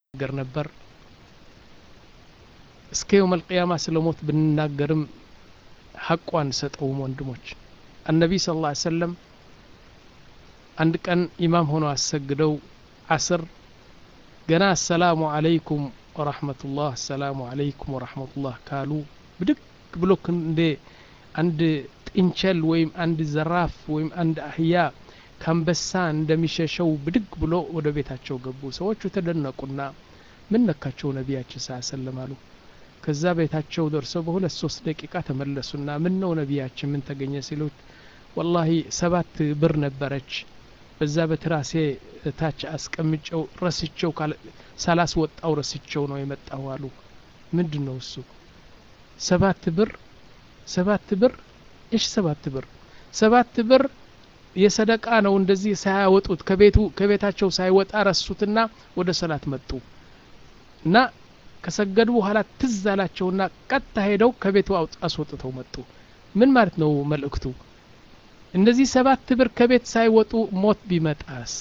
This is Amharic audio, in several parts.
ገር ነበር እስከ የውም አልቅያማ ስለ ሞት ብንናገርም ሐቁ አንሰጠውም ወንድሞች አነቢይ ስለ ላ ሰለም አንድ ቀን ኢማም ሆኖ አሰግደው አስር ገና አሰላሙ አለይኩም ወራህመቱላህ አሰላሙ አለይኩም ወራህመቱላህ ካሉ ብድግ ብሎ እንደ አንድ ጥንቸል ወይም አንድ ዘራፍ ወይም አንድ አህያ ከአንበሳ እንደሚሸሸው ብድግ ብሎ ወደ ቤታቸው ገቡ ሰዎቹ ተደነቁና ምን ነካቸው ነቢያችን ሳ ሰለም አሉ ከዛ ቤታቸው ደርሰው በሁለት ሶስት ደቂቃ ተመለሱና ምን ነው ነቢያችን ምን ተገኘ ሲሉት ወላሂ ሰባት ብር ነበረች በዛ በትራሴ ታች አስቀምጨው ረስቸው ሳላስወጣው ረስቸው ነው የመጣው አሉ ምንድን ነው እሱ ሰባት ብር ሰባት ብር እሽ ሰባት ብር ሰባት ብር የሰደቃ ነው እንደዚህ ሳያወጡት ከቤቱ ከቤታቸው ሳይወጣ ረሱትና ወደ ሰላት መጡ እና ከሰገዱ በኋላ ትዝ አላቸውና ቀጥታ ሄደው ከቤቱ አስወጥተው መጡ ምን ማለት ነው መልእክቱ እነዚህ ሰባት ብር ከቤት ሳይወጡ ሞት ቢመጣስ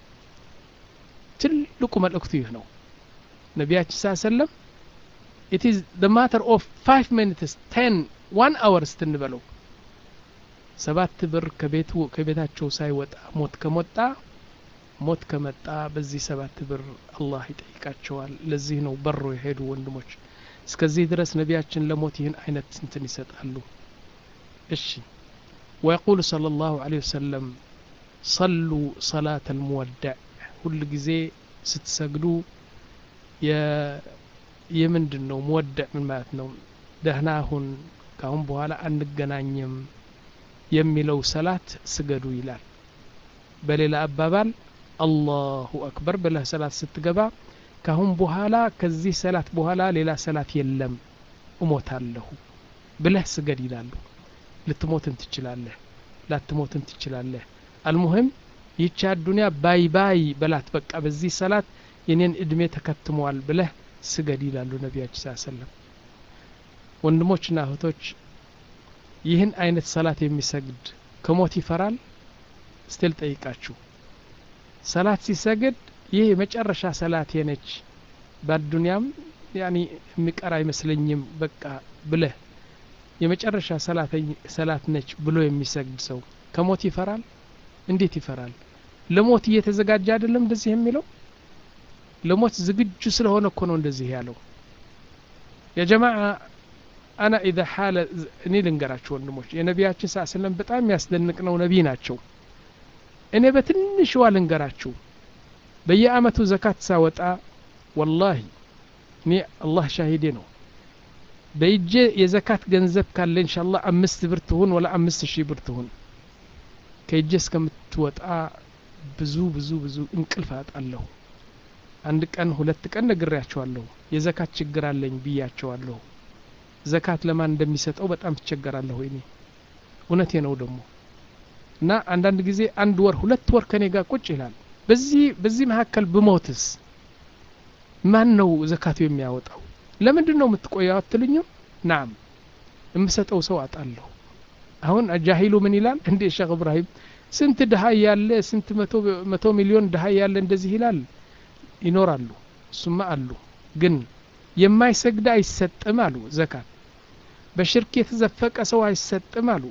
ትልቁ መልእክቱ ይህ ነው ነቢያችን ሳ ሰለም ኢት ኢዝ ደ ማተር ኦፍ ፋይቭ ሚኒትስ ቴን ዋን አወር ስትንበለው ሰባት ብር ከቤቱ ከቤታቸው ሳይወጣ ሞት ከሞጣ ሞት ከመጣ በዚህ ሰባት ብር አላህ ይጠይቃቸዋል ለዚህ ነው በሮ የሄዱ ወንድሞች እስከዚህ ድረስ ነቢያችን ለሞት ይህን አይነት እንትን ይሰጣሉ እሺ ويقول صلى الله عليه وسلم صلوا صلاة المودع كل ጊዜ ስትሰግዱ የምንድን ነው መወደዕ ምን ማለት ነው ደህና ሁን ካሁን በኋላ አንገናኝም የሚለው ሰላት ስገዱ ይላል በሌላ አባባል አላሁ አክበር ብለህ ሰላት ስትገባ ካሁን በኋላ ከዚህ ሰላት በኋላ ሌላ ሰላት የለም እሞታለሁ ብለህ ስገድ ይላሉ ልትሞትን ትችላለህ ላትሞትን ትችላለህ አልሙህም ይቺ አዱንያ ባይ ባይ በላት በቃ በዚህ ሰላት የኔን እድሜ ተከትመዋል ብለህ ስገድ ይላሉ ነቢያችን ስ ሰለም ወንድሞችና እህቶች ይህን አይነት ሰላት የሚሰግድ ከሞት ይፈራል ስትል ጠይቃችሁ ሰላት ሲሰግድ ይህ የመጨረሻ ሰላቴ ነች በአዱንያም ያኒ የሚቀር አይመስለኝም በቃ ብለህ የመጨረሻ ሰላት ነች ብሎ የሚሰግድ ሰው ከሞት ይፈራል እንዴት ይፈራል ለሞት እየተዘጋጀ አይደለም እንደዚህ የሚለው ለሞት ዝግጁ ስለሆነ እኮ ነው እንደዚህ ያለው የጀማዓ አና ኢዛ ሓለ እኔ ልንገራችሁ ወንድሞች የነቢያችን ሳ ስለም በጣም የሚያስደንቅ ነው ነቢይ ናቸው እኔ በትንሽዋ ልንገራችሁ በየአመቱ ዘካት ሳወጣ ወላሂ እኔ አላህ ሻሂዴ ነው በእጄ የዘካት ገንዘብ ካለ እንሻላ አምስት ብር ትሁን ወላ አምስት ሺህ ብር ትሁን ከእጄ እስከምትወጣ ብዙ ብዙ ብዙ እንቅልፍ አጣለሁ አንድ ቀን ሁለት ቀን ነግሬያቸዋለሁ የዘካት ችግር አለኝ ብያቸዋለሁ ዘካት ለማን እንደሚሰጠው በጣም ትቸገራለሁ እኔ እውነቴ ነው ደግሞ እና አንዳንድ ጊዜ አንድ ወር ሁለት ወር ከኔ ጋር ቁጭ ይላል በዚህ በዚህ መካከል ብሞትስ ማን ነው ዘካቱ የሚያወጣው ለምንድን ነው የምትቆየው አትልኝም ናም የምሰጠው ሰው አጣለሁ አሁን ጃሂሉ ምን ይላል እንዴ ሼክ እብራሂም ስንት ድሀ ያለ ስንት መቶ ሚሊዮን ድሀ ያለ እንደዚህ ይላል ይኖራሉ እሱማ አሉ ግን የማይሰግድ አይሰጥም አሉ ዘካት በሽርክ የተዘፈቀ ሰው አይሰጥም አሉ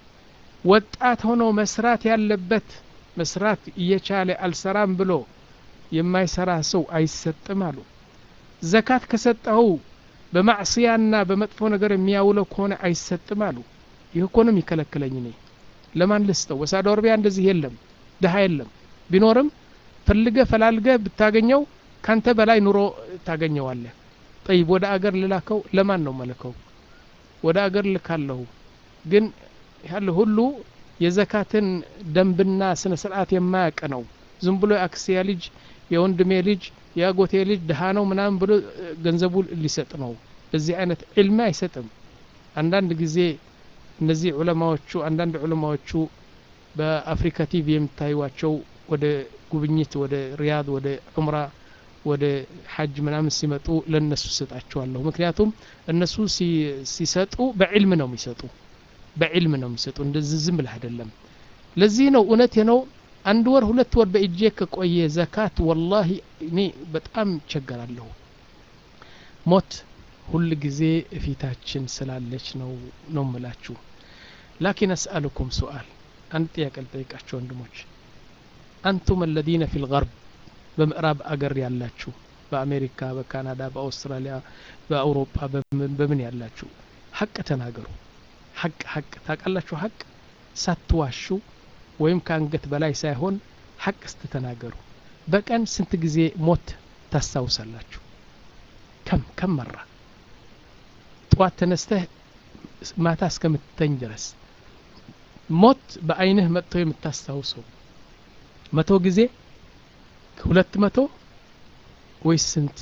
ወጣት ሆኖ መስራት ያለበት መስራት እየቻለ አልሰራም ብሎ የማይሰራ ሰው አይሰጥም አሉ ዘካት ከሰጠኸው በማዕስያና በመጥፎ ነገር የሚያውለው ከሆነ አይሰጥም አሉ ይህ እኮ ነው የሚከለክለኝ እኔ ለማን ልስጠው ወሳዶ አረቢያ እንደዚህ የለም ድሀ የለም ቢኖርም ፈልገ ፈላልገ ብታገኘው ካንተ በላይ ኑሮ ታገኘዋለህ ጠይብ ወደ አገር ልላከው ለማን ነው መልከው ወደ አገር ልካለሁ ግን ያለ ሁሉ የዘካትን ደንብና ስነ ስርዓት የማያውቅ ነው ዝም ብሎ የአክስያ ልጅ የወንድሜ ልጅ የአጎቴ ልጅ ድሃ ነው ምናምን ብሎ ገንዘቡ ሊሰጥ ነው በዚህ አይነት ዕልም አይሰጥም አንዳንድ ጊዜ እነዚህ ዑለማዎቹ አንዳንድ ዑለማዎቹ በአፍሪካ ቲቪ የምታዩዋቸው ወደ ጉብኝት ወደ ሪያድ ወደ ዑምራ ወደ ሐጅ ምናምን ሲመጡ ለእነሱ ሰጣቸዋለሁ ምክንያቱም እነሱ ሲሰጡ በዕልም ነው የሚሰጡ በዕልም ነው የሚሰጡ እንደዚህ ዝም ብለህ አይደለም ለዚህ ነው እውነት ነው አንድ ወር ሁለት ወር በእጄ ከቆየ ዘካት ወላሂ እኔ በጣም ይቸገራለሁ ሞት ሁል ጊዜ እፊታችን ስላለች ነው ነው ምላችሁ ላኪን አስአልኩም ሱአል አንድ ጥያቄ ልጠይቃችሁ ወንድሞች አንቱም አለዚነ ፊ ልገርብ በምዕራብ አገር ያላችሁ በአሜሪካ በካናዳ በአውስትራሊያ በአውሮፓ በምን ያላችሁ ሀቅ ተናገሩ ሀቅ ሀቅ ታውቃላችሁ ሀቅ ሳትዋሹ ወይም ከአንገት በላይ ሳይሆን ሀቅ ስትተናገሩ በቀን ስንት ጊዜ ሞት ታስታውሳላችሁ ከም ከም መራ ጠዋት ተነስተህ ማታ እስከምትተኝ ድረስ ሞት በአይንህ መጥቶ የምታስታውሰው መቶ ጊዜ ሁለት መቶ ወይስ ስንት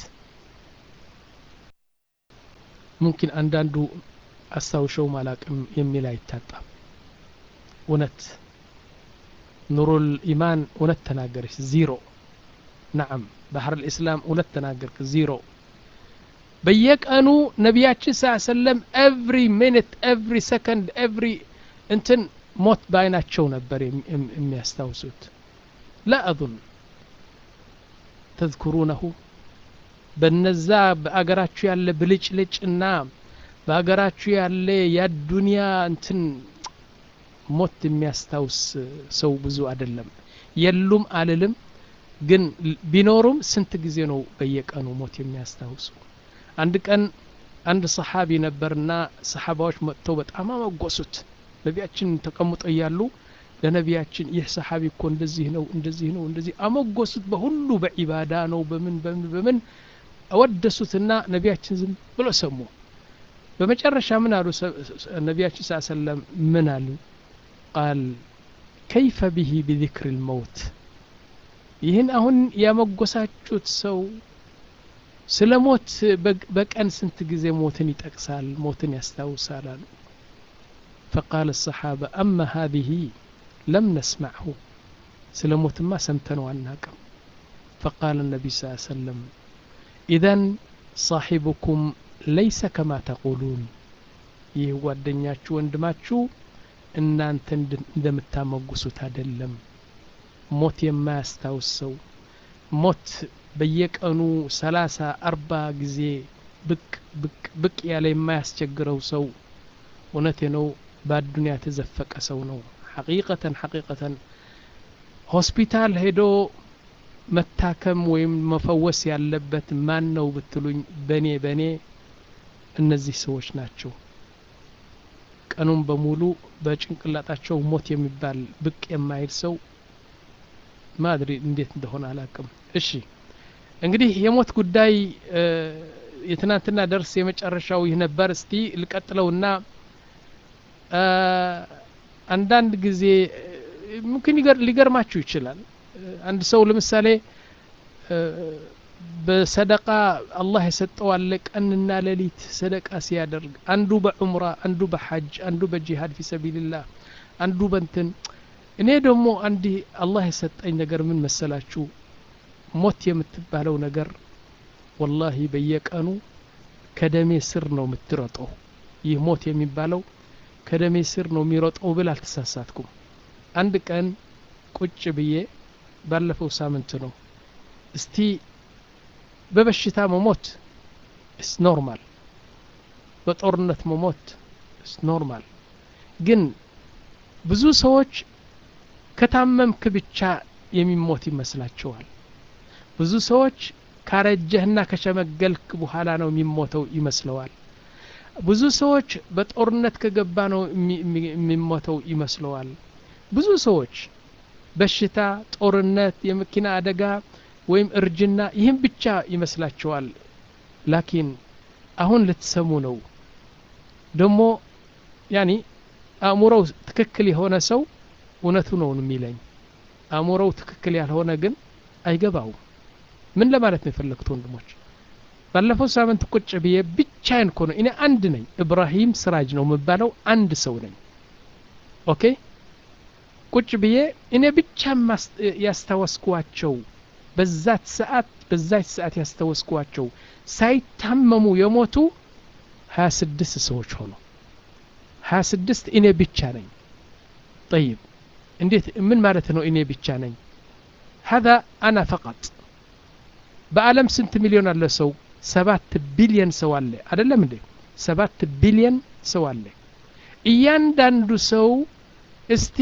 ሙምኪን አንዳንዱ አስታውሸው ማላቅም የሚል አይታጣም እውነት ኑሩል ኢማን እውነት ተናገረች ዚሮ ናዓም ባህር ልእስላም እውነት ተናገርክ ዚሮ በየቀኑ ነቢያችን ስ ሰለም ኤቭሪ ሚኒት ኤቭሪ ሰከንድ ኤቭሪ እንትን ሞት በአይናቸው ነበር የሚያስታውሱት ላ አظን ተذኩሩነሁ በነዛ በአገራችሁ ያለ ብልጭልጭ እና በአገራችሁ ያለ የዱንያ እንትን ሞት የሚያስታውስ ሰው ብዙ አይደለም የሉም አልልም ግን ቢኖሩም ስንት ጊዜ ነው በየቀኑ ሞት የሚያስታውሱ አንድ ቀን አንድ ሰሓቢ ነበርና ሰሓባዎች መጥተው በጣም አመጎሱት ነቢያችን ተቀምጦ እያሉ ለነቢያችን ይህ ሰሓቢ እኮ እንደዚህ ነው እንደዚህ ነው እንደዚህ አመጎሱት በሁሉ በዒባዳ ነው በምን በምን በምን አወደሱትና ነቢያችን ዝም ብሎ ሰሙ በመጨረሻ ምን አሉ ነቢያችን ስ ሰለም ምን አሉ ቃል ከይፈ ብሂ ቢذክር ልመውት ይህን አሁን ያመጎሳችሁት ሰው ስለ ሞት በቀን ስንት ጊዜ ሞትን ይጠቅሳል ሞትን ያስታውሳል አሉ فقال الصحابة أما هذه لم نسمعه سل موت ما سمتنوا عناكم فقال النبي صلى الله عليه وسلم إذا صاحبكم ليس كما تقولون ይህ ጓደኛችሁ ወንድማችሁ እናንተ እንደምታመጉሱት አይደለም ሞት የማያስታውስ ሰው ሞት በየቀኑ ሰላሳ አርባ ጊዜ ብቅ ብቅ ብቅ ያለ የማያስቸግረው ሰው እውነቴ ነው በአዱንያ የተዘፈቀ ሰው ነው ሐቂቀተን ሐቂቀተን ሆስፒታል ሄዶ መታከም ወይም መፈወስ ያለበት ማን ነው ብትሉኝ በእኔ በእኔ እነዚህ ሰዎች ናቸው ቀኑን በሙሉ በጭንቅላጣቸው ሞት የሚባል ብቅ የማይል ሰው ማድሪ እንዴት እንደሆነ አላቅም እሺ እንግዲህ የሞት ጉዳይ የትናንትና ደርስ የመጨረሻው ይህ ነበር እስቲ ልቀጥለውና አንዳንድ ጊዜ ምምክን ሊገርማችሁ ይችላል አንድ ሰው ለምሳሌ በሰደቃ አላህ የሰጠው አለ ቀንና ሌሊት ሰደቃ ሲያደርግ አንዱ በዑምራ አንዱ በሐጅ አንዱ በጂሃድ ፊ ሰቢልላህ አንዱ በንትን እኔ ደግሞ አንድ አላህ የሰጠኝ ነገር ምን መሰላችሁ ሞት የምትባለው ነገር ወላሂ በየቀኑ ከደሜ ስር ነው የምትሮጠው ይህ ሞት የሚባለው ከደሜ ስር ነው የሚሮጠው ብል አልተሳሳትኩም አንድ ቀን ቁጭ ብዬ ባለፈው ሳምንት ነው እስቲ በበሽታ መሞት እስ ኖርማል በጦርነት መሞት እስ ኖርማል ግን ብዙ ሰዎች ከታመምክ ብቻ የሚሞት ይመስላቸዋል ብዙ ሰዎች ካረጀህና ከሸመገልክ በኋላ ነው የሚሞተው ይመስለዋል ብዙ ሰዎች በጦርነት ከገባ ነው የሚሞተው ይመስለዋል ብዙ ሰዎች በሽታ ጦርነት የመኪና አደጋ ወይም እርጅና ይህም ብቻ ይመስላቸዋል ላኪን አሁን ልትሰሙ ነው ደግሞ ያኒ አእምሮው ትክክል የሆነ ሰው እውነቱ ነው የሚለኝ አእምሮው ትክክል ያልሆነ ግን አይገባውም ምን ለማለት ነው የፈለግት ወንድሞች ባለፈው ሳምንት ቁጭ ብዬ ብቻዬን እኮ ነው እኔ አንድ ነኝ እብራሂም ስራጅ ነው የምባለው አንድ ሰው ነኝ ኦኬ ቁጭ ብዬ እኔ ብቻ ያስታወስኳቸው በዛት ሰዓት በዛች ሰዓት ያስታወስኳቸው ሳይታመሙ የሞቱ ሀያ ስድስት ሰዎች ሆኑ ሀያ ስድስት እኔ ብቻ ነኝ ጠይብ እንዴት ምን ማለት ነው እኔ ብቻ ነኝ هذا أنا فقط በዓለም ስንት ሚሊዮን አለ ሰው ሰባት ቢሊየን ሰው አለ አይደለም እንዴ ሰባት ቢሊየን ሰው አለ እያንዳንዱ ሰው እስቲ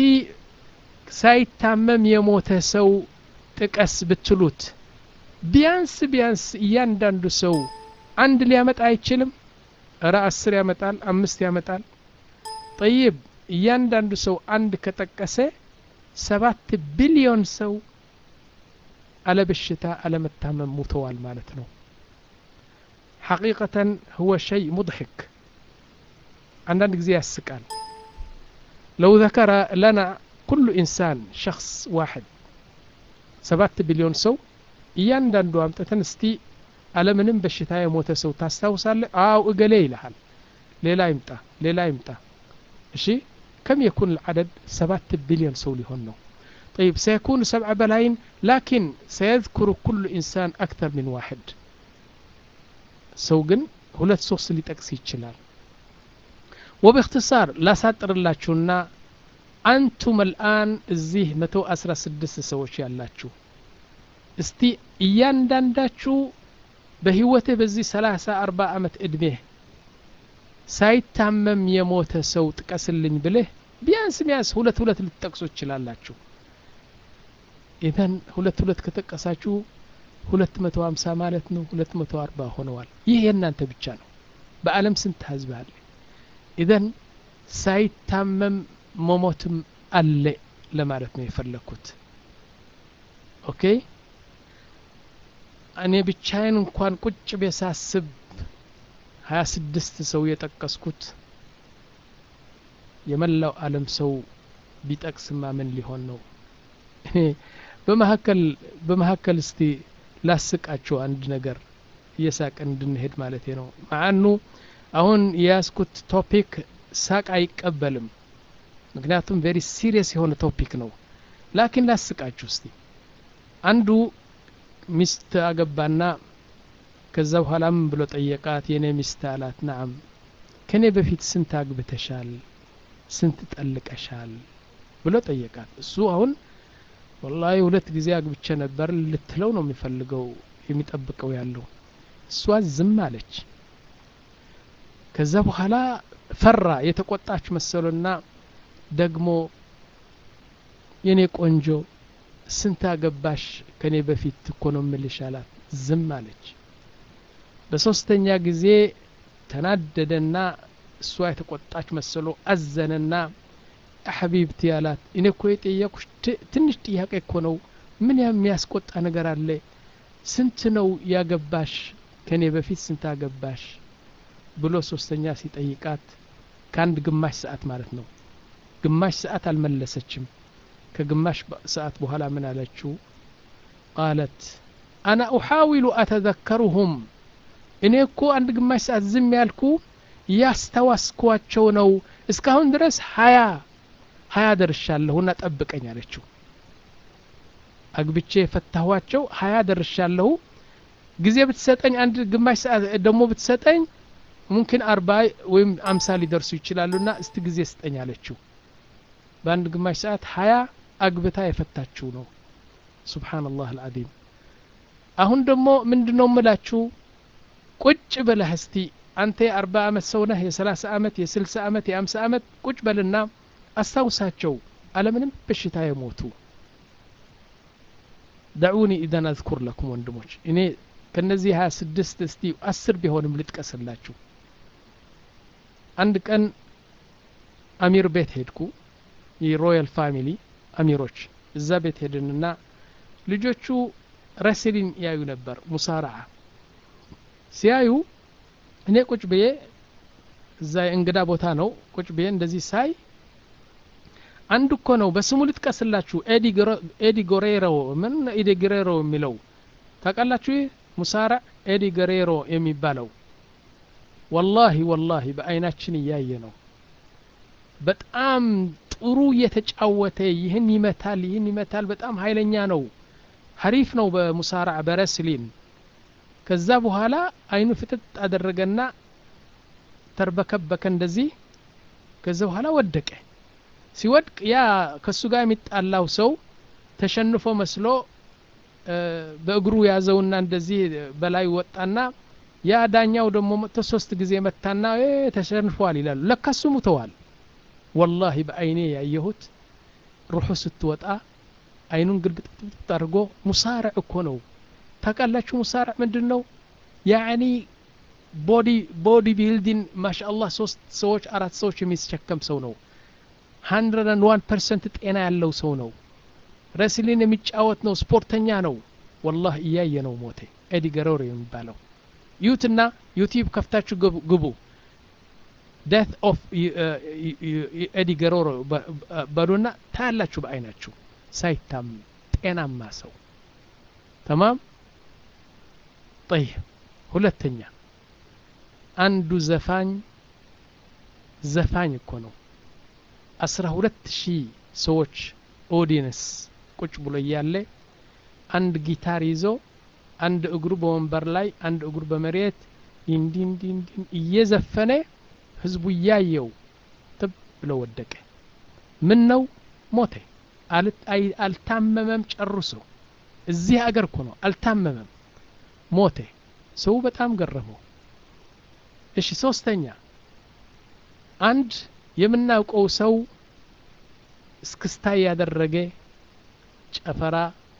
ሳይታመም የሞተ ሰው ጥቀስ ብትሉት ቢያንስ ቢያንስ እያንዳንዱ ሰው አንድ ሊያመጣ አይችልም እረ አስር ያመጣል አምስት ያመጣል ጠይብ እያንዳንዱ ሰው አንድ ከጠቀሰ ሰባት ቢሊዮን ሰው አለ በሽታ አለመታመም ሙተዋል ማለት ነው ሐቂቀተን ህወ ሸይ ሙድሕክ አንዳንድ ጊዜ ያስቃል ለው ذكر لنا كل إنسان شخص واحد ሰባት ቢሊዮን ሰው እያንዳንዱ አምጥተን እስቲ አለምንም በሽታ የሞተ ሰው ታስታውሳለ አው እገሌ ይልሃል ሌላ ይምጣ ሌላ ይምጣ እሺ كم يكون العدد سبعة بليون ሰው ሊሆን ነው طيب سيكون سبع بلايين لكن سيذكر كل إنسان أكثر من واحد ሰው ግን ሁለት ሶስት ሊጠቅስ ይችላል وباختصار لا ሳጥርላችሁና አንቱም الآن እዚህ 116 ሰዎች ያላችሁ እስቲ እያንዳንዳችሁ በህይወትህ በዚህ 30 40 ዓመት ዕድሜህ ሳይታመም የሞተ ሰው ጥቀስልኝ ብልህ ቢያንስ ቢያንስ ሁለት ሁለት ልትጠቅሱ ትችላላችሁ ኢዘን ሁለት ሁለት ከጠቀሳችሁ ሁለት መቶ ሀምሳ ማለት ነው ሁለት መቶ አርባ ሆነዋል ይህ የእናንተ ብቻ ነው በአለም ስንት ህዝብ አለ ኢዘን ሳይታመም መሞትም አለ ለማለት ነው የፈለግኩት ኦኬ እኔ ብቻዬን እንኳን ቁጭ ቤሳስብ ሀያ ስድስት ሰው የጠቀስኩት የመላው አለም ሰው ቢጠቅስማ ምን ሊሆን ነው በመካከል በመካከል እስቲ ላስቃችሁ አንድ ነገር እየሳቅን እንድንሄድ ማለት ነው ማአኑ አሁን የያዝኩት ቶፒክ ሳቅ አይቀበልም ምክንያቱም ቬሪ ሲሪየስ የሆነ ቶፒክ ነው ላኪን ላስቃችሁ እስቲ አንዱ ሚስት አገባና ከዛ በኋላ ምን ብሎ ጠየቃት የኔ ሚስት አላት ናም ከኔ በፊት ስንት አግብተሻል ስንት ጠልቀሻል ብሎ ጠየቃት እሱ አሁን ወላሂ ሁለት ጊዜ አግብቼ ነበር ልትለው ነው የሚፈልገው የሚጠብቀው ያለው እሷ ዝም አለች ከዛ በኋላ ፈራ የተቆጣች መሰሎና ደግሞ የኔ ቆንጆ ስንት አገባሽ ከኔ በፊት እኮ ነው ምልሽ አላት ዝም አለች በሶስተኛ ጊዜ ተናደደና እሷ የተቆጣች መሰሎ አዘነና ሐቢብቲ አላት እኔ እኮ የጠየቁሽ ትንሽ ጥያቄ እኮ ነው ምን የሚያስቆጣ ነገር አለ ስንት ነው ያገባሽ ከኔ በፊት ስንት አገባሽ ብሎ ሶስተኛ ሲጠይቃት ከአንድ ግማሽ ሰዓት ማለት ነው ግማሽ ሰዓት አልመለሰችም ከግማሽ ሰዓት በኋላ ምን አለችው ቃለት አና ኡሓዊሉ አተዘከሩሁም እኔ እኮ አንድ ግማሽ ሰዓት ዝም ያልኩ ያስተዋስኳቸው ነው እስካሁን ድረስ ሀያ ሀያ ደርሻለሁና ጠብቀኝ አለችው አግብቼ የፈታኋቸው ሀያ ደርሻለሁ ጊዜ ብትሰጠኝ አንድ ግማሽ ሰዓት ደግሞ ብትሰጠኝ ሙምኪን አርባ ወይም አምሳ ሊደርሱ ይችላሉና እስቲ ጊዜ ስጠኝ አለችው በአንድ ግማሽ ሰዓት ሀያ አግብታ የፈታችው ነው ሱብሓንላህ አልዓዚም አሁን ደግሞ ምንድ ነው ምላችሁ ቁጭ ብለህ እስቲ አንተ የአርባ ዓመት ሰው ነህ የሰላሳ ዓመት የስልሳ ዓመት የአምሳ ዓመት ቁጭ በልና አስታውሳቸው አለምንም በሽታ የሞቱ ደዑኒ ኢዘን አዝኩር ለኩም ወንድሞች እኔ ከነዚህ ሀያ ስድስት እስቲ አስር ቢሆንም ልጥቀስላችሁ አንድ ቀን አሚር ቤት ሄድኩ የሮያል ፋሚሊ አሚሮች እዛ ቤት ሄድንና ልጆቹ ረስሊን ያዩ ነበር ሙሳራዓ ሲያዩ እኔ ቁጭ ብዬ እዛ የእንግዳ ቦታ ነው ቁጭ ብዬ እንደዚህ ሳይ አንድ እኮ ነው በስሙ ልጥቀስላችሁ ኤዲ ጎሬሮ ምን ኤዲ ጎሬሮ የሚለው ታውቃላችሁ ይህ ሙሳራ ኤዲ ጎሬሮ የሚባለው ወላሂ ወላሂ በአይናችን እያየ ነው በጣም ጥሩ እየተጫወተ ይህን ይመታል ይህን ይመታል በጣም ኃይለኛ ነው ሀሪፍ ነው በሙሳራ በረስሊን ከዛ በኋላ አይኑ ፍጥጥ አደረገና ተርበከበከ እንደዚህ ከዛ በኋላ ወደቀ ሲወድቅ ያ ከሱ ጋር የሚጣላው ሰው ተሸንፎ መስሎ በእግሩ ያዘውና እንደዚህ በላይ ወጣና ያ ዳኛው ደግሞ መጥቶ ሶስት ጊዜ መታና ተሸንፏል ይላሉ ለካሱ ሙተዋል ወላሂ በአይኔ ያየሁት ሩሑ ስትወጣ አይኑን ግልብጥብጥ አድርጎ ሙሳርዕ እኮ ነው ታውቃላችሁ ሙሳርዕ ምንድን ነው ያኒ ቦዲ ቦዲ ቢልዲንግ ማሻአላህ ሶስት ሰዎች አራት ሰዎች የሚሸከም ሰው ነው ሀንድረድ ዋን ፐርሰንት ጤና ያለው ሰው ነው ረስሊን የሚጫወት ነው ስፖርተኛ ነው ወላህ እያየ ነው ሞቴ ኤዲ ገሮር የሚባለው ዩትና ዩቲዩብ ከፍታችሁ ግቡ ዴት ኦፍ ኤዲ ገሮሮ በሉና ታያላችሁ በአይናችሁ ሳይታም ጤናማ ሰው ተማም ጠይብ ሁለተኛ አንዱ ዘፋኝ ዘፋኝ እኮ ነው አስራ ሁለት ሺህ ሰዎች ኦዲየንስ ቁጭ ብሎ እያለ አንድ ጊታር ይዞ አንድ እግሩ በወንበር ላይ አንድ እግሩ በመሬት እንዲንዲንዲን እየዘፈነ ህዝቡ እያየው ጥብ ብሎ ወደቀ ምን ነው ሞተ አልታመመም ጨርሶ እዚህ አገር እኮ ነው አልታመመም ሞተ ሰው በጣም ገረመው እሺ ሶስተኛ አንድ የምናውቀው ሰው እስክስታ ያደረገ ጨፈራ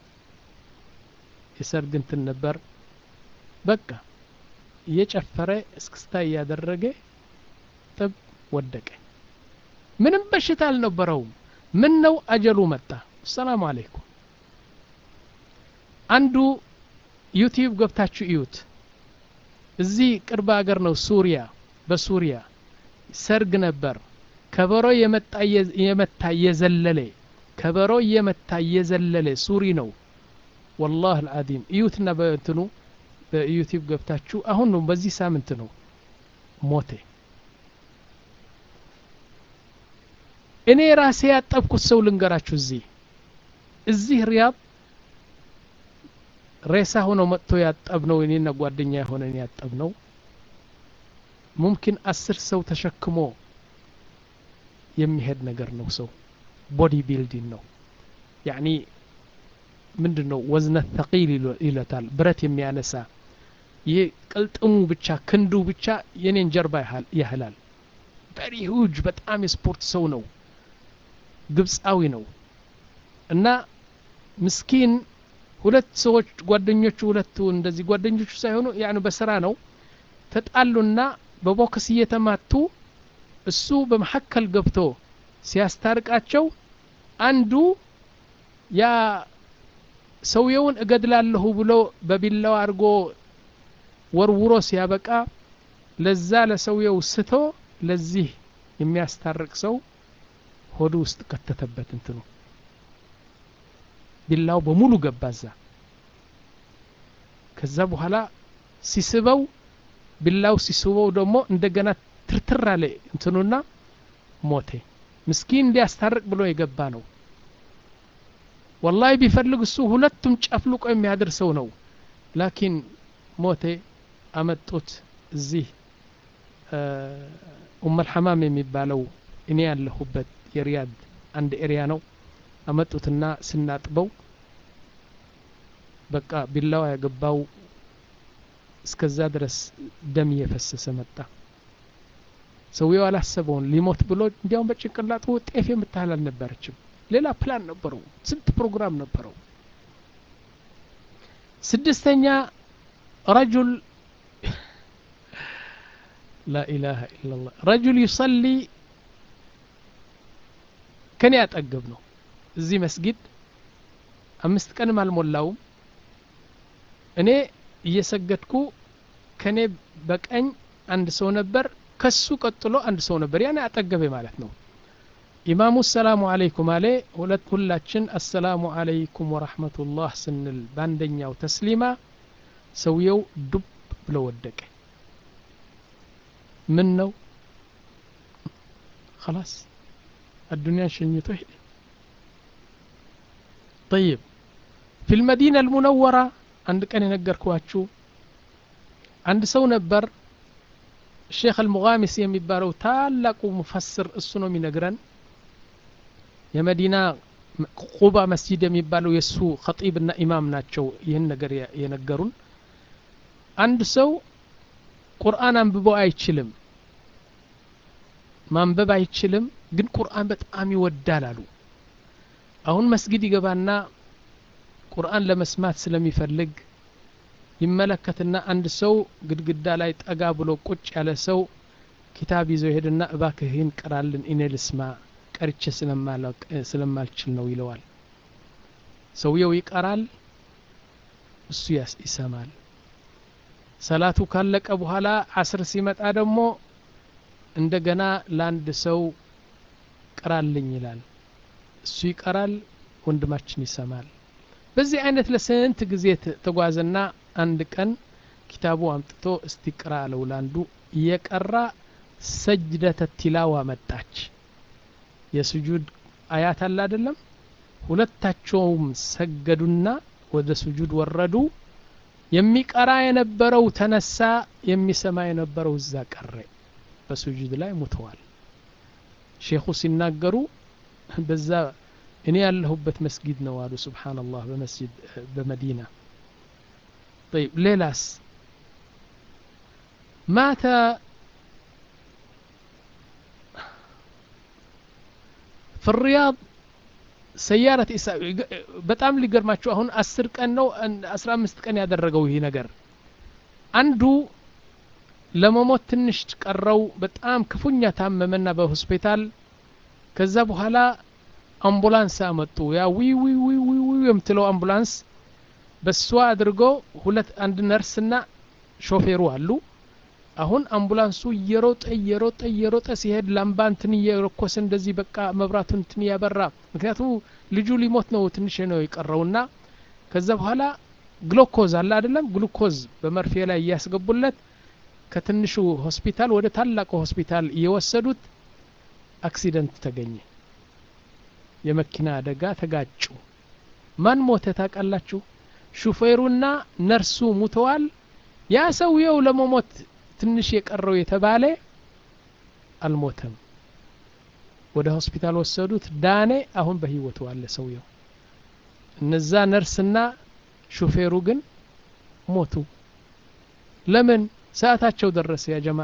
የሰርግ እንትን ነበር በቃ እየጨፈረ እስክስታ እያደረገ ጥብ ወደቀ ምንም በሽታ አልነበረውም ምን ነው አጀሉ መጣ ሰላም አለይኩም አንዱ ዩቲዩብ ገብታችሁ እዩት እዚህ ቅርብ ሀገር ነው ሱሪያ በሱሪያ ሰርግ ነበር ከበሮ የመታ እየዘለለ ከበሮ እየመታ እየዘለለ ሱሪ ነው ወላህ አልዓዚም እዩትና በእንትኑ በዩቲዩብ ገብታችሁ አሁን ነው በዚህ ሳምንት ነው ሞቴ እኔ ራሴ ያጠብኩት ሰው ልንገራችሁ እዚህ እዚህ ሪያድ ሬሳ ሆኖ መጥቶ ያጠብነው እኔና ጓደኛ የሆነን ያጠብነው ሙምኪን አስር ሰው ተሸክሞ የሚሄድ ነገር ነው ሰው ቦዲ ቢልዲንግ ነው ያኒ ምንድን ነው ወዝነት ተቂል ይለታል ብረት የሚያነሳ ይህ ቅልጥሙ ብቻ ክንዱ ብቻ የኔን ጀርባ ያህላል ቨሪ ሁጅ በጣም የስፖርት ሰው ነው ግብፃዊ ነው እና ምስኪን ሁለት ሰዎች ጓደኞቹ ሁለቱ እንደዚህ ጓደኞቹ ሳይሆኑ ያኑ በስራ ነው ተጣሉና በቦክስ እየተማቱ እሱ በመሐከል ገብቶ ሲያስታርቃቸው አንዱ ያ ሰውየውን እገድላለሁ ብሎ በቢላው አድርጎ ወርውሮ ሲያበቃ ለዛ ለሰውየው ስቶ ለዚህ የሚያስታርቅ ሰው ሆዱ ውስጥ ከተተበት እንትኑ ቢላው በሙሉ ገባዛ ከዛ በኋላ ሲስበው ቢላው ሲስበው ደግሞ እንደገና ትርትር አለ እንትኑና ሞቴ ምስኪን እንዲያስታርቅ ብሎ የገባ ነው ወላሂ ቢፈልግ እሱ ሁለቱም ጨፍልቆ የሚያድር ሰው ነው ላኪን ሞቴ አመጡት እዚህ ኡመል ሐማም የሚባለው እኔ ያለሁበት የሪያድ አንድ ኤሪያ ነው አመጡትና ስናጥበው በቃ ቢላዋ ያገባው እስከዛ ድረስ ደም እየፈሰሰ መጣ ሰውየው አላሰበውን ሊሞት ብሎ እንዲያውም በጭንቅላቱ ጤፍ የምታህል አልነበረችም ሌላ ፕላን ነበረው ስንት ፕሮግራም ነበረው ስድስተኛ ረጁል لا إله إلا الله رجل يصلي ከኔ ያጠገብ ነው እዚህ መስጊድ አምስት ቀንም አልሞላውም እኔ እየሰገድኩ ከኔ በቀኝ አንድ ሰው ነበር ከሱ ቀጥሎ አንድ ሰው ነበር ያኔ አጠገቤ ማለት ነው ኢማሙ ሰላሙ አለይኩም አለ ሁለት ሁላችን አሰላሙ አለይኩም ወራህመቱላህ ስንል በአንደኛው ተስሊማ ሰውየው ዱብ ብሎ ወደቀ ምን ነው خلاص الدنيا شنيته هدي طيب في المدينة المنورة عند كان ينقركواችሁ አንድ ሰው ነበር ሼክ አልሙጋሚስ የሚባለው ታላቁ ሙፈስር እሱ ነው የሚነግረን የመዲና ቁባ መስጂድ የሚባለው የእሱ ኸጢብና ኢማም ናቸው ይህን ነገር የነገሩን አንድ ሰው ቁርአን አንብቦ አይችልም ማንበብ አይችልም ግን ቁርአን በጣም ይወዳል አሉ አሁን መስጊድ ይገባና ቁርአን ለመስማት ስለሚፈልግ ይመለከትና አንድ ሰው ግድግዳ ላይ ጠጋ ብሎ ቁጭ ያለ ሰው ኪታብ ይዞ ይሄድና እባክህን ቀራልን እኔ ልስማ ቀርቼ ስለማልችል ነው ይለዋል ሰውየው ይቀራል እሱ ይሰማል ሰላቱ ካለቀ በኋላ አስር ሲመጣ ደግሞ እንደገና ለአንድ ሰው ቅራልኝ ይላል እሱ ይቀራል ወንድማችን ይሰማል በዚህ አይነት ለስንት ጊዜ ተጓዘና አንድ ቀን ኪታቡ አምጥቶ እስቲ ቅራ አለው ለአንዱ እየቀራ ሰጅደተ ቲላዋ መጣች የስጁድ አያት አለ አይደለም ሁለታቸውም ሰገዱና ወደ ስጁድ ወረዱ የሚቀራ የነበረው ተነሳ የሚሰማ የነበረው እዛ ቀረ በስጁድ ላይ ሙተዋል ሼኹ ሲናገሩ በዛ እኔ ያለሁበት መስጊድ ነው አሉ ስብሓንላህ በመስጅድ በመዲና طيب ሌላስ ማተ في الرياض ሰያረት ኢሳ በጣም ሊገርማችሁ አሁን አስር ቀን ነው አስራ አምስት ቀን ያደረገው ይህ ነገር አንዱ ለመሞት ትንሽ ቀረው በጣም ክፉኛ ታመመና በሆስፒታል ከዛ በኋላ አምቡላንስ አመጡ ያ ዊ ዊ ዊ ዊ ዊ የምትለው አምቡላንስ በሷ አድርጎ ሁለት አንድ ነርስና ሾፌሩ አሉ አሁን አምቡላንሱ እየሮጠ እየሮጠ እየሮጠ ሲሄድ ላምባ እንትን እየረኮሰ እንደዚህ በቃ መብራቱን እንትን እያበራ ምክንያቱ ልጁ ሊሞት ነው ትንሽ ነው የቀረውና ከዛ በኋላ ግሉኮዝ አለ አይደለም ግሉኮዝ በመርፌ ላይ እያስገቡለት ከትንሹ ሆስፒታል ወደ ታላቁ ሆስፒታል እየወሰዱት አክሲደንት ተገኘ የመኪና አደጋ ተጋጩ ማን ሞተ ታውቃላችሁ ሹፌሩና ነርሱ ሙተዋል ያ ሰውየው ለመሞት ትንሽ የቀረው የተባለ አልሞተም ወደ ሆስፒታል ወሰዱት ዳኔ አሁን በህይወቱ አለ ሰውየው እነዛ ነርስና ሹፌሩ ግን ሞቱ ለምን ሰዓታቸው ደረሰ ያ ጀማ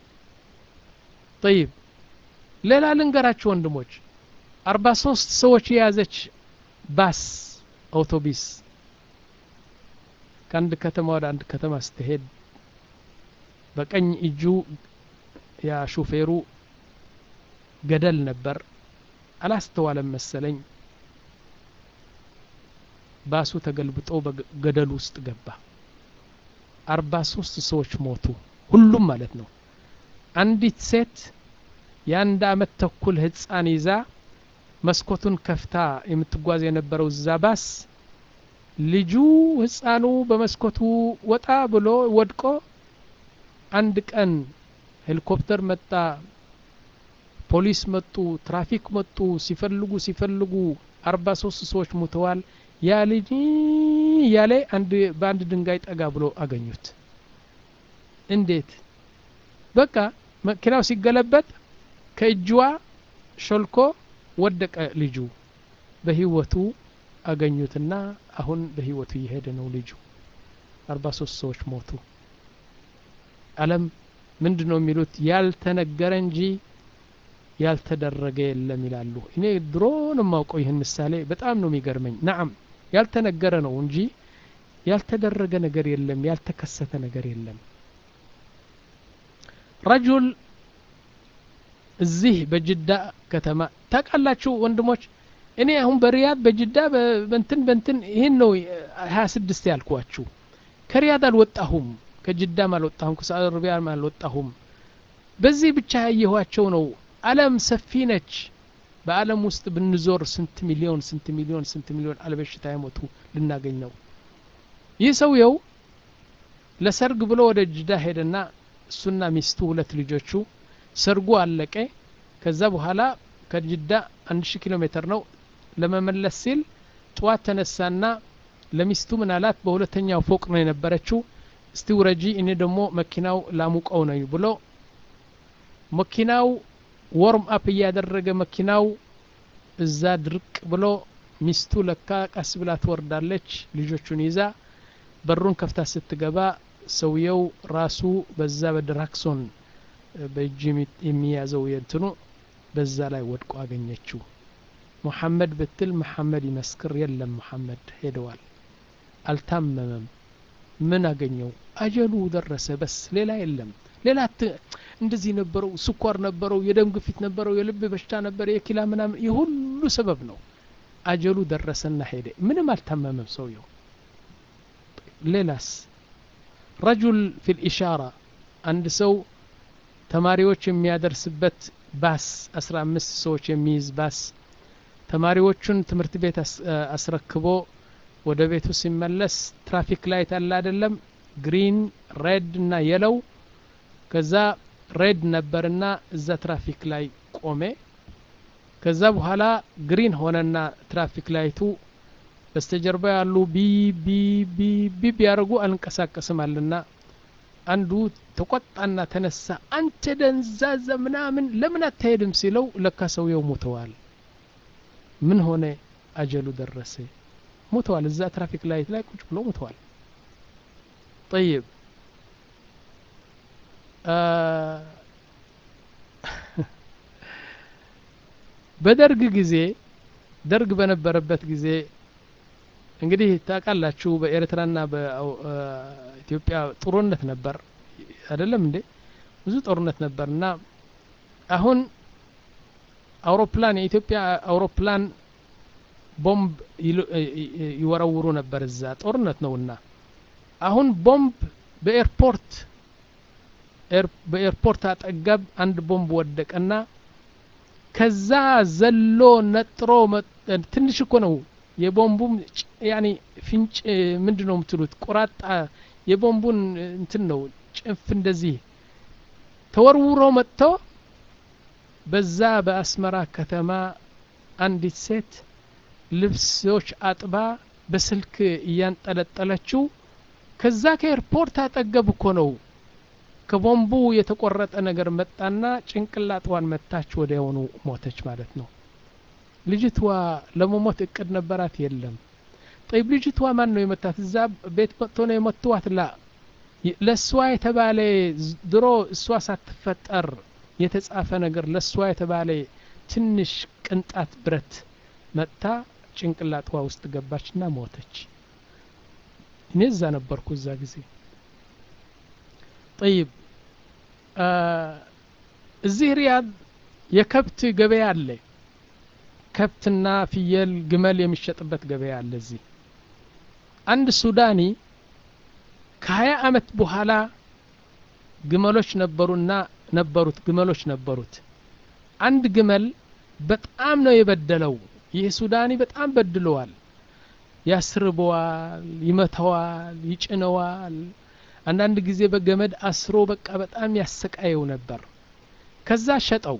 ጠይብ ሌላ ልንገራችሁ ወንድሞች አርባ ሶስት ሰዎች የያዘች ባስ አውቶቢስ ከአንድ ከተማ ወደ አንድ ከተማ ስትሄድ በቀኝ እጁ ያ ሹፌሩ ገደል ነበር አላስተዋለም መሰለኝ ባሱ ተገልብጦ በገደል ውስጥ ገባ አርባ ሶስት ሰዎች ሞቱ ሁሉም ማለት ነው አንዲት ሴት የአንድ አመት ተኩል ህፃን ይዛ መስኮቱን ከፍታ የምትጓዝ የነበረው እዛ ባስ ልጁ ህፃኑ በመስኮቱ ወጣ ብሎ ወድቆ አንድ ቀን ሄሊኮፕተር መጣ ፖሊስ መጡ ትራፊክ መጡ ሲፈልጉ ሲፈልጉ አርባ ሶስት ሰዎች ሙተዋል ያ ልጅ እያለ አንድ በአንድ ድንጋይ ጠጋ ብሎ አገኙት እንዴት በቃ መኪናው ሲገለበጥ ከእጅዋ ሾልኮ ወደቀ ልጁ በህይወቱ አገኙትና አሁን በህይወቱ እየሄደ ነው ልጁ አርባ ሶስት ሰዎች ሞቱ አለም ምንድ ነው የሚሉት ያልተነገረ እንጂ ያልተደረገ የለም ይላሉ እኔ ድሮ ነው የማውቀው ይህን ምሳሌ በጣም ነው የሚገርመኝ ናም ያልተነገረ ነው እንጂ ያልተደረገ ነገር የለም ያልተከሰተ ነገር የለም ረጁል እዚህ በጅዳ ከተማ ታውቃላችሁ ወንድሞች እኔ አሁን በሪያድ በጅዳ በንትን በንትን ይህን ነው ሀያ ስድስት ያልኳችሁ ከሪያድ አልወጣሁም ከጅዳም አልወጣሁም ከሳዑዲ አረቢያም አልወጣሁም በዚህ ብቻ ያየኋቸው ነው አለም ሰፊ ነች በአለም ውስጥ ብንዞር ስንት ሚሊዮን ስንት ሚሊዮን ስንት ሚሊዮን አለበሽታ የሞቱ ልናገኝ ነው ይህ ሰውየው ለሰርግ ብሎ ወደ ጅዳ ሄደና እሱና ሚስቱ ሁለት ልጆቹ ሰርጉ አለቀ ከዛ በኋላ ከጅዳ አንድ ሺህ ኪሎ ሜትር ነው ለመመለስ ሲል ጠዋት ተነሳና ለሚስቱ ምናላት በሁለተኛው ፎቅ ነው የነበረችው እስቲ ውረጂ እኔ ደግሞ መኪናው ላሙቀው ነው ብሎ መኪናው ወርም አፕ እያደረገ መኪናው እዛ ድርቅ ብሎ ሚስቱ ለካ ቀስ ብላ ትወርዳለች ልጆቹን ይዛ በሩን ከፍታ ስትገባ ሰውየው ራሱ በዛ በድራክሶን በእጅ የሚያዘው የእንትኑ በዛ ላይ ወድቆ አገኘችው ሙሐመድ ብትል መሐመድ ይመስክር የለም ሙሐመድ ሄደዋል አልታመመም ምን አገኘው አጀሉ ደረሰ በስ ሌላ የለም ሌላ እንደዚህ ነበረው ስኳር ነበረው የደም ግፊት ነበረው የልብ በሽታ ነበረ የኪላ ምናምን የሁሉ ሰበብ ነው አጀሉ ደረሰና ሄደ ምንም አልታመመም ሰውየው ሌላስ ረጁል ፊ ልኢሻራ አንድ ሰው ተማሪዎች የሚያደርስበት ባስ አስራ አምስት ሰዎች የሚይዝ ባስ ተማሪዎቹን ትምህርት ቤት አስረክቦ ወደ ቤቱ ሲመለስ ትራፊክ ላይት አለ አይደለም ግሪን ሬድ እና የለው ከዛ ሬድ ነበርና እዛ ትራፊክ ላይ ቆሜ ከዛ በኋላ ግሪን ሆነና ትራፊክ ላይቱ በስተጀርባ ያሉ ቢ ቢ ቢ ቢ ቢያደርጉ አልንቀሳቀስም አለና አንዱ ተቆጣና ተነሳ አንተ ደንዛዛ ምናምን ለምን አትሄድም ሲለው ለካ ሰውየው ሞተዋል ምን ሆነ አጀሉ ደረሰ ሞተዋል እዛ ትራፊክ ላይት ላይ ቁጭ ብሎ ሞተዋል ጠይብ በደርግ ጊዜ ደርግ በነበረበት ጊዜ እንግዲህ ታውቃላችሁ በኤርትራና በኢትዮጵያ ጦርነት ነበር አይደለም እንዴ ብዙ ጦርነት ነበር እና አሁን አውሮፕላን የኢትዮጵያ አውሮፕላን ቦምብ ይወረውሩ ነበር እዛ ጦርነት ነውና አሁን ቦምብ በኤርፖርት በኤርፖርት አጠገብ አንድ ቦምብ ወደቀና ከዛ ዘሎ ነጥሮ ትንሽ እኮ ነው የቦምቡም ያኒ ፍንጭ ምንድ ነው የምትሉት ቁራጣ የቦምቡን እንትን ነው ጭንፍ እንደዚህ ተወርውሮ መጥቶ በዛ በአስመራ ከተማ አንዲት ሴት ልብሶች አጥባ በስልክ እያንጠለጠለችው ከዛ ከኤርፖርት አጠገብ እኮ ነው ከቦምቡ የተቆረጠ ነገር መጣና ጭንቅላጥዋን መታች ወዲያውኑ ሞተች ማለት ነው ልጅቷ ለመሞት እቅድ ነበራት የለም ጠይብ ልጅቷ ማን ነው የመታት እዛ ቤት መጥቶ ነው የመትዋት ላ ለእሷ የተባለ ድሮ እሷ ሳትፈጠር የተጻፈ ነገር ለእሷ የተባለ ትንሽ ቅንጣት ብረት መጥታ ጭንቅላጥዋ ውስጥ ገባችና ሞተች እኔ እዛ ነበርኩ እዛ ጊዜ ጠይብ እዚህ ሪያድ የከብት ገበያ አለ ከብትና ፍየል ግመል የሚሸጥበት ገበያ አለ እዚህ አንድ ሱዳኒ ከሀያ አመት በኋላ ግመሎች ነበሩና ነበሩት ግመሎች ነበሩት አንድ ግመል በጣም ነው የበደለው ይህ ሱዳኒ በጣም በድለዋል ያስርበዋል ይመተዋል ይጭነዋል አንዳንድ ጊዜ በገመድ አስሮ በቃ በጣም ያሰቃየው ነበር ከዛ ሸጠው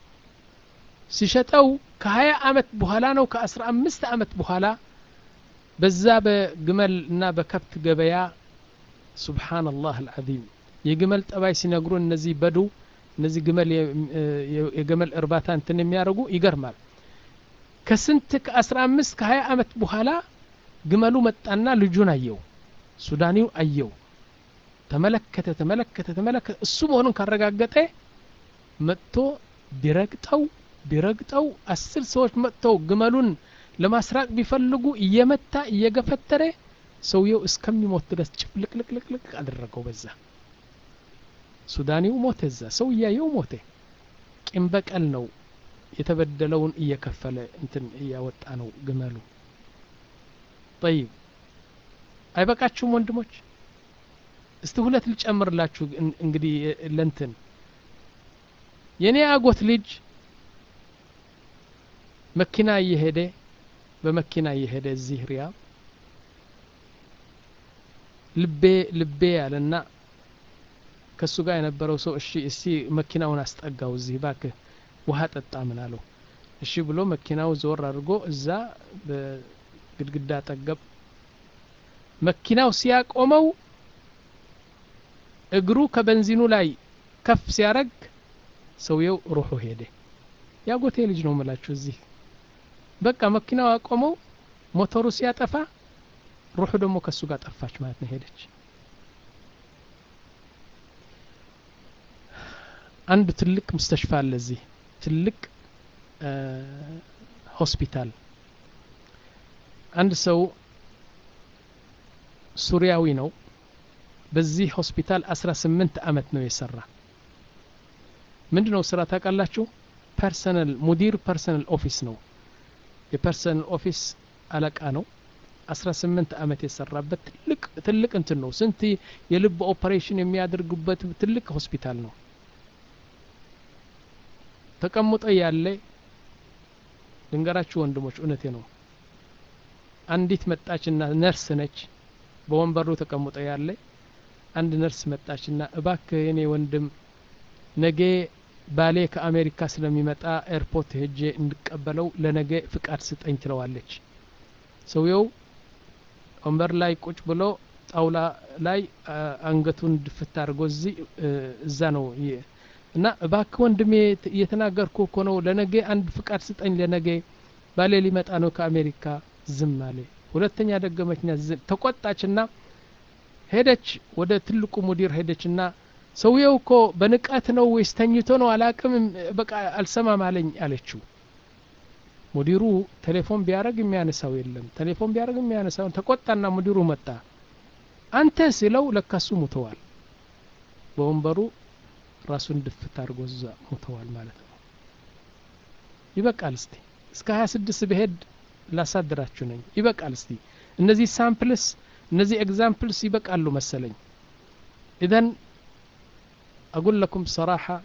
ሲሸጠው ከሀያ አመት በኋላ ነው ከአስራ አምስት አመት በኋላ በዛ በግመል እና በከብት ገበያ ሱብሓነላህ አልዓዚም የግመል ጠባይ ሲነግሩ እነዚህ በዱ እነዚህ ግመል የግመል እርባታ እንትን የሚያደርጉ ይገርማል ከስንት ከአስራ አምስት ከሀያ አመት በኋላ ግመሉ መጣና ልጁን አየው ሱዳኒው አየው ተመለከተ ተመለከተ ተመለከተ እሱ መሆኑን ካረጋገጠ መጥቶ ቢረግጠው ቢረግጠው አስር ሰዎች መጥተው ግመሉን ለማስራቅ ቢፈልጉ እየመታ እየገፈተረ ሰውየው እስከሚሞት ድረስ ጭፍልቅልቅልቅልቅ አደረገው በዛ ሱዳኒው ሞተ እዛ ሰው እያየው ሞተ ቂም በቀል ነው የተበደለውን እየከፈለ እንትን እያወጣ ነው ግመሉ ጠይብ አይበቃችሁም ወንድሞች እስቲ ሁለት ልጨምርላችሁ እንግዲህ ለንትን የኔ አጎት ልጅ መኪና እየሄደ በመኪና እየሄደ እዚህ ሪያ ልቤ ልቤ ያለና ከሱ ጋር የነበረው ሰው እሺ እስቲ መኪናውን አስጠጋው እዚህ ባክህ ውሃ ጠጣ ምን አለው እሺ ብሎ መኪናው ዞር አድርጎ እዛ በግድግዳ ጠገብ መኪናው ሲያቆመው እግሩ ከበንዚኑ ላይ ከፍ ሲያረግ ሰውየው ሩሑ ሄደ ያጎቴ ልጅ ነው ምላችሁ እዚህ በቃ መኪናው አቆመው ሞተሩ ሲያጠፋ ሩሑ ደግሞ ከሱ ጋር ጠፋች ማለት ነው ሄደች አንድ ትልቅ ምስተሽፋ አለ እዚህ ትልቅ ሆስፒታል አንድ ሰው ሱሪያዊ ነው በዚህ ሆስፒታል 18 አመት ነው የሰራ ምንድ ነው ስራ ታውቃላችሁ ፐርሰናል ሙዲር ፐርሰናል ኦፊስ ነው የፐርሰናል ኦፊስ አለቃ ነው 18 አመት የሰራበት ትልቅ ትልቅ እንትን ነው ስንት የልብ ኦፐሬሽን የሚያደርጉበት ትልቅ ሆስፒታል ነው ተቀምጦ ያለ ልንገራችሁ ወንድሞች እውነቴ ነው አንዲት መጣችና ነርስ ነች በወንበሩ ተቀምጦ ያለ አንድ ነርስ መጣችና እባክህ የኔ ወንድም ነገ ባሌ ከአሜሪካ ስለሚመጣ ኤርፖርት ሄጄ እንድቀበለው ለነገ ፍቃድ ስጠኝ ትለዋለች ሰውየው ወንበር ላይ ቁጭ ብሎ ጣውላ ላይ አንገቱን ድፍት አድርጎ እዚህ እዛ ነው እና እባክህ ወንድሜ እየተናገርኩ እኮ ነው ለነገ አንድ ፍቃድ ስጠኝ ለነገ ባሌ ሊመጣ ነው ከአሜሪካ ዝም አለ ሁለተኛ ደገመችና ተቆጣችና ሄደች ወደ ትልቁ ሙዲር ሄደችና ሰውየው እኮ በንቀት ነው ወይስ ተኝቶ ነው አላቅም በቃ አልሰማም አለኝ አለችው ሙዲሩ ቴሌፎን ቢያደረግ የሚያነሳው የለም ቴሌፎን ቢያደረግ የሚያነሳው ተቆጣና ሙዲሩ መጣ አንተ ሲለው ለካሱ ሙተዋል በወንበሩ ራሱን ድፍት አድርጎ እዛ ሙተዋል ማለት ነው ይበቃል እስቲ እስከ 26 ብሄድ ላሳድራችሁ ነኝ ይበቃል እስቲ እነዚህ ሳምፕልስ እነዚህ ኤግዛምፕልስ ይበቃሉ መሰለኝ ኢዘን أقول لكم بصراحة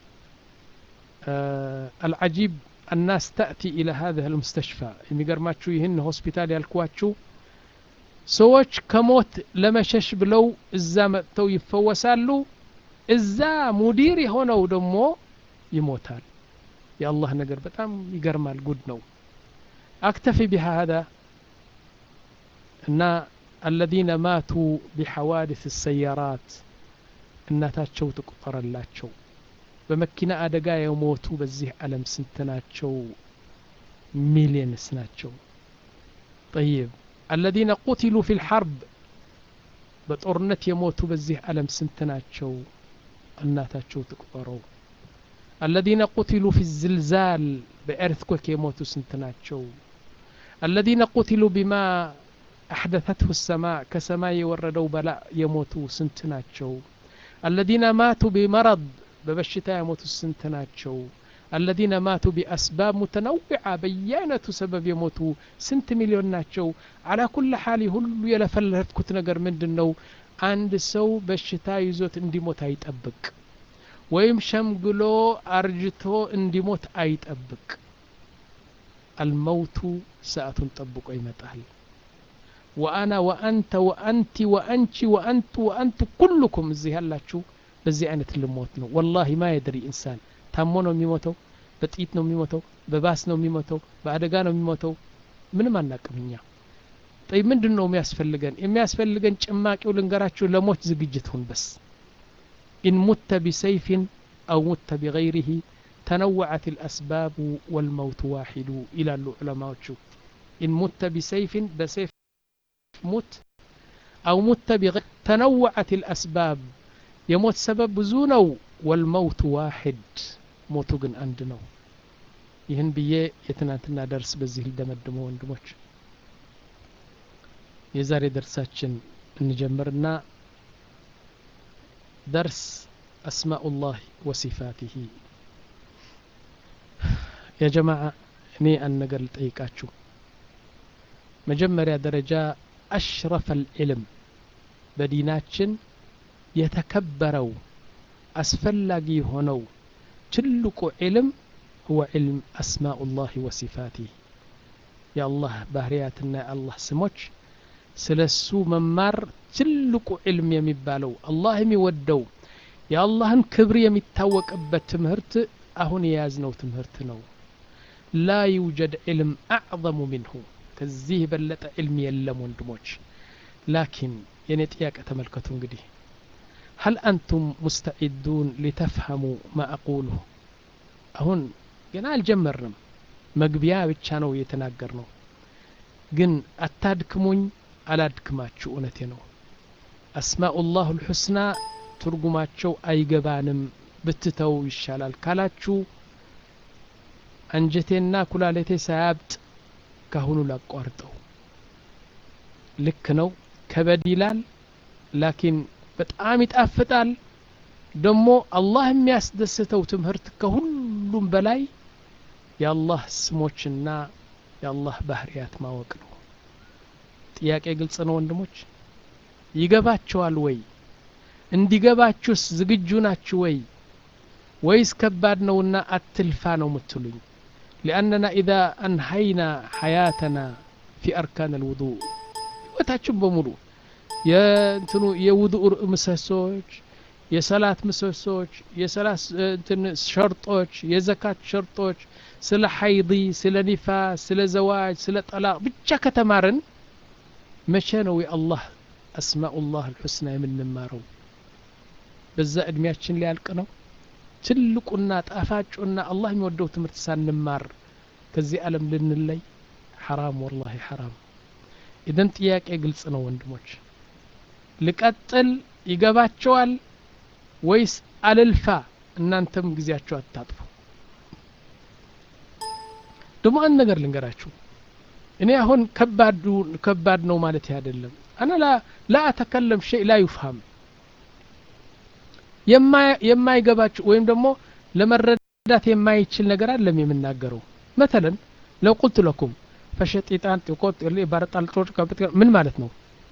آه العجيب الناس تأتي إلى هذا المستشفى የሚገርማችሁ ይህን ሆስፒታል ያልኳችሁ ሰዎች ከሞት ለመሸሽ ብለው እዛ መጥተው ይፈወሳሉ እዛ ሙዲር የሆነው ደግሞ ይሞታል የአላህ ነገር በጣም ይገርማል ጉድ ነው أكتفي بهذا أن الذين ماتوا بحوادث السيارات እናታቸው ትቆጠረላቸው በመኪና አደጋ የሞቱ በዚህ ዓለም ስንት ናቸው ሚሊየንስ ናቸው ጠይብ አለዚነ ቁትሉ ፊ ልሐርብ በጦርነት የሞቱ በዚህ ዓለም ስንት ናቸው እናታቸው ትቁጠረው አለዚነ ቁትሉ ፊ ዝልዛል በኤርትኮክ የሞቱ ስንት ናቸው አለዚነ ቁትሉ ቢማ አሕደተትሁ ሰማዕ ከሰማይ የወረደው በላእ የሞቱ ስንት ናቸው الذين ماتوا بمرض ببشتا يموت سنتناتشو الذين ماتوا بأسباب متنوعة بيانة سبب يموتوا سنت مليون ناتشو على كل حال هل يلفلت كنت نقر من دنو عند سو بشتا يزوت اندي موت هيتأبك ወይም ሸምግሎ አርጅቶ እንዲሞት አይጠብቅ አልመውቱ ሰዓቱን ጠብቆ ይመጣል ወአና ወአንተ ወአንቲ ወአንቺ ወአንቱ ወአንቱ ኩልኩም እዚህ ያላችሁ በዚህ አይነት ልሞት ነው ወላሂ ማ የድሪ ኢንሳን ታሞ ነው የሚሞተው በጥይት ነው የሚሞተው በባስ ነው የሚሞተው በአደጋ ነው የሚሞተው ምንም አናቅም እኛ ጠይ ምንድን ነው የሚያስፈልገን የሚያስፈልገን ጭማቂው ልንገራችሁ ለሞት ዝግጅት ሁን በስ ኢን ሙተ ቢሰይፍን አው ሙተ ቢገይሪህ ተነወዐት الأسباب والموت واحد ይላሉ ዑለማዎቹ ኢን ሙተ ቢሰይፍን በሰይፍ ሙት አው ሙተ ቢገይር ተነወዐት الأسباب የሞት ሰበብ ብዙ ነው ወልመውቱ ዋሕድ ሞቱ ግን አንድ ነው ይህን ብዬ የትናንትና ደርስ በዚህ ልደመድመው ወንድሞች የዛሬ ደርሳችን እንጀምርና ደርስ አስማኡላህ ወሲፋቲሂ የጀማዓ እኔ አንድ ነገር ልጠይቃችሁ መጀመሪያ ደረጃ አሽረፈ ልዕልም በዲናችን የተከበረው አስፈላጊ የሆነው ትልቁ ዕልም هو علم أسماء الله وصفاته يا الله ባህርያትና የአላህ ስሞች ስለ እሱ መማር ትልቁ ዕልም የሚባለው አላህ የሚወደው የአላህን ክብር የሚታወቅበት ትምህርት አሁን የያዝነው ትምህርት ነው ላ ይውጀድ ዕልም አዕظሙ ምንሁ ከዚህ የበለጠ ዕልም የለም ወንድሞች ላኪን የኔ ጥያቄ ተመልከቱ እንግዲህ هل أنتم مستعدون لتفهموا ما أقوله أهون ገና አልጀመርንም መግቢያ ብቻ ነው የተናገር ነው ግን አታድክሙኝ አላድክማችሁ እውነቴ ነው አስማኡላህ ልሑስና ትርጉማቸው አይገባንም ብትተው ይሻላል ካላችሁ አንጀቴና ኩላሌቴ ሳያብጥ ካሁኑ ላቋርጠው ልክ ነው ከበድ ይላል ላኪን በጣም ይጣፍጣል ደግሞ አላህ የሚያስደስተው ትምህርት ከሁሉም በላይ የአላህ ስሞችና የአላህ ባህርያት ማወቅ ነው ጥያቄ ግልጽ ነው ወንድሞች ይገባቸዋል ወይ እንዲገባችሁስ ዝግጁ ናችሁ ወይ ወይስ ከባድ ነውና አትልፋ ነው ምትሉኝ ሊአነና ኢዛ አንሀይና ሐያተና ፊ አርካን አልውዱእ ህይወታችን በሙሉ የእንትኑ የውዱእ ምሰሶች የሰላት ምሰሶች የሰላት እንትን ሸርጦች የዘካት ሸርጦች ስለ ሐይዲ ስለ ኒፋስ ስለ ዘዋጅ ስለ ጠላቅ ብቻ ከተማርን መቼ ነው የአላህ አስማኡላህ አልሑስና የምንማረው በዛ እድሜያችን ሊያልቅ ነው ትልቁና ጣፋጩና አላህ የሚወደው ትምህርት ሳንማር ከዚህ ዓለም ልንለይ ሐራም ወላሂ ሐራም ኢደን ጥያቄ ግልጽ ነው ወንድሞች ልቀጥል ይገባቸዋል ወይስ አልልፋ እናንተም ጊዜያቸው አታጥፉ ደግሞ አንድ ነገር ልንገራችሁ እኔ አሁን ከባዱ ከባድ ነው ማለት አይደለም አና ላ ላ አተከለም ሸይ ላ ዩፍሃም የማይገባችሁ ወይም ደግሞ ለመረዳት የማይችል ነገር አለም የምናገረው መተለን ለው ቁልቱ ለኩም ፈሸጢጣን ጢቆት ባረጣልጦች ምን ማለት ነው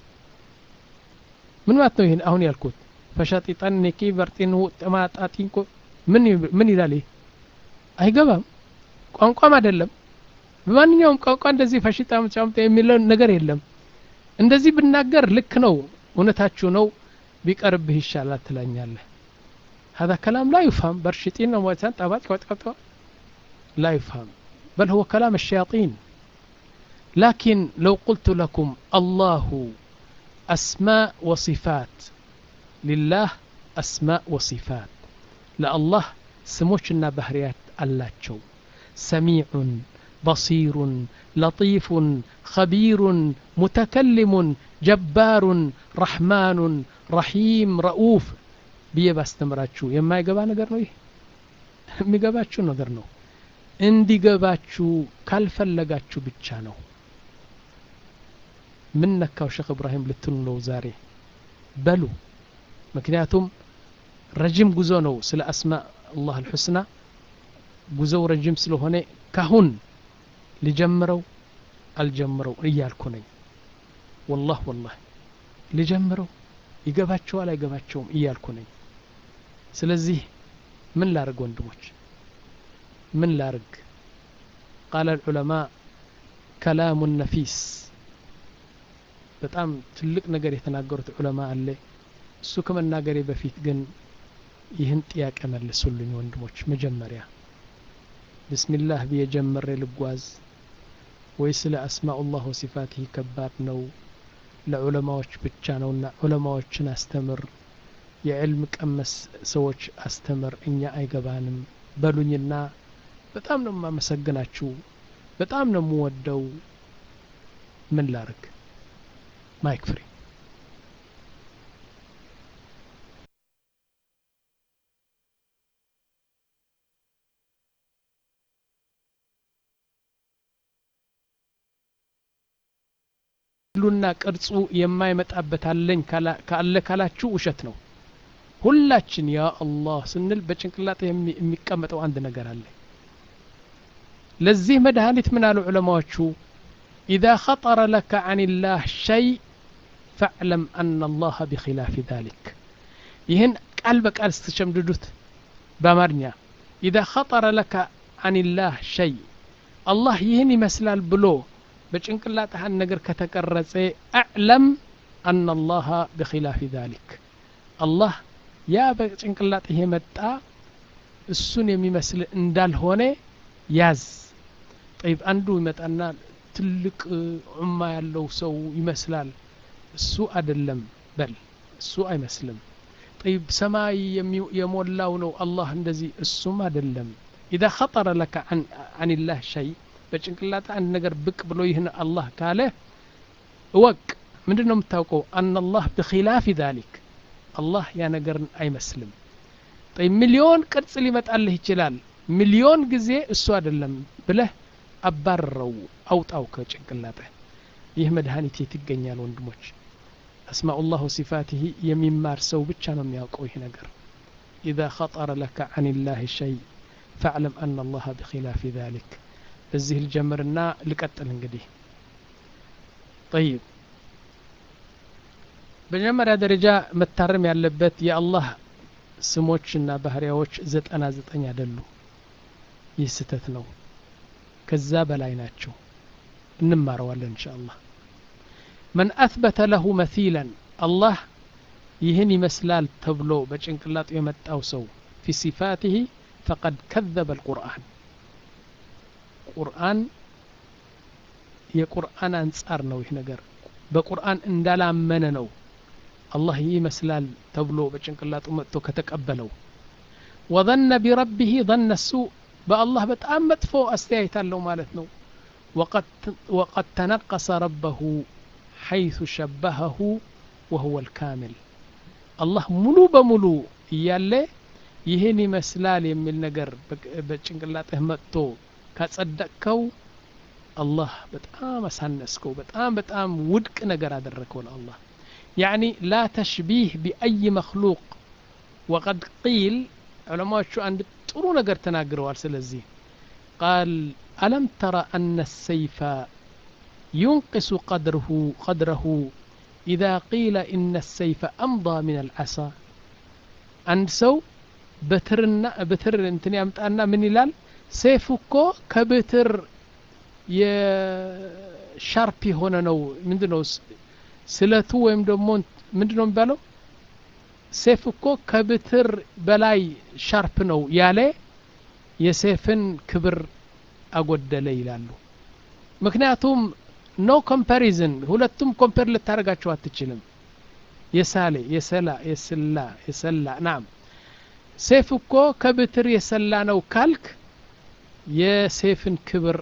ምን ማለት ነው ይህን አሁን ያልኩት ፈሸጢጣን ኔኪ በርጢን ጠማጣጢን ምን ምን ይላል ይህ አይገባም ቋንቋም አይደለም በማንኛውም ቋንቋ እንደዚህ ፈሽጣ ጫምጣ የሚለው ነገር የለም እንደዚህ ብናገር ልክ ነው እውነታችሁ ነው ቢቀርብህ ይሻላል ትላኛለህ هذا كلام لا يفهم برشتين وموتان طبات لا يفهم بل هو كلام الشياطين لكن لو قلت لكم الله أسماء وصفات لله أسماء وصفات لا الله سموشنا بهريات اللاتشو سميع بصير لطيف خبير متكلم جبار رحمن رحيم رؤوف ብዬ ባስተምራችሁ የማይገባ ነገር ነው ይህ የሚገባችሁ ነገር ነው እንዲገባችሁ ካልፈለጋችሁ ብቻ ነው ምን ነካው ሼክ እብራሂም ልትሉ ነው ዛሬ በሉ ምክንያቱም ረጅም ጉዞ ነው ስለ አስማ አላህ አልሑስና ጉዞው ረጅም ስለሆነ ካሁን ልጀምረው አልጀምረው እያልኩ ነኝ ወላህ ወላህ ልጀምረው ይገባቸዋል አይገባቸውም እያልኩ ነኝ ስለዚህ ምን ላርግ ወንድሞች ምን ላርግ ቃለ ልዑለማ ከላሙ ነፊስ በጣም ትልቅ ነገር የተናገሩት ዑለማ አለ እሱ ከመናገሬ በፊት ግን ይህን ጥያቄ መልሱልኝ ወንድሞች መጀመሪያ ብስሚላህ ብዬ ጀምሬ ልጓዝ ወይ ስለ አስማኡላህ ወሲፋትህ ከባድ ነው ለዑለማዎች ብቻ ነውና ዑለማዎችን አስተምር የዕልም ቀመስ ሰዎች አስተምር እኛ አይገባንም በሉኝና በጣም ነው የማመሰግናችሁ በጣም ነው የምወደው ምን ላርግ ማይክ ፍሪ ሉና ቅርጹ የማይመጣበት አለኝ ካለ ካላችሁ ውሸት ነው ሁላችን ያ አላህ ስንል በጭንቅላት የሚቀመጠው አንድ ነገር አለ ለዚህ መድኃኒት ምን አሉ ዑለማዎቹ ኢዛ ኸጠረ ለከ አን ላህ ሸይ ፈዕለም አና አላህ ቢኪላፊ ذሊክ ይህን ቃል በቃል ስትሸምድዱት በአማርኛ ኢዛ ኸጠረ ለከ አን ላህ ሸይ አላህ ይህን ይመስላል ብሎ በጭንቅላትህ አንድ ነገር ከተቀረጸ አዕለም አና አላህ ቢኪላፊ ذሊክ አላህ ያ በጭንቅላትህ የመጣ እሱን የሚመስል እንዳልሆነ ያዝ ጠይብ አንዱ ይመጣና ትልቅ ዑማ ያለው ሰው ይመስላል እሱ አይደለም በል እሱ አይመስልም ጠይብ ሰማይ የሞላው ነው አላህ እንደዚህ እሱም አይደለም ኢዛ ኸጠረ ለከ አን ላህ ሸይ በጭንቅላት አንድ ነገር ብቅ ብሎ ይህን አላህ ካለ እወቅ ምንድን ነው የምታውቀው አና አላህ ብኪላፊ ዛሊክ አላህ ያ ነገርን አይመስልም ጠይ ሚሊዮን ቅርጽ ሊመጣልህ ይችላል ሚሊዮን ጊዜ እሱ አይደለም ብለህ አባርረው አውጣው ከጭንቅላትህ ይህ መድኃኒት የት ይገኛል ወንድሞች አስማኡላህ ወሲፋትህ የሚማር ሰው ብቻ ነው የሚያውቀው ይህ ነገር ኢዛ ኸጠረ ለከ አን ላህ ሸይ ፈዕለም አና አላህ ብኪላፊ ዛሊክ እዚህ ልጀምርና ልቀጥል እንግዲህ ጠይብ በመጀመሪያ ደረጃ መታረም ያለበት የአላህ ስሞችና ባህሪያዎች ዘጠና ዘጠኝ አይደሉ ይህ ስህተት ነው ከዛ በላይ ናቸው እንማረዋለን እንሻ አላህ መን አትበተ ለሁ መሲለን አላህ ይህን ይመስላል ተብሎ በጭንቅላጡ የመጣው ሰው ፊ ሲፋትህ ፈቀድ ከዘበ አልቁርአን ቁርአን የቁርአን አንጻር ነው ይህ ነገር በቁርአን እንዳላመነ ነው አላህ ይህ ይመስላል ተብሎ በጭንቅላጡ መጥቶ ከተቀበለው ወظነ ቢረቢህ ظነ ሱእ በአላህ በጣም መጥፎ አስተያየት አለው ማለት ነው ወቀድ ተነቀሰ ረበሁ ሐይث ሸበሀሁ ወሁወ ልካምል አላህ ሙሉ በሙሉ እያለ ይህን ይመስላል የሚል ነገር በጭንቅላጥህ መጥቶ ካጸደቅከው አላህ በጣም አሳነስከው በጣም በጣም ውድቅ ነገር አደረከው ለአላህ ያዕኒ ላ ተሽቢህ ቢአይ መክሉቅ ወቀድ ቂል ዑለማዎቹ አንድ ጥሩ ነገር ተናግረዋል ስለዚህ ቃል አለም ተረ አነ ሰይፈ ينقص قدره قدره إذا قيل إن السيف أمضى من العصا عند سو بترنا بتر انتني أمتأنا من يلال سيفكو كبتر የሻርፕ የሆነ ነው ምንድ ነው ስለቱ ወይም ደግሞ ምንድ ነው የሚባለው ሴፍ እኮ ከብትር በላይ ሻርፕ ነው ያለ የሴፍን ክብር አጎደለ ይላሉ ምክንያቱም ኖ ኮምፓሪዝን ሁለቱም ኮምፔር ልታደርጋቸው አትችልም የሳሌ የሰላ የስላ የሰላ ናም ሴፍ እኮ ከብትር የሰላ ነው ካልክ የሴፍን ክብር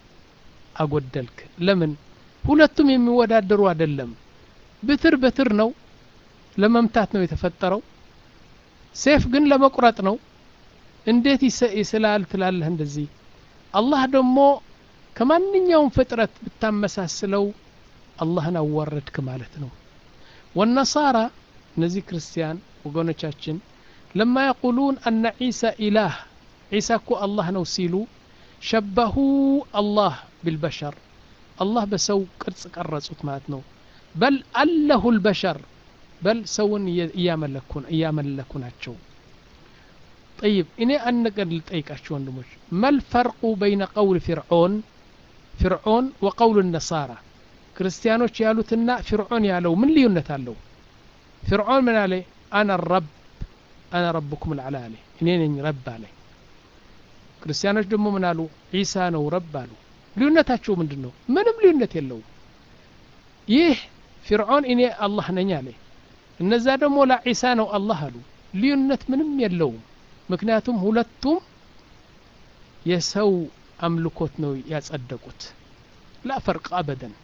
አጎደልክ ለምን ሁለቱም የሚወዳደሩ አይደለም ብትር በትር ነው ለመምታት ነው የተፈጠረው ሴፍ ግን ለመቁረጥ ነው እንዴት ይስላል ትላለህ እንደዚህ አላህ ደግሞ ከማንኛውም ፍጥረት ብታመሳስለው አላህን አዋረድክ ማለት ነው ወነሳራ እነዚህ ክርስቲያን ወገኖቻችን ለማ የቁሉን አነ ዒሳ ኢላህ ዒሳ እኮ አላህ ነው ሲሉ ሸበሁ አላህ ቢልበሸር አላህ በሰው ቅርጽ ቀረጹት ማለት ነው በል አለሁ ልበሸር በል ሰውን እያመለኩ ናቸው ጠይብ እኔ አንድ ነገር ልጠይቃችሁ ወንድሞች መልፈርቁ በይነ ቀውል ፊርዖን ፊርዖን ወቀውል ነሳራ ክርስቲያኖች ያሉትና ፊርዖን ያለው ምን ልዩነት አለው ፊርዖን ምን አለ አና ረብ አና ረብኩም ልዓላ አለ እኔ ነኝ ረብ አለ ክርስቲያኖች ደግሞ ምን አሉ ዒሳ ነው ረብ አሉ ልዩነታቸው ምንድን ነው ምንም ልዩነት የለውም ይህ ፊርዖን እኔ አላህ ነኝ አለ እነዛ ደግሞ ለዒሳ ነው አላህ አሉ ልዩነት ምንም የለውም ምክንያቱም ሁለቱም የሰው አምልኮት ነው ያጸደቁት ላ ፈርቅ አበደን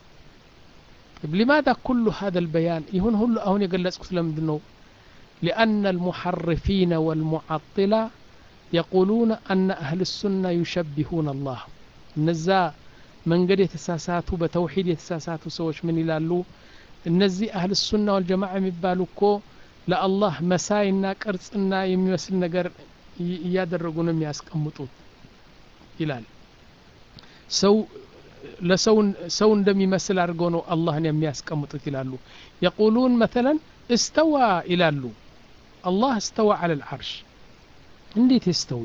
لماذا كل هذا البيان يهون هل أهون يقلس كسلم دنو لأن المحرفين والمعطلة يقولون أن أهل السنة يشبهون الله نزا من قد يتساساتوا بتوحيد يتساساتوا سوش من يلالو እነዚህ አህል ሱና ወልጀማዓ የሚባሉ እኮ ለአላህ መሳይና ቅርጽና የሚመስል ነገር እያደረጉ ነው የሚያስቀምጡት ይላል ሰው ለሰው ሰው እንደሚመስል አድርገው ነው አላህን የሚያስቀምጡት ይላሉ የቁሉን መተለን እስተዋ ይላሉ አላህ እስተዋ አለ ልዓርሽ እንዴት ይስተዊ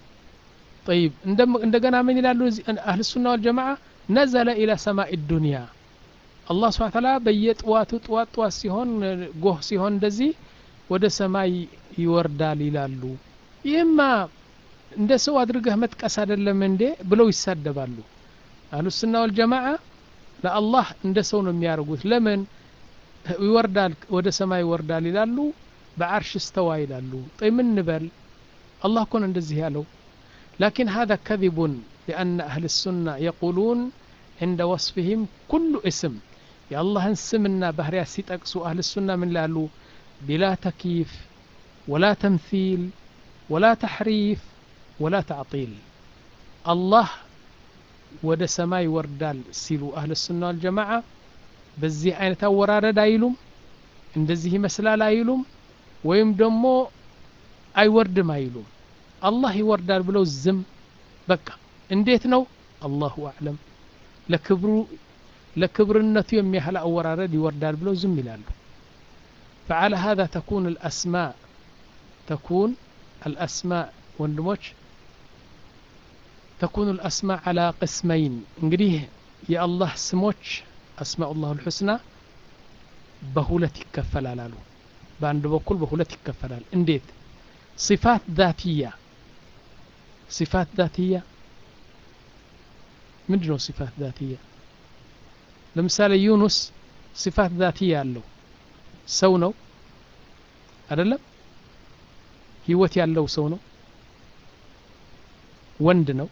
طيب እንደገና ምን ይላሉ አህል ሱና ወልጀማዓ ነዘለ ኢላ ሰማይ ዱንያ አላህ ስብሓን ታላ በየጥዋቱ ጥዋት ጥዋት ሲሆን ጎህ ሲሆን እንደዚህ ወደ ሰማይ ይወርዳል ይላሉ ይህማ እንደ ሰው አድርገህ መጥቀስ አይደለም እንዴ ብለው ይሳደባሉ አህሉስና ወልጀማዓ ለአላህ እንደ ሰው ነው የሚያደርጉት ለምን ይወርዳል ወደ ሰማይ ይወርዳል ይላሉ በዓርሽ እስተዋ ይላሉ ጠይ ምን ንበል አላህ እኮን እንደዚህ ያለው ላኪን ሀذا ከذቡን لأن أهل السنة يقولون عند وصفهم كل اسم يا الله سمنا بهريا سيتقسو أهل السنة من لالو بلا تكييف ولا تمثيل ولا تحريف ولا تعطيل الله ወደ ሰማይ ይወርዳል ሲሉ አህል ሱና ወልጀማዓ በዚህ አይነት አወራረድ አይሉም እንደዚህ ይመስላል አይሉም ወይም ደግሞ አይወርድም አይሉም አላህ ይወርዳል ብለው ዝም በቃ እንዴት ነው አላሁ አዕለም ለክብሩ ለክብርነቱ የሚያህል አወራረድ ይወርዳል ብለው ዝም ይላሉ فعلى هذا تكون الأسماء تكون الأسماء ወንድሞች تكون الأسماء على قسمين እንግዲህ የአላህ ስሞች أسماء الله الحسنى በሁለት ይከፈላል አሉ በአንድ በኩል በሁለት ይከፈላል እንዴት صفات ذاتية صفات ذاتية ምንድን ነው صفات ذاتية ለምሳሌ ዩኑስ صفات ذاتية አለው ሰው ነው አይደለም ህይወት ያለው ሰው ነው ወንድ ነው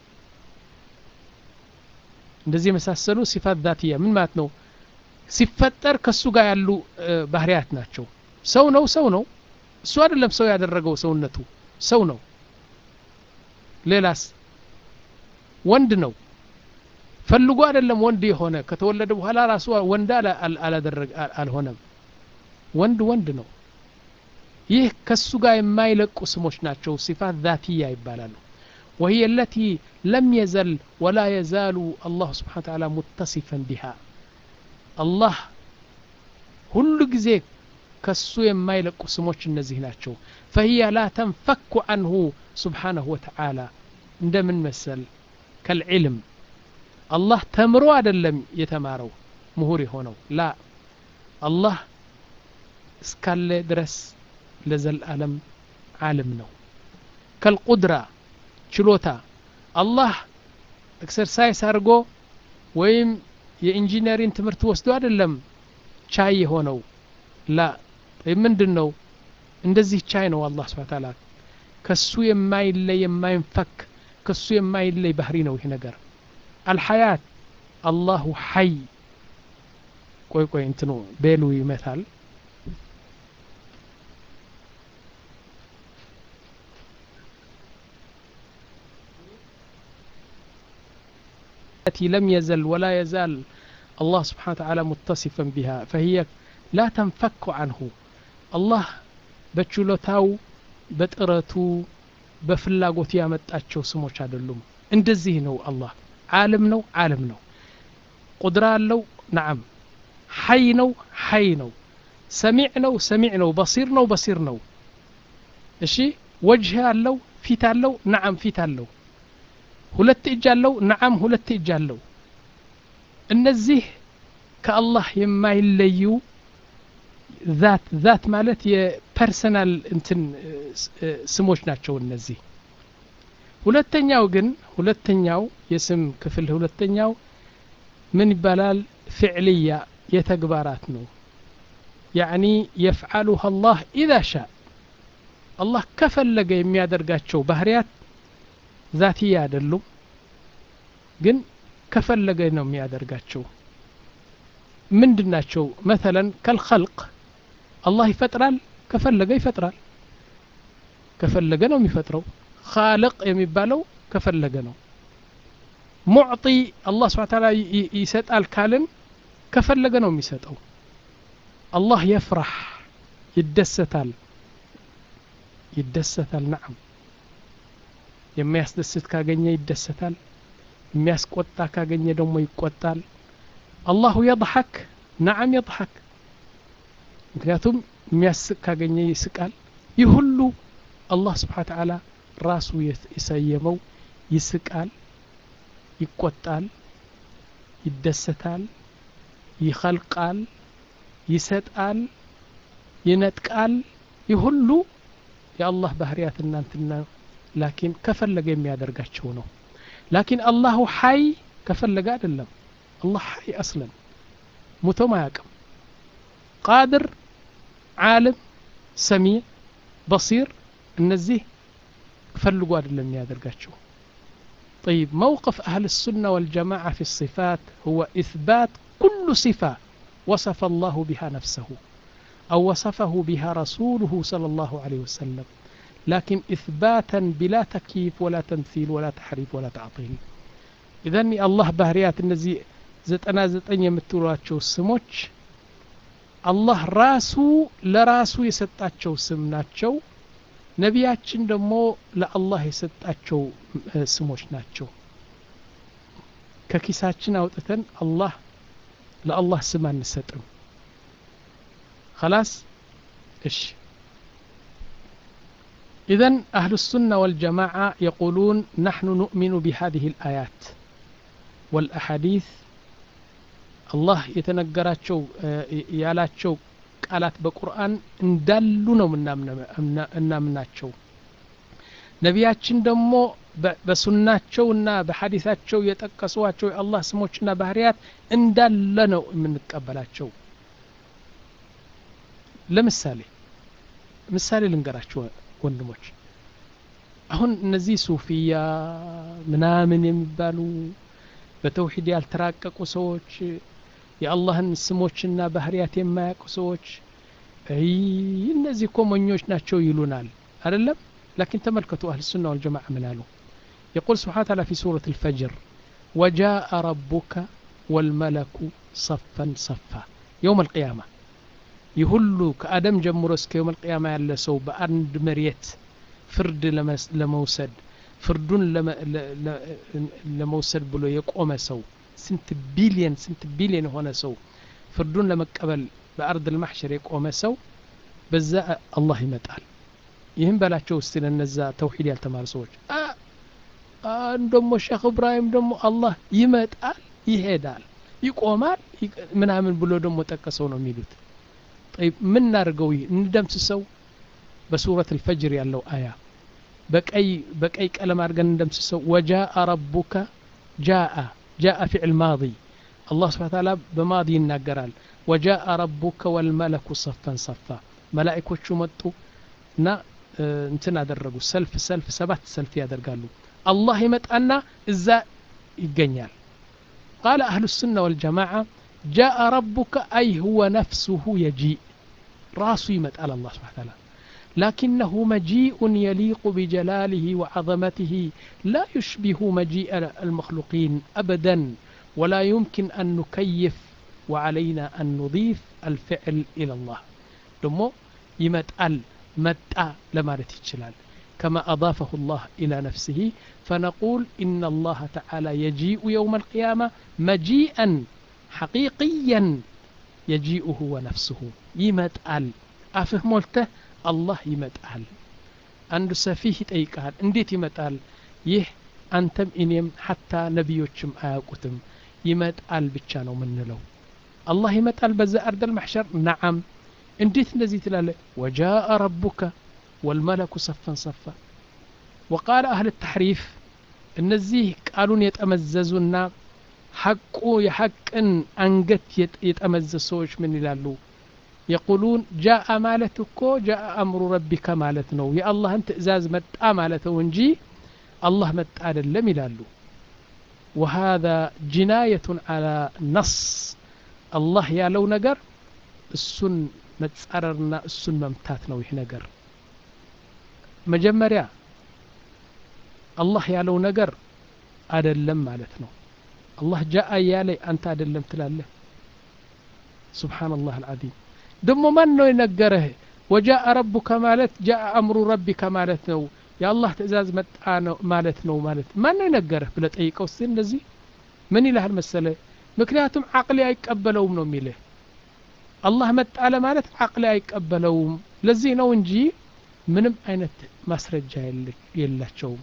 እንደዚህ የመሳሰሉ ሲፋት ዛትያ ምን ማለት ነው ሲፈጠር ከሱ ጋር ያሉ ባህሪያት ናቸው ሰው ነው ሰው ነው እሱ አይደለም ሰው ያደረገው ሰውነቱ ሰው ነው ሌላስ ወንድ ነው ፈልጎ አይደለም ወንድ የሆነ ከተወለደ በኋላ ራሱ ወንድ አላደረገ አልሆነም ወንድ ወንድ ነው ይህ ከሱ ጋር የማይለቁ ስሞች ናቸው ሲፋት ዛትያ ይባላሉ وهي التي لم يزل ولا يزال الله سبحانه وتعالى متصفا بها الله ሁሉ ጊዜ ከሱ የማይለቁ ስሞች እነዚህ ናቸው فهي لا تنفك عنه سبحانه وتعالى እንደምን መሰል ከልዕልም አላህ ተምሮ አይደለም የተማረው ምሁር የሆነው ላ አላህ እስካለ ድረስ ለዘልዓለም ዓለም ነው ከልቁድራ ችሎታ አላህ ኤክሰርሳይዝ አድርጎ ወይም የኢንጂነሪንግ ትምህርት ወስዶ አይደለም ቻይ የሆነው ላ ምንድን ነው እንደዚህ ቻይ ነው አላህ ስብሐ ተዓላ ከሱ የማይለይ የማይንፈክ ከሱ የማይለይ ባህሪ ነው ይህ ነገር አልሐያት አላሁ ሐይ ቆይ ቆይ እንትኑ ቤሉ ይመታል التي لم يزل ولا يزال الله سبحانه وتعالى متصفا بها فهي لا تنفك عنه الله በችሎታው በጥረቱ በፍላጎት ያመጣቸው ስሞች አይደሉም እንደዚህ ነው አላህ ዓለም ነው ዓለም ነው ቁድራ አለው ነዓም ሐይ ነው ሐይ ነው ሰሚዕ ነው ሰሚዕ ነው በሲር ነው በሲር ነው እሺ ወጅህ አለው ፊት አለው ነዓም ፊት አለው ሁለት እጅ አለው ነዓም ሁለት እጅ አለው እነዚህ ከአላህ የማይለዩ ዛት ዛት ማለት የፐርሰናል እንትን ስሞች ናቸው እነዚህ ሁለተኛው ግን ሁለተኛው የስም ክፍል ሁለተኛው ምን ይባላል ፍዕልያ የተግባራት ነው ያዕኒ የፍዓሉሃ አላህ ኢዛ ሻ አላህ ከፈለገ የሚያደርጋቸው ባህርያት ዛትያ አይደሉም ግን ከፈለገ ነው የሚያደርጋቸው ምንድን ናቸው መተለን ከልኸልቅ አላህ ይፈጥራል ከፈለገ ይፈጥራል ከፈለገ ነው የሚፈጥረው ኻልቅ የሚባለው ከፈለገ ነው ሙዕጢ አላህ ስብሓ ታላ ይሰጣል ካልን ከፈለገ ነው የሚሰጠው አላህ የፍራህ ይደሰታል ይደሰታል ነዓም የሚያስደስት ካገኘ ይደሰታል የሚያስቆጣ ካገኘ ደግሞ ይቆጣል አላሁ የضሐክ ነዓም የضሐክ ምክንያቱም የሚያስቅ ካገኘ ይስቃል ይህ ሁሉ አላህ ስብሓ ተዓላ ራሱ የሰየመው ይስቃል ይቆጣል ይደሰታል ይኸልቃል ይሰጣል ይነጥቃል ይህ ሁሉ የአላህ ባህርያት እናንትና ላኪን ከፈለገ የሚያደርጋቸው ነው ላኪን አላሁ ሐይ ከፈለገ አይደለም አላህ ሐይ አስለን ሙቶም አያቅም ቃድር ዓለም ሰሚዕ በሲር እነዚህ ፈልጎ አይደለም የሚያደርጋቸው طيب موقف أهل السنة والجماعة في الصفات هو إثبات كل صفة وصف الله بها نفسه أو وصفه بها رسوله صلى الله عليه وسلم لكن إثباتا بلا تكييف ولا تمثيل ولا تحريف ولا تعطيل إذا الله ባህርያት እነዚህ ዘጠና ዘጠኝ የምትሏቸው ስሞች አላህ ራሱ ለራሱ የሰጣቸው ስም ናቸው ነቢያችን ደግሞ ለአላህ የሰጣቸው ስሞች ናቸው ከኪሳችን አውጥተን አላህ ለአላህ ስም አንሰጥም خلاص ايش إذا أهل السنة والجماعة يقولون نحن نؤمن بهذه الآيات والأحاديث الله يتنقراتشو يالاتشو ቃላት በቁርአን እንዳሉ ነው እናምናቸው ነቢያችን ደግሞ በሱናቸውና በሐዲሳቸው የጠቀሷቸው የአላህ ስሞችና ባህርያት እንዳለ ነው የምንቀበላቸው ለምሳሌ ምሳሌ ልንገራቸው ወንድሞች አሁን እነዚህ ሱፊያ ምናምን የሚባሉ በተውሂድ ያልተራቀቁ ሰዎች የአላህን ስሞችና ባህርያት የማያውቁ ሰዎች እነዚህ እኮ ሞኞች ናቸው ይሉናል አይደለም لكن تملكتوا أهل السنة والجماعة من قالوا يقول سبحانه وتعالى في سورة الفجر وجاء ربك والملك صفا صفا يوم القيامة يهلو كأدم جمر اسك يوم القيامة يلا سو بأند مريت فرد لموسد فردون لموسد بلو يقوم سو ስንት ቢሊየን ስንት ቢሊየን የሆነ ሰው ፍርዱን ለመቀበል በአርድ ልማሕሸር የቆመ ሰው በዛ አላህ ይመጣል ይህም በላቸው ውስጥ ለነዛ ተውሂድ ያልተማሩ ሰዎች ደሞ ሼክ እብራሂም ደግሞ አላህ ይመጣል ይሄዳል ይቆማል ምናምን ብሎ ደግሞ ጠቀሰው ነው የሚሉት ምን እናድርገው ይህ እንደምስሰው በሱረት ልፈጅር ያለው አያ በቀይ በቀይ ቀለም አድርገን እንደምስሰው ወጃአ ረቡከ ጃአ جاء فعل ماضي الله سبحانه وتعالى بماضي يناقرال وجاء ربك والملك صفا صفا ملائكة مطو نا انتنا درقوا سلف سلف سبات سلف يادرقالوا الله يمتأنا إذا يقنيال قال أهل السنة والجماعة جاء ربك أي هو نفسه يجيء راسه يمتأل الله سبحانه وتعالى لكنه مجيء يليق بجلاله وعظمته لا يشبه مجيء المخلوقين ابدا ولا يمكن ان نكيف وعلينا ان نضيف الفعل الى الله دمو يمتأل متأ لما يتشلال كما أضافه الله إلى نفسه فنقول إن الله تعالى يجيء يوم القيامة مجيئا حقيقيا يجيء هو نفسه يمتأل أفهمولته አላህ ይመጣል አንዱ ሰፊህ ይጠይቃል እንዴት ይመጣል ይህ አንተም እኔም ሐታ ነቢዮችም አያውቁትም ይመጣል ብቻ ነው ምንለው አላህ ይመጣል በዛ አርደል ማሕሸር ነዓም እንዴት እንደዚህ ትላለ ወጃአ ረቡከ ወልመለኩ ሰፈን ሰፋ ወቃለ አህል ተሕሪፍ እነዚህ ቃሉን የጠመዘዙና ሐቁ የሐቅን አንገት የጠመዘዙ ሰዎች ምን ይላሉ يقولون جاء مالتك جاء أمر ربك مالتنا يا الله أنت إزاز متى مالته ونجي الله متى لم يلالو وهذا جناية على نص الله يا لو نقر السن متسررنا السن ممتاتنا ويه نقر مجمريا الله يا لو نقر أدلم مالتنا الله جاء يا لي أنت أدلم تلاله سبحان الله العظيم ደሞ ማን ነው የነገረህ ወጃአ ረቡከ ማለት ጃአ አምሩ ረቢከ ማለት ነው የአላህ ትእዛዝ መጣ ነው ማለት ነው ማለት ማን ነው የነገረህ ብለ ጠይቀው ስ እንደዚህ ምን ይልሃል መሰለ ምክንያቱም አቅሊ አይቀበለውም ነው የሚልህ አላህ መጣ ለማለት አቅሊ አይቀበለውም ለዚህ ነው እንጂ ምንም አይነት ማስረጃ የላቸውም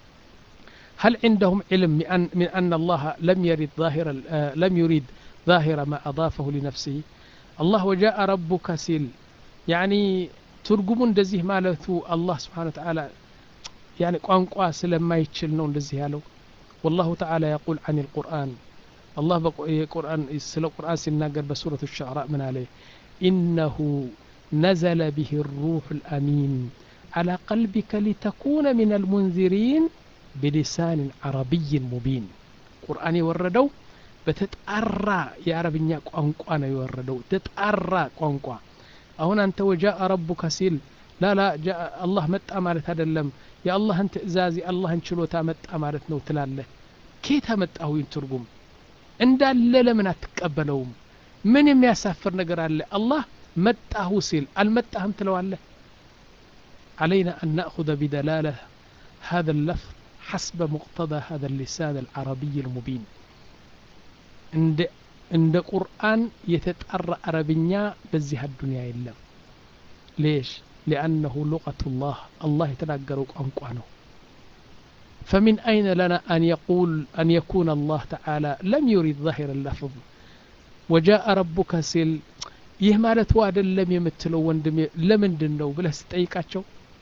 هل عندهم علم من أن الله لم يرد ظاهر لم يريد ظاهر ما أضافه لنفسه الله وجاء ربك سيل يعني ترجم እንደዚህ ማለቱ አላህ ስብሓን ተዓላ يعني ቋንቋ ስለማይችል ነው እንደዚህ ያለው والله تعالى يقول عن القرآن الله قرآن ስለ ቁርአን ሲናገር በሱረة الشعراء ምን አለ إنه نزل به الروح الأمين على قلبك لتكون من المنذرين ቢሊሳንን ዓረቢይን ሙቢን ቁርአን የወረደው በተጣራ የአረብኛ ቋንቋ ነው የወረደው ተጣራ ቋንቋ አሁን አንተ ወጃአ ረቡከ ሲል ላላ አላህ መጣ ማለት አይደለም የአላህን ትእዛዝ የአላህን ችሎታ መጣ ማለት ነው ትላለህ ኬት አመጣሁ ይህን ትርጉም እንዳለ ለምን አትቀበለውም ምን የሚያሳፍር ነገር አለ አላህ መጣሁ ሲል አልመጣህም ትለዋለህ علينا أن نأخذ بدلالة هذا اللفظ حسب مقتضى هذا اللسان العربي المبين عند عند قرآن يتتأرى عربيا بزيها الدنيا إلا ليش لأنه لغة الله الله يتناقر أنقوانه فمن أين لنا أن يقول أن يكون الله تعالى لم يريد ظاهر اللفظ وجاء ربك سيل ይህ ማለት ዋ አይደለም የምትለው ወንድም ለምንድን ነው ብለህ ስጠይቃቸው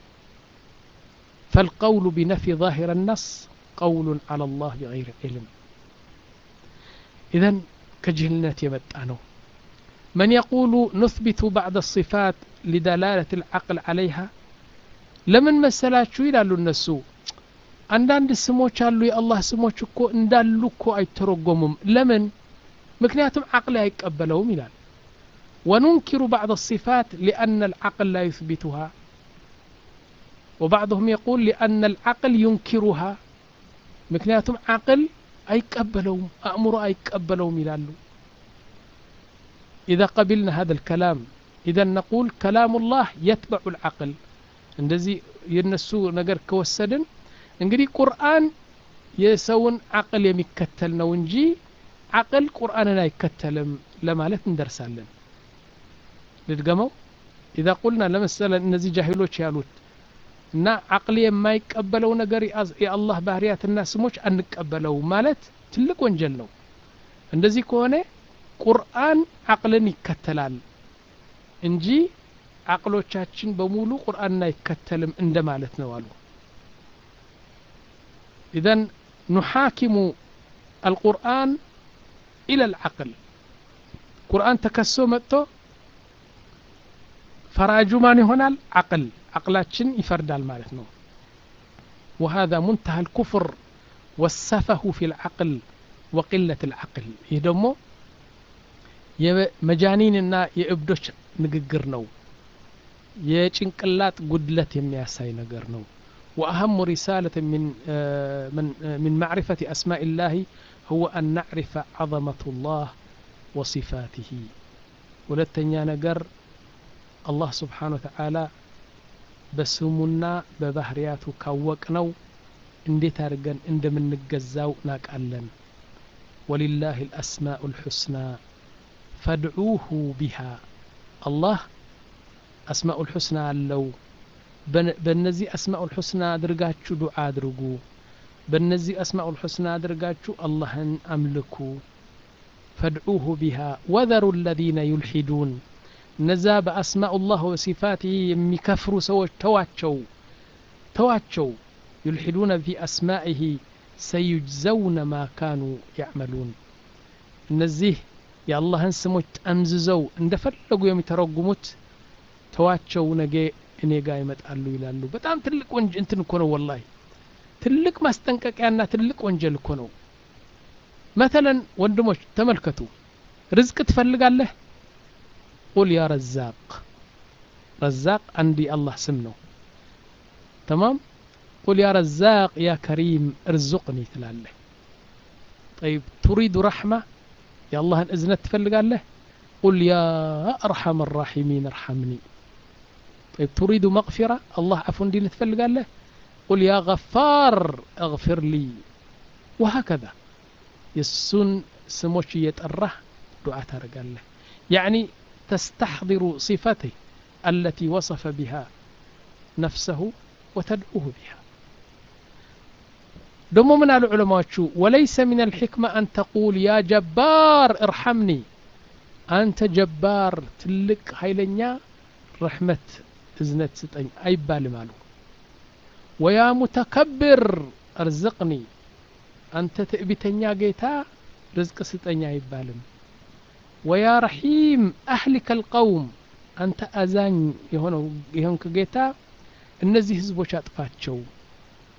فالقول بنفي ظاهر النص قول على الله بغير علم إذا كجهلنات يمتعنه من يقول نثبت بعض الصفات لدلالة العقل عليها لمن مسلاችሁ ይላሉ እነሱ አንዳንድ ስሞች አሉ የአላህ ስሞች እኮ እንዳሉ እኮ አይተረጎሙም ለምን ምክንያቱም አቅል አይቀበለውም ይላል وننكر بعض الصفات لأن العقل لا يثبتها وبعضهم يقول لأن العقل ينكرها مكنياتهم عقل أيقبلهم أأمر أيقبلهم يلالو إذا قبلنا هذا الكلام إذا نقول كلام الله يتبع العقل እንደዚህ የነሱ ነገር ከወሰድን እንግዲህ ቁርአን የሰውን አቅል የሚከተል ነው እንጂ አቅል ቁርአንን አይከተልም ለማለት እንደርሳለን ልድገመው ኢዛ ቁልና ለመሰለ እነዚህ ጃሂሎች ያሉት እና አቅል የማይቀበለው ነገር የአላህ ባህርያትና ስሞች አንቀበለው ማለት ትልቅ ወንጀል ነው እንደዚህ ከሆነ ቁርአን አቅልን ይከተላል እንጂ አቅሎቻችን በሙሉ ቁርአንን አይከተልም እንደማለት ነው አሉ ኢዘን ኑሓኪሙ አልቁርአን ኢላ ልዓቅል ቁርአን ተከሶ መጥቶ ፈራጁ ማን ይሆናል አቅል አቅላችን ይፈርዳል ማለት ነው وهذا منتهى الكفر والسفه في العقل وقلة العقل ይህ ደግሞ የመጃኒንና የእብዶች ንግግር ነው የጭንቅላት ጉድለት የሚያሳይ ነገር ነው وأهم رسالة من من من معرفة أسماء الله هو أن نعرف عظمة الله وصفاته ሁለተኛ ነገር አላህ ስብሓን ወተዓላ በስሙና በባህርያቱ ካወቅ ነው እንዴት አድርገን እንደምንገዛው ናቃለን ወሊላህ ልአስማኡ ልሑስና ፈድዑሁ ቢሃ አላህ አስማኡ ልሑስና አለው በእነዚህ አስማኡ ልሑስና አድርጋችሁ ዱዓ አድርጉ በእነዚህ አስማኡ ልሑስና አድርጋችሁ አላህን አምልኩ ፈድዑሁ ቢሃ ወዘሩ ለዚነ ዩልሒዱን እነዛ በአስማኡላህ ወሲፋትህ የሚከፍሩ ሰዎች ተዋቸው ተዋቸው ዩልሒዱነ ፊ አስማኢህ ሰዩጅዘውነ ማ ካኑ ያዕመሉን እነዚህ የአላህን ስሞች ጠምዝዘው እንደፈለጉ የሚተረጉሙት ተዋቸው ነገ እኔ ጋር ይመጣሉ ይላሉ በጣም ትልቅ ወንጀል እንትን እኮ ነው ወላሂ ትልቅ ማስጠንቀቂያና ትልቅ ወንጀል እኮ ነው መተለን ወንድሞች ተመልከቱ ርዝቅ ትፈልጋለህ ቁል ያ ረዛቅ ረዛቅ አንድ የአላህ ስም ነው ተማም ቁል ያ ረዛቅ ያ ከሪም እርዙቅኒ ትላለህ ጠይብ ቱሪዱ ረሕማ የአላህን እዝነት ትፈልጋለህ ቁል ያ አርሐም ራሒሚን እርሐምኒ طيب تريد مغفرة الله عفو دين تفلق له قل يا غفار اغفر لي وهكذا يسون سموش يتأره دعاء ترقال له يعني تستحضر صفته التي وصف بها نفسه وتدعوه بها دم من العلماء وليس من الحكمة أن تقول يا جبار ارحمني أنت جبار تلك هيلنيا رحمة እዝነት ስጠኝ አይባልም አሉ ወያ ሙተከብር እርዝቅኒ አንተ ትዕቢተኛ ጌታ ርዝቅ ስጠኝ አይባልም ወያ ረሒም አህሊከ ልቀውም አንተ አዛኝ የሆነው የሆንክ ጌታ እነዚህ ህዝቦች አጥፋቸው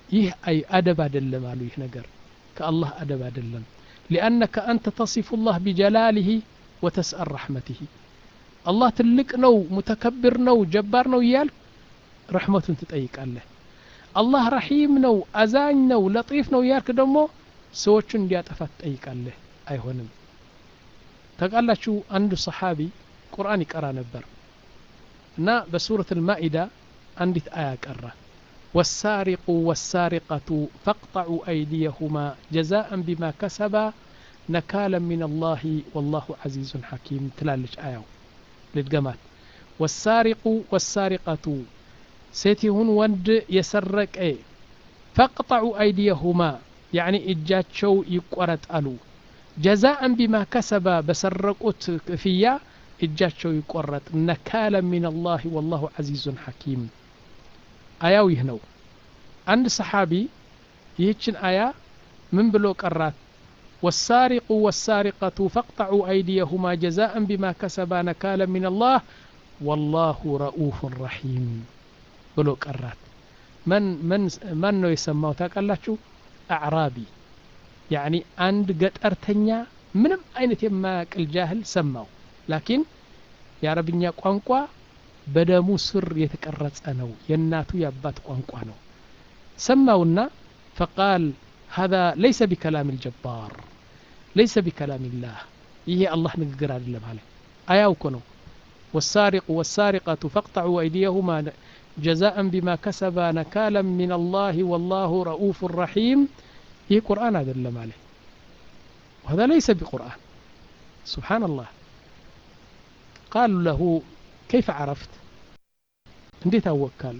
ይህ አይ አደብ አይደለም አሉ ይህ ነገር ከአላህ አደብ አይደለም ሊአነከ አንተ ተሲፉ ላህ ቢጀላሊህ ወተስአል ረሕመትህ አላህ ትልቅ ነው ሙተከብር ነው ጀባር ነው እያል ረሕመቱን ትጠይቃለህ አላህ ረሒም ነው አዛኝ ነው ለጢፍ ነው እያልክ ደግሞ ሰዎቹን እንዲያጠፋ ትጠይቃለህ አይሆንም ተቃላችሁ አንዱ ሰሓቢ ቁርአን ይቀራ ነበር እና በሱረት ልማኢዳ አንዲት አያ ቀራ والسارق والسارقة فاقطعوا أيديهما جزاء بما كسبا نكالا من الله والله عزيز حكيم تلالج آية للجمال والسارق والسارقة سيتهن وند يسرق ايه فاقطعوا أيديهما يعني إجاتشو يقرت ألو جزاء بما كسبا بسرقت فيا إجاتشو يقرت نكالا من الله والله عزيز حكيم አያው ይህ ነው አንድ ሰሓቢ ይህችን አያ ምን ብሎ ቀራት والسارق والسارقة فاقطعوا أيديهما جزاء بما كسبا نكالا من الله والله رؤوف رحيم ብሎ ቀራት من من من ነው የሰማው ታውቃላችሁ አዕራቢ ያኒ አንድ ገጠርተኛ ምንም አይነት የማያቅል ጃህል ሰማው ላኪን የአረብኛ ቋንቋ በደሙ ስር የተቀረጸ ነው የእናቱ የአባት ቋንቋ ነው ሰማውና ፈቃል هذا ليس بكلام الجبار ليس بكلام الله ይሄ አላህ ንግግር አይደለም አለ አያው እኮ ነው والسارق والسارقة فاقطعوا أيديهما جزاء بما كسبا نكالا من الله والله رؤوف رحيم ይህ ቁርአን አይደለም አለ وهذا ليس بقرآن سبحان الله قالوا له كيف عرفت እንዴት አወካሉ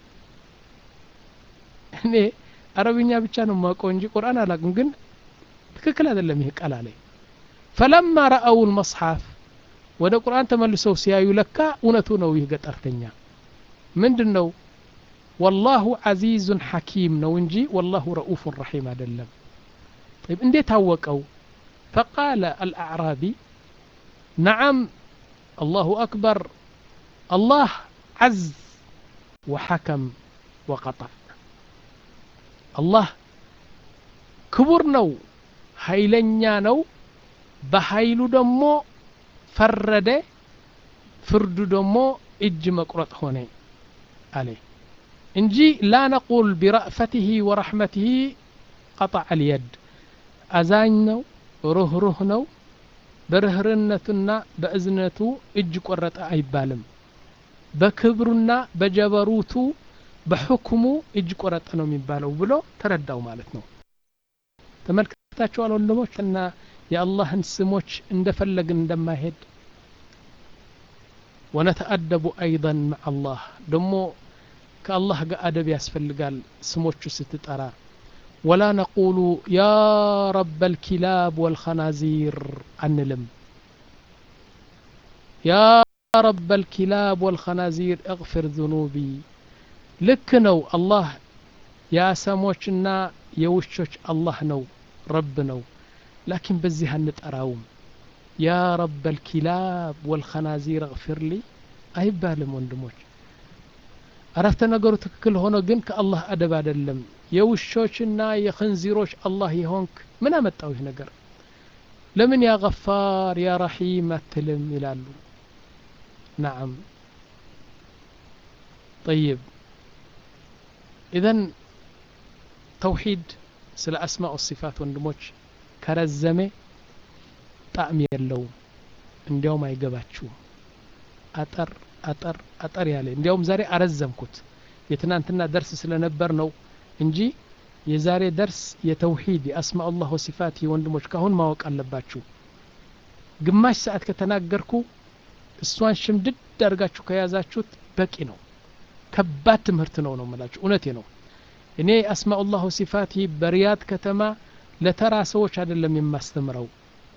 እኔ አረብኛ ብቻ ነው ማውቀው እንጂ ቁርአን አላቅም ግን ትክክል አይደለም ይሄ ቃል አለኝ ፈለማ ረአው ልመጽሐፍ ወደ ቁርአን ተመልሰው ሲያዩ ለካ እውነቱ ነው ይህ ገጠርተኛ ምንድን ነው ወላሁ ዓዚዙን ሐኪም ነው እንጂ ወላሁ ረኡፉን ረሒም አይደለም طيب እንዴት አወቀው فقال الأعرابي نعم الله أكبر الله عز وحكم وقطع الله ክቡር ነው ኃይለኛ ነው በኃይሉ ደግሞ ፈረደ ፍርዱ ደግሞ እጅ መቁረጥ ሆነ አለ እንጂ ላ ነቁል ቢረእፈትህ ወረሕመትህ ቀጣዕ ልየድ አዛኝ ነው ሩህሩህ ነው በርህርነቱና በእዝነቱ እጅ ቆረጠ አይባልም በክብሩና በጀበሩቱ በሕክሙ እጅ ቆረጠ ነው የሚባለው ብሎ ተረዳው ማለት ነው ተመልክታችኋል ወንድሞች እና የአላህን ስሞች እንደፈለግን እንደማይሄድ ወነተአደቡ አይضን መዓ አላህ ደሞ ከአላህ ጋር አደብ ያስፈልጋል ስሞቹ ስትጠራ ወላ ነቁሉ ያ ረብ ልኪላብ ወልኸናዚር አንልም ያ ረብ ልኪላብ ወልኸናዚር እግፊር ذኑቢ ልክ ነው አላህ የአሰሞችና የውሾች አላህ ነው ረብ ነው ላኪን በዚህ አንጠራውም ያ ረብ ልኪላብ ወልኸናዚር እግፊር ሊ አይባልም ወንድሞች አረፍተ ነገሩ ትክክል ሆኖ ግን ከአላህ አደብ አይደለም የውሾችና የኽንዚሮች አላህ የሆንክ ምን አመጣው ይህ ነገር ለምን ያ ገፋር ያ ረሒም አትልም ይላሉ ናዓም ጠይብ ኢዘን ተውሒድ ስለ አስማء ሲፋት ወንድሞች ከረዘሜ ጣዕም የለውም እንዲያውም አይገባችሁም አጠር አጠር አጠር ያለ እንዲያውም ዛሬ አረዘምኩት የትናንትና ደርስ ስለነበር ነው እንጂ የዛሬ ደርስ የተውሂድ የአስማء ላህ ወሲፋት ወንድሞች ካሁን ማወቅ አለባችሁ ግማሽ ሰዓት ከተናገርኩ እሷን ሽምድድ አድርጋችሁ ከያዛችሁት በቂ ነው ከባድ ትምህርት ነው ነው ምላችሁ እውነቴ ነው እኔ አስማء ላህ ወሲፋት በሪያድ ከተማ ለተራ ሰዎች አይደለም የማስተምረው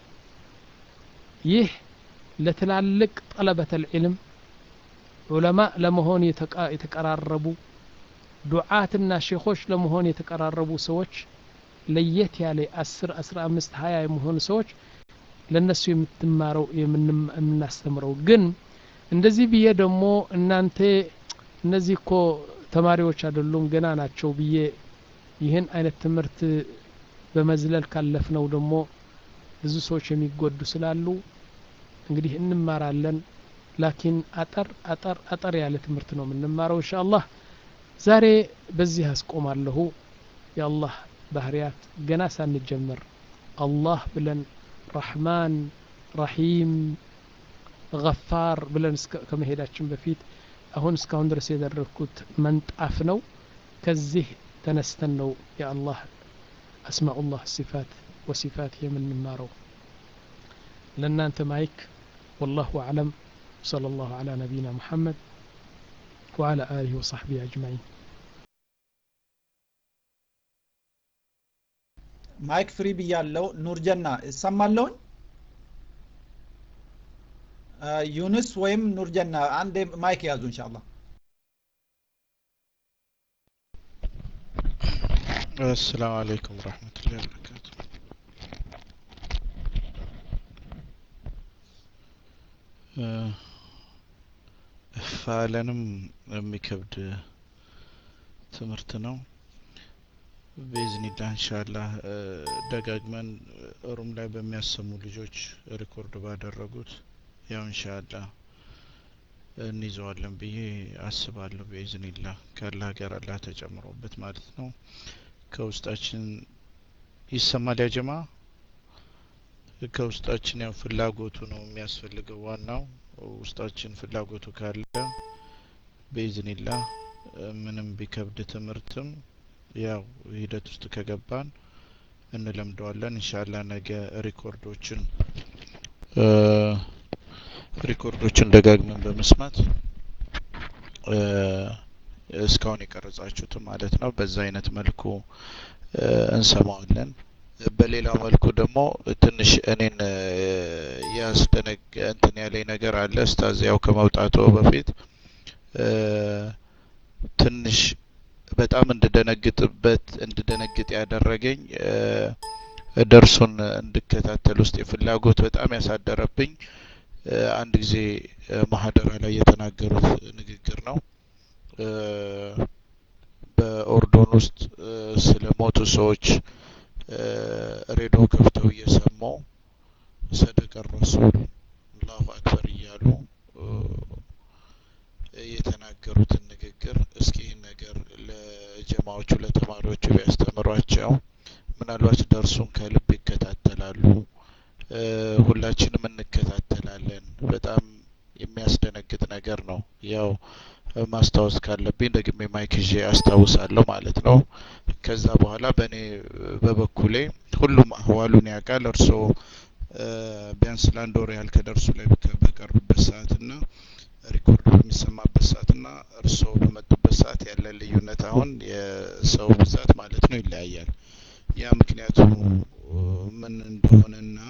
ይህ ለትላልቅ ጠለበት ልዕልም ዑለማ ለመሆን የተቀራረቡ ዱዓትና ሼኾች ለመሆን የተቀራረቡ ሰዎች ለየት ያለ አስር አስራ አምስት ሀያ የሚሆኑ ሰዎች ለእነሱ የምትማረው የምናስተምረው ግን እንደዚህ ብዬ ደግሞ እናንተ እነዚህ እኮ ተማሪዎች አይደሉም ገና ናቸው ብዬ ይህን አይነት ትምህርት በመዝለል ካለፍነው ደግሞ ብዙ ሰዎች የሚጎዱ ስላሉ እንግዲህ እንማራለን ላኪን አጠር አጠር አጠር ያለ ትምህርት ነው የምንማረው እንሻ አላህ ዛሬ በዚህ አስቆማለሁ የአላህ ባህርያት ገና ሳንጀምር አላህ ብለን ረሕማን ረሒም ገፋር ብለን ከመሄዳችን በፊት አሁን እስካሁን ድረስ የደረግኩት መንጣፍ ነው ከዚህ ተነስተን ነው የአላህ አስማኡላህ ሲፋት ወሲፋት የምንማረው ለእናንተ ማይክ والله أعلم صلى الله على نبينا محمد وعلى آله وصحبه أجمعين ማይክ ፍሪ ብያለው ኑርጀና እሰማለሁኝ ዩንስ ወይም ኑርጀና አንድ ማይክ ያዙ እንሻላ السلام عليكم ورحمة الله وبركاته ፋለንም የሚከብድ ትምህርት ነው በኢዝኒላህ እንሻላህ ደጋግመን ሩም ላይ በሚያሰሙ ልጆች ሪኮርድ ባደረጉት ያው እንሻላህ እንይዘዋለን ብዬ አስባለሁ በኢዝኒላህ ከአላህ ጋር አላህ ተጨምሮበት ማለት ነው ከውስጣችን ይሰማል ያጀማ ከውስጣችን ያው ፍላጎቱ ነው የሚያስፈልገው ዋናው ውስጣችን ፍላጎቱ ካለ በኢዝኒላህ ምንም ቢከብድ ትምህርትም ያው ሂደት ውስጥ ከገባን እንለምደዋለን እንሻላ ነገ ሪኮርዶችን ሪኮርዶችን ደጋግመን በመስማት እስካሁን የቀረጻችሁትም ማለት ነው በዛ አይነት መልኩ እንሰማዋለን በሌላ መልኩ ደግሞ ትንሽ እኔን ያስደነግ እንትን ያለኝ ነገር አለ እስታዝ ያው ከመውጣቱ በፊት ትንሽ በጣም እንድደነግጥበት እንድደነግጥ ያደረገኝ ደርሱን እንድከታተል ውስጥ የፍላጎት በጣም ያሳደረብኝ አንድ ጊዜ ማህደራ ላይ የተናገሩት ንግግር ነው በኦርዶን ውስጥ ስለ ሞቱ ሰዎች ሬዲዮ ከፍተው እየሰሙ ሰደቀ ረሱል አላሁ አክበር እያሉ የተናገሩትን ንግግር እስኪ ይህን ነገር ለጀማዎቹ ለተማሪዎቹ ቢያስተምሯቸው ምናልባት ደርሱን ከልብ ይከታተላሉ ሁላችንም እንከታተላለን በጣም የሚያስደነግጥ ነገር ነው ያው ማስታወስ ካለብኝ ደግሜ ማይክ ይዤ አስታውሳለሁ ማለት ነው ከዛ በኋላ በእኔ በበኩሌ ሁሉም አህዋሉን ያውቃል እርስዎ ቢያንስ ለአንድ ወር ያህል ከደርሱ ላይ በቀሩበት ሰዓት ና ሪኮርድ በሚሰማበት ሰዓት ና እርስዎ በመጡበት ሰዓት ያለ ልዩነት አሁን የሰው ብዛት ማለት ነው ይለያያል ያ ምክንያቱ ምን እንደሆነና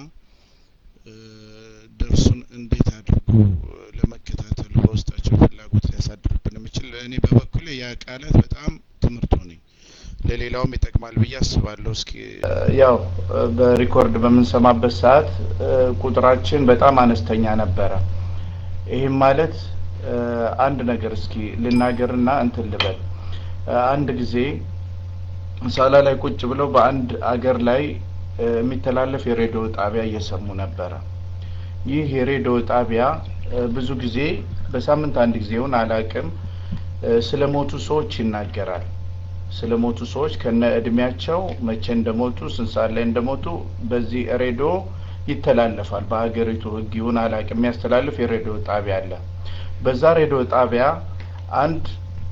ደርሱን እንዴት አድርጎ ለመከታተል በውስጣቸው ፍላጎት ሊያሳድርብን የሚችል እኔ በበኩሌ ያ ቃላት በጣም ትምህርት ሆነኝ ለሌላውም ይጠቅማል ብዬ አስባለሁ እስኪ ያው በሪኮርድ በምንሰማበት ሰዓት ቁጥራችን በጣም አነስተኛ ነበረ ይህም ማለት አንድ ነገር እስኪ ልናገርና እንትን ልበል አንድ ጊዜ ሳላ ላይ ቁጭ ብለው በአንድ አገር ላይ የሚተላለፍ የሬዲዮ ጣቢያ እየሰሙ ነበረ ይህ የሬዲዮ ጣቢያ ብዙ ጊዜ በሳምንት አንድ ጊዜውን አላቅም ስለ ሞቱ ሰዎች ይናገራል ስለ ሞቱ ሰዎች ከነ እድሜያቸው መቼ እንደሞቱ ስንት ሰዓት ላይ እንደሞቱ በዚህ ሬዲዮ ይተላለፋል በሀገሪቱ ህግ ይሁን አላቅ የሚያስተላልፍ የሬዲዮ ጣቢያ አለ በዛ ሬዲዮ ጣቢያ አንድ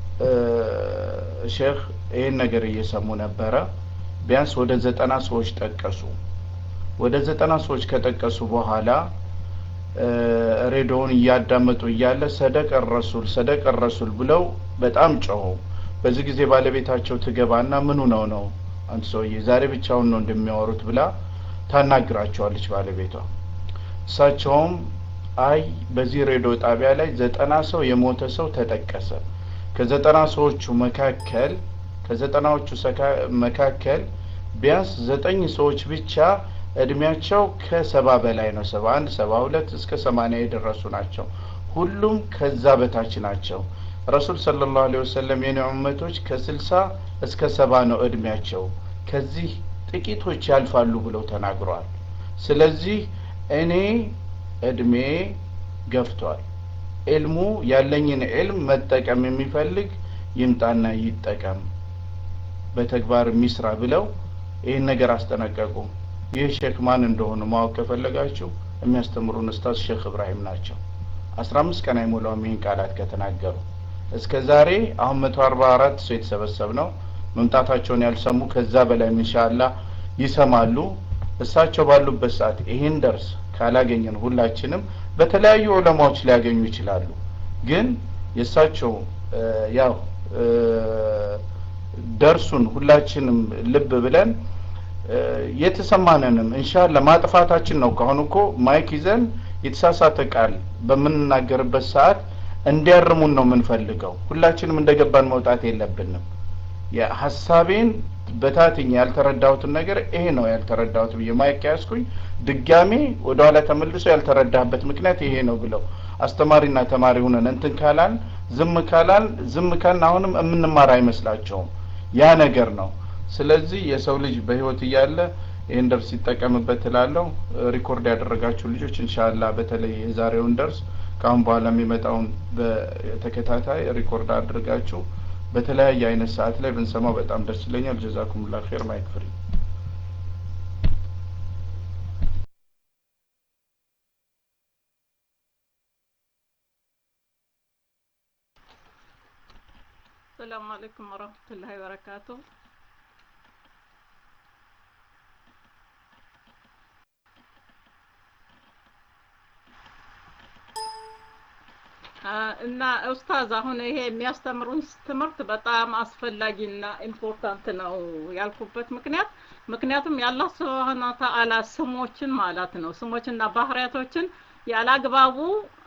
ሼክ ይህን ነገር እየሰሙ ነበረ ቢያንስ ወደ ዘጠና ሰዎች ጠቀሱ ወደ ዘጠና ሰዎች ከጠቀሱ በኋላ ሬዲዮውን እያዳመጡ እያለ ሰደቀ ረሱል ሰደቀ ረሱል ብለው በጣም ጮሁ በዚህ ጊዜ ባለቤታቸው ትገባና ምኑ ነው ነው አንድ ሰውዬ ዛሬ ብቻውን ነው እንደሚያወሩት ብላ ታናግራቸዋለች ባለቤቷ እሳቸውም አይ በዚህ ሬዲዮ ጣቢያ ላይ ዘጠና ሰው የሞተ ሰው ተጠቀሰ ከዘጠና ሰዎቹ መካከል ከዘጠናዎቹ መካከል ቢያንስ ዘጠኝ ሰዎች ብቻ እድሜያቸው ከሰባ በላይ ነው ሰባ አንድ ሰባ ሁለት እስከ ሰማኒያ የደረሱ ናቸው ሁሉም ከዛ በታች ናቸው ረሱል ሰለላሁ ዐለይሂ ወሰለም የኔ ኡመቶች ከስልሳ እስከ ሰባ ነው እድሜያቸው ከዚህ ጥቂቶች ያልፋሉ ብለው ተናግረዋል ስለዚህ እኔ እድሜ ገፍቷል ዕልሙ ያለኝን ዕልም መጠቀም የሚፈልግ ይምጣና ይጠቀም በተግባር የሚስራ ብለው ይህን ነገር አስጠነቀቁ ይህ ሼክ ማን እንደሆኑ ማወቅ ከፈለጋችሁ የሚያስተምሩን ኡስታዝ ሼክ እብራሂም ናቸው አስራ አምስት ቀን አይሞላውም ይህን ቃላት ከተናገሩ እስከ ዛሬ አሁን መቶ አርባ አራት ሰው የተሰበሰብ ነው መምጣታቸውን ያልሰሙ ከዛ በላይ ኢንሻአላ ይሰማሉ እሳቸው ባሉበት ሰዓት ይህን ደርስ ካላገኘን ሁላችንም በተለያዩ ዑለማዎች ሊያገኙ ይችላሉ ግን የእሳቸው ያው ደርሱን ሁላችንም ልብ ብለን የተሰማንንም እንሻላ ማጥፋታችን ነው ካሁን እኮ ማይክ ይዘን የተሳሳተ ቃል በምንናገርበት ሰዓት እንዲያርሙን ነው የምንፈልገው ሁላችንም እንደገባን መውጣት የለብንም የሀሳቤን በታትኝ ያልተረዳሁትን ነገር ይሄ ነው ያልተረዳሁት ብዬ ማይክ ያዝኩኝ ድጋሜ ወደ ኋላ ተመልሶ ያልተረዳህበት ምክንያት ይሄ ነው ብለው አስተማሪና ተማሪ ሁነን እንትን ካላል ዝም ካላል ዝም ካልን አሁንም የምንማር አይመስላቸውም ያ ነገር ነው ስለዚህ የሰው ልጅ በህይወት እያለ ይህን ደርስ ይጠቀምበት እላለሁ ሪኮርድ ያደረጋችሁ ልጆች እንሻላ በተለይ የዛሬውን ደርስ ከአሁን በኋላ የሚመጣውን በተከታታይ ሪኮርድ አድርጋችሁ በተለያየ አይነት ሰዓት ላይ ብንሰማው በጣም ደስ ይለኛል ጀዛኩሙላ ኸይር ማይክ ፍሪ السلام عليكم ورحمة الله وبركاته እና ኡስታዝ አሁን ይሄ የሚያስተምሩን ትምህርት በጣም አስፈላጊና ኢምፖርታንት ነው ያልኩበት ምክንያት ምክንያቱም የአላህ ስብሃነ ተአላ ስሞችን ማለት ነው ስሞችና ባህሪያቶችን ያላግባቡ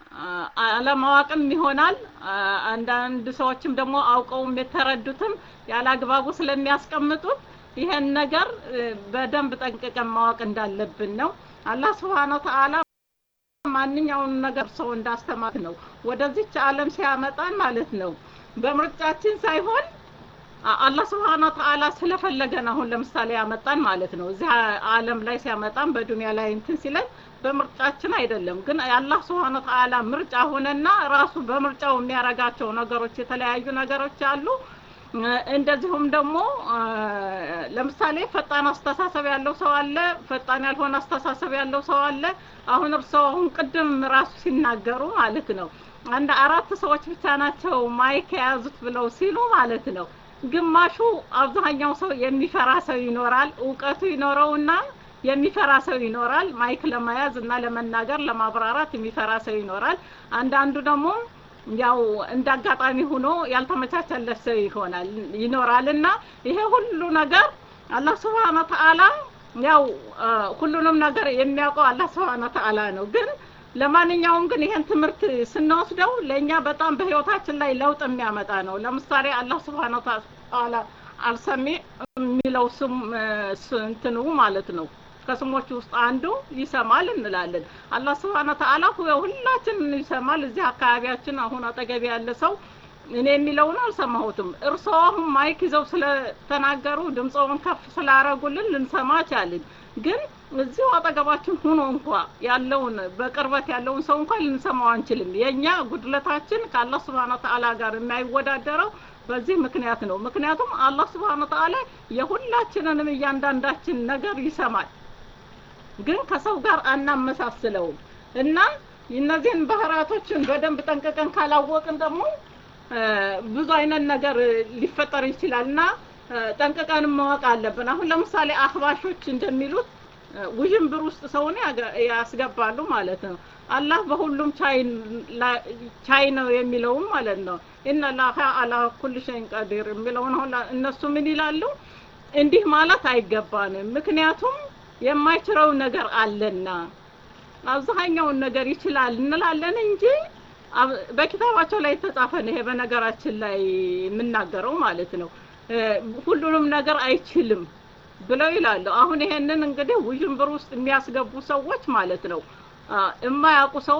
አለማወቅም ይሆናል አንዳንድ ሰዎችም ደግሞ አውቀውም የተረዱትም ያላግባቡ ስለሚያስቀምጡት ይሄን ነገር በደንብ ጠንቅቀን ማወቅ እንዳለብን ነው አላህ ስብሃነ ተአላ ማንኛውን ነገር ሰው እንዳስተማር ነው ወደዚች ዓለም ሲያመጣን ማለት ነው በምርጫችን ሳይሆን አላህ ስብሓን ተአላ ስለፈለገን አሁን ለምሳሌ ያመጣን ማለት ነው እዚህ ዓለም ላይ ሲያመጣን በዱንያ ላይ እንትን ሲለን በምርጫችን አይደለም ግን የአላህ ስብሓን ተአላ ምርጫ ሆነና ራሱ በምርጫው የሚያረጋቸው ነገሮች የተለያዩ ነገሮች አሉ እንደዚሁም ደግሞ ለምሳሌ ፈጣን አስተሳሰብ ያለው ሰው አለ ፈጣን ያልሆነ አስተሳሰብ ያለው ሰው አለ አሁን እርስዎ አሁን ቅድም ራሱ ሲናገሩ ማለት ነው አንድ አራት ሰዎች ብቻ ናቸው ማይክ የያዙት ብለው ሲሉ ማለት ነው ግማሹ አብዛኛው ሰው የሚፈራ ሰው ይኖራል እውቀቱ ይኖረውና የሚፈራ ሰው ይኖራል ማይክ ለመያዝ እና ለመናገር ለማብራራት የሚፈራ ሰው ይኖራል አንዳንዱ ደግሞ ያው እንደ አጋጣሚ ሆኖ ያልተመቻቸለት ሰው ይሆናል ይኖራል እና ይሄ ሁሉ ነገር አላህ ስብሓነ ተአላ ያው ሁሉንም ነገር የሚያውቀው አላህ ስብሓነ ተአላ ነው ግን ለማንኛውም ግን ይሄን ትምህርት ስንወስደው ለእኛ በጣም በህይወታችን ላይ ለውጥ የሚያመጣ ነው ለምሳሌ አላህ ስብሓነ ተአላ አልሰሚ የሚለው ስም እንትኑ ማለት ነው ከስሞች ውስጥ አንዱ ይሰማል እንላለን አላህ ስብሓነ ተአላ ሁላችንን ይሰማል እዚህ አካባቢያችን አሁን አጠገቢ ያለ ሰው እኔ የሚለውን አልሰማሁትም እርስዎ አሁን ማይክ ይዘው ስለተናገሩ ድምፀውን ከፍ ስላረጉልን ልንሰማ ቻልን ግን እዚሁ አጠገባችን ሁኖ እንኳ ያለውን በቅርበት ያለውን ሰው እንኳን ልንሰማው አንችልም የእኛ ጉድለታችን ከአላህ ስብሓነ ተአላ ጋር የማይወዳደረው በዚህ ምክንያት ነው ምክንያቱም አላህ ስብሓነ ተአላ የሁላችንንም እያንዳንዳችን ነገር ይሰማል ግን ከሰው ጋር አናመሳስለውም እና እነዚህን ባህሪያቶችን በደንብ ጠንቅቀን ካላወቅን ደግሞ ብዙ አይነት ነገር ሊፈጠር ይችላል እና ጠንቅቀን ማወቅ አለብን አሁን ለምሳሌ አህባሾች እንደሚሉት ውዥንብር ውስጥ ሰውን ያስገባሉ ማለት ነው አላህ በሁሉም ቻይ ነው የሚለውም ማለት ነው ኢነ ላሀ አላ ኩል ሸይን ቀዲር የሚለውን አሁን እነሱ ምን ይላሉ እንዲህ ማለት አይገባንም ምክንያቱም የማይችለው ነገር አለና አብዛኛውን ነገር ይችላል እንላለን እንጂ በኪታባቸው ላይ የተጻፈ ነው ይሄ በነገራችን ላይ የምናገረው ማለት ነው ሁሉንም ነገር አይችልም ብለው ይላሉ አሁን ይሄንን እንግዲህ ውዥንብር ውስጥ የሚያስገቡ ሰዎች ማለት ነው የማያውቁ ሰዎች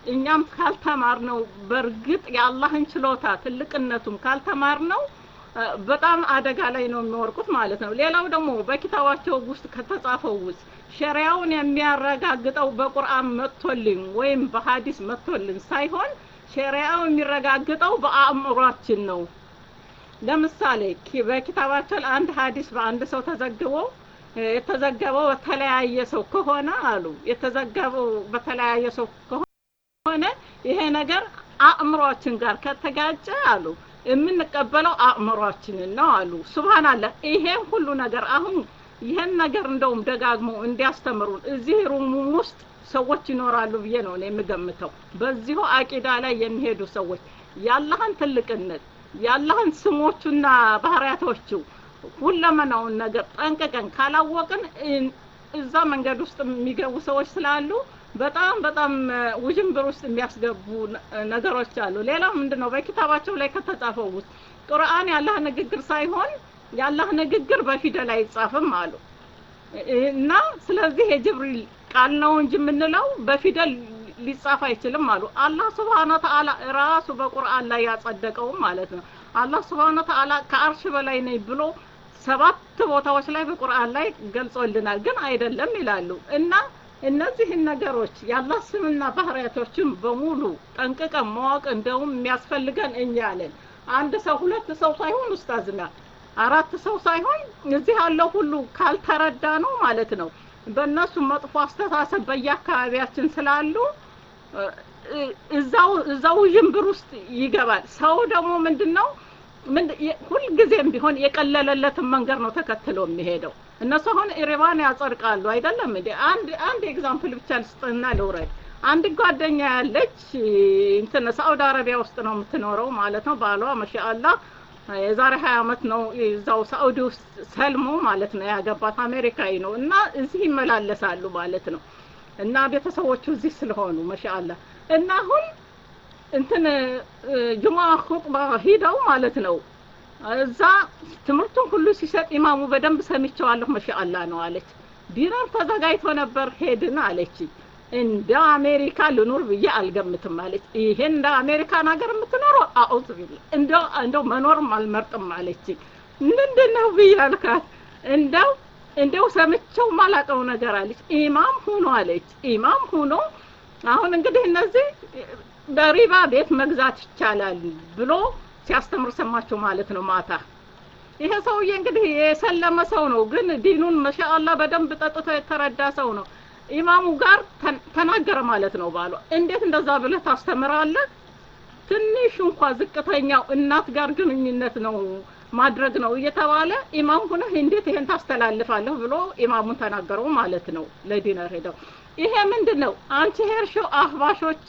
እኛም ካልተማር ነው በእርግጥ የአላህን ችሎታ ትልቅነቱም ካልተማር ነው በጣም አደጋ ላይ ነው የሚወርቁት ማለት ነው። ሌላው ደግሞ በኪታባቸው ውስጥ ከተጻፈው ውስጥ ሸሪያውን የሚያረጋግጠው በቁርአን መጥቶልን ወይም በሀዲስ መጥቶልን ሳይሆን ሸሪያው የሚረጋግጠው በአእምሯችን ነው። ለምሳሌ በኪታባቸው አንድ ሀዲስ በአንድ ሰው ተዘግቦ የተዘገበው በተለያየ ሰው ከሆነ አሉ የተዘገበው በተለያየ ሰው ከሆነ ይሄ ነገር አእምሯችን ጋር ከተጋጨ አሉ የምንቀበለው አእምሯችንን ነው አሉ። ሱብሃንአላህ ይሄን ሁሉ ነገር አሁን ይህን ነገር እንደውም ደጋግሞ እንዲያስተምሩን እዚህ ሩም ውስጥ ሰዎች ይኖራሉ ብዬ ነው እኔ የምገምተው። በዚሁ አቂዳ ላይ የሚሄዱ ሰዎች የአላህን ትልቅነት የአላህን ስሞቹና ባህሪያቶቹ ሁለመናውን ነገር ጠንቅቀን ካላወቅን እዛ መንገድ ውስጥ የሚገቡ ሰዎች ስላሉ በጣም በጣም ውዥንብር ውስጥ የሚያስገቡ ነገሮች አሉ። ሌላው ምንድን ነው በኪታባቸው ላይ ከተጻፈው ውስጥ ቁርአን ያላህ ንግግር ሳይሆን ያላህ ንግግር በፊደል አይጻፍም አሉ እና ስለዚህ የጅብሪል ቃል ነው እንጂ የምንለው በፊደል ሊጻፍ አይችልም አሉ። አላህ ስብሓነ ወተዓላ ራሱ በቁርአን ላይ ያጸደቀውም ማለት ነው። አላህ ስብሓነ ወተዓላ ከአርሽ በላይ ነኝ ብሎ ሰባት ቦታዎች ላይ በቁርአን ላይ ገልጾልናል። ግን አይደለም ይላሉ እና እነዚህን ነገሮች የአላህ ስምና ባህሪያቶችን በሙሉ ጠንቅቀን ማወቅ እንደውም የሚያስፈልገን እኛ ነን። አንድ ሰው ሁለት ሰው ሳይሆን ኡስታዝና አራት ሰው ሳይሆን እዚህ ያለው ሁሉ ካልተረዳ ነው ማለት ነው። በእነሱ መጥፎ አስተሳሰብ በየአካባቢያችን ስላሉ እዛው እዛው ውዥንብር ውስጥ ይገባል። ሰው ደግሞ ምንድን ነው ሁልጊዜም ቢሆን የቀለለለትን መንገድ ነው ተከትሎ የሚሄደው። እነሱ አሁን ኢሪባን ያጸድቃሉ አይደለም እንዴ? አንድ አንድ ኤግዛምፕል ብቻ ልስጥና ልውረድ። አንድ ጓደኛ ያለች እንትን ሳኡዲ አረቢያ ውስጥ ነው የምትኖረው ማለት ነው። ባሏ ማሻአላህ የዛሬ ሀያ አመት ነው እዛው ሳኡዲ ውስጥ ሰልሞ ማለት ነው ያገባት አሜሪካዊ ነው እና እዚህ ይመላለሳሉ ማለት ነው እና ቤተሰቦቹ እዚህ ስለሆኑ ማሻአላህ እና አሁን እንትን ጁማ ኹጥባ ሂደው ማለት ነው እዛ ትምህርቱን ሁሉ ሲሰጥ ኢማሙ በደንብ ሰምቼዋለሁ ማሻአላህ ነው አለች። ዲነር ተዘጋጅቶ ነበር ሄድን አለች። እንደ አሜሪካ ልኑር ብዬ አልገምትም አለች። ይሄን እንደ አሜሪካን ሀገር የምትኖረው አውዝ ቢላ እንደው እንደው መኖርም አልመርጥም አለች። ምንድን ነው ብዬ አልካት። እንደው እንደው ሰምቼው ማላቀው ነገር አለች። ኢማም ሁኖ አለች። ኢማም ሁኖ አሁን እንግዲህ እነዚህ በሪባ ቤት መግዛት ይቻላል ብሎ ሲያስተምር ሰማቸው ማለት ነው ማታ። ይሄ ሰውዬ እንግዲህ የሰለመ ሰው ነው፣ ግን ዲኑን መሻአላ በደንብ ጠጥቶ የተረዳ ሰው ነው። ኢማሙ ጋር ተናገረ ማለት ነው ባሏ። እንዴት እንደዛ ብለህ ታስተምራለህ? ትንሽ እንኳ ዝቅተኛው እናት ጋር ግንኙነት ነው ማድረግ ነው እየተባለ ኢማም ሁነህ እንዴት ይሄን ታስተላልፋለህ ብሎ ኢማሙን ተናገረው ማለት ነው። ለዲነር ሄደው ይሄ ምንድን ነው አንቺ ሄርሾው አህባሾች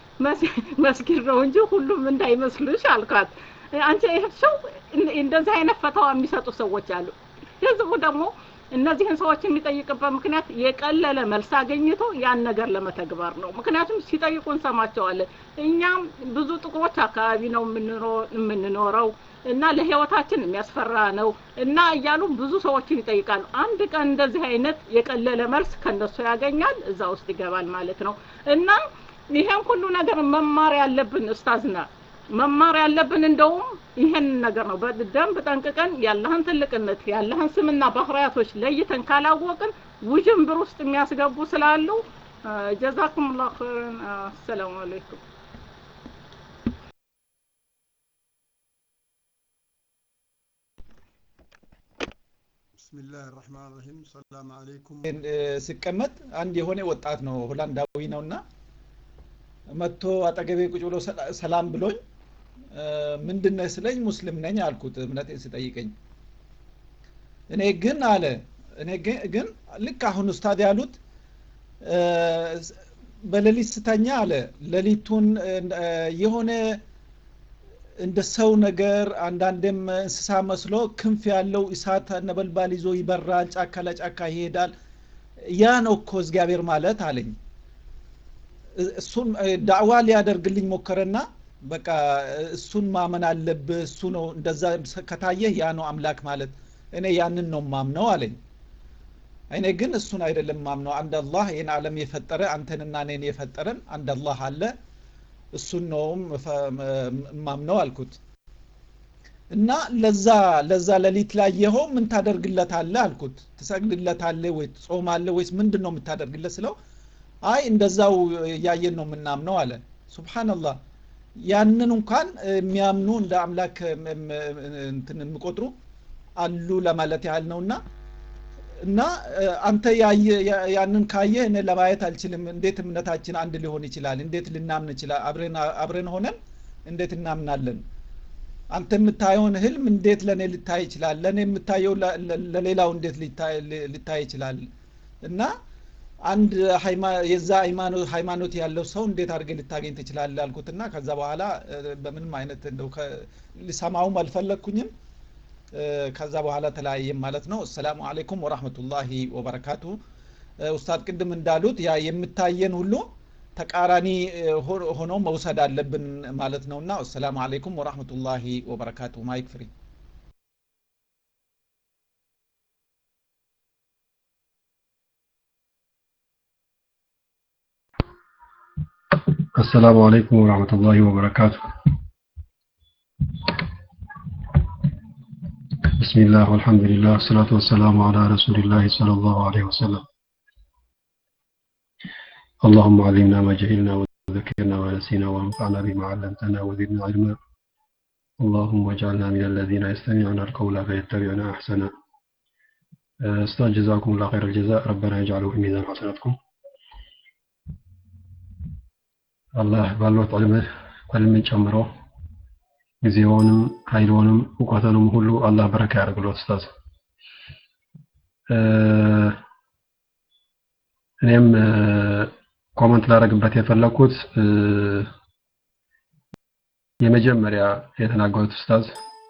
መስጊድ ነው እንጂ ሁሉም እንዳይመስልሽ አልኳት። አንቺ ሄርሾው እንደዚህ አይነት ፈተዋ የሚሰጡ ሰዎች አሉ። ህዝቡ ደግሞ እነዚህን ሰዎች የሚጠይቅበት ምክንያት የቀለለ መልስ አገኝቶ ያን ነገር ለመተግበር ነው። ምክንያቱም ሲጠይቁ እንሰማቸዋለን። እኛም ብዙ ጥቁሮች አካባቢ ነው የምንኖረው እና ለህይወታችን የሚያስፈራ ነው እና እያሉ ብዙ ሰዎችን ይጠይቃሉ። አንድ ቀን እንደዚህ አይነት የቀለለ መልስ ከነሱ ያገኛል፣ እዛ ውስጥ ይገባል ማለት ነው እና ይሄን ሁሉ ነገር መማር ያለብን ኡስታዝና መማር ያለብን እንደውም ይሄን ነገር ነው። በደንብ ጠንቅቀን ያለህን ትልቅነት ያለህን ስምና ባህሪያቶች ለይተን ካላወቅን ውዥንብር ውስጥ የሚያስገቡ ስላሉ ጀዛኩም ላሁ ኸይረን። አሰላሙ አለይኩም። ብስሚላህ ራህማን ራሂም ሰላም አለይኩም ስቀመጥ አንድ የሆነ ወጣት ነው ሆላንዳዊ ነውና መጥቶ አጠገቤ ቁጭ ብሎ ሰላም ብሎኝ ምንድን ነህ ስለኝ ሙስሊም ነኝ አልኩት እምነቴን ስጠይቀኝ እኔ ግን አለ እኔ ግን ልክ አሁን ኡስታድ ያሉት በሌሊት ስተኛ አለ ሌሊቱን የሆነ እንደ ሰው ነገር አንዳንዴም እንስሳ መስሎ ክንፍ ያለው እሳት ነበልባል ይዞ ይበራል፣ ጫካ ለጫካ ይሄዳል። ያ ነው እኮ እግዚአብሔር ማለት አለኝ። እሱን ዳዕዋ ሊያደርግልኝ ሞከረና በቃ እሱን ማመን አለብህ፣ እሱ ነው እንደዛ ከታየህ ያ ነው አምላክ ማለት፣ እኔ ያንን ነው ማምነው አለኝ። እኔ ግን እሱን አይደለም ማምነው አንድ አላህ ይህን ዓለም የፈጠረ አንተንና እኔን የፈጠረን አንድ አላህ አለ እሱን ነውም ማምነው አልኩት እና ለዛ ለዛ ሌሊት ላይ የኸው ምን ታደርግለታለህ አልኩት ትሰግድለታለህ ወይ ትጾማለህ ወይስ ምንድን ነው የምታደርግለት ስለው አይ እንደዛው እያየን ነው የምናምነው አለ ሱብሓነላህ ያንን እንኳን የሚያምኑ እንደ አምላክ እንትን የሚቆጥሩ አሉ ለማለት ያህል ነውና እና አንተ ያንን ካየህ እኔ ለማየት አልችልም እንዴት እምነታችን አንድ ሊሆን ይችላል እንዴት ልናምን ይችላል አብረን ሆነን እንዴት እናምናለን አንተ የምታየውን ህልም እንዴት ለእኔ ልታይ ይችላል ለእኔ የምታየው ለሌላው እንዴት ሊታይ ይችላል እና አንድ የዛ ሃይማኖት ያለው ሰው እንዴት አድርገ ልታገኝ ትችላለ አልኩትና ከዛ በኋላ በምንም አይነት እንደው ሊሰማውም አልፈለግኩኝም ከዛ በኋላ ተለያየም ማለት ነው አሰላሙ አለይኩም ወራህመቱላሂ ወበረካቱ ኡስታድ ቅድም እንዳሉት ያ የምታየን ሁሉ ተቃራኒ ሆኖ መውሰድ አለብን ማለት ነውና አሰላሙ አለይኩም ወራህመቱላሂ ወበረካቱ ማይክ ፍሪ السلام عليكم ورحمة الله وبركاته بسم الله والحمد لله والصلاة والسلام على رسول الله صلى الله عليه وسلم اللهم علمنا ما جهلنا وذكرنا ونسينا وانفعنا بما علمتنا وزدنا علما اللهم اجعلنا من الذين يستمعون القول فيتبعون احسنه استاذ جزاكم الله خير الجزاء ربنا يجعله في ميزان حسناتكم አላህ ባለት ዕልምን ጨምሮ ጊዜውንም ኃይልውንም እውቀትንም ሁሉ አላህ በረካ ያደርግሎት ኡስታዝ እኔም ኮመንት ላደረግበት የፈለኩት የመጀመሪያ የተናገሩት ኡስታዝ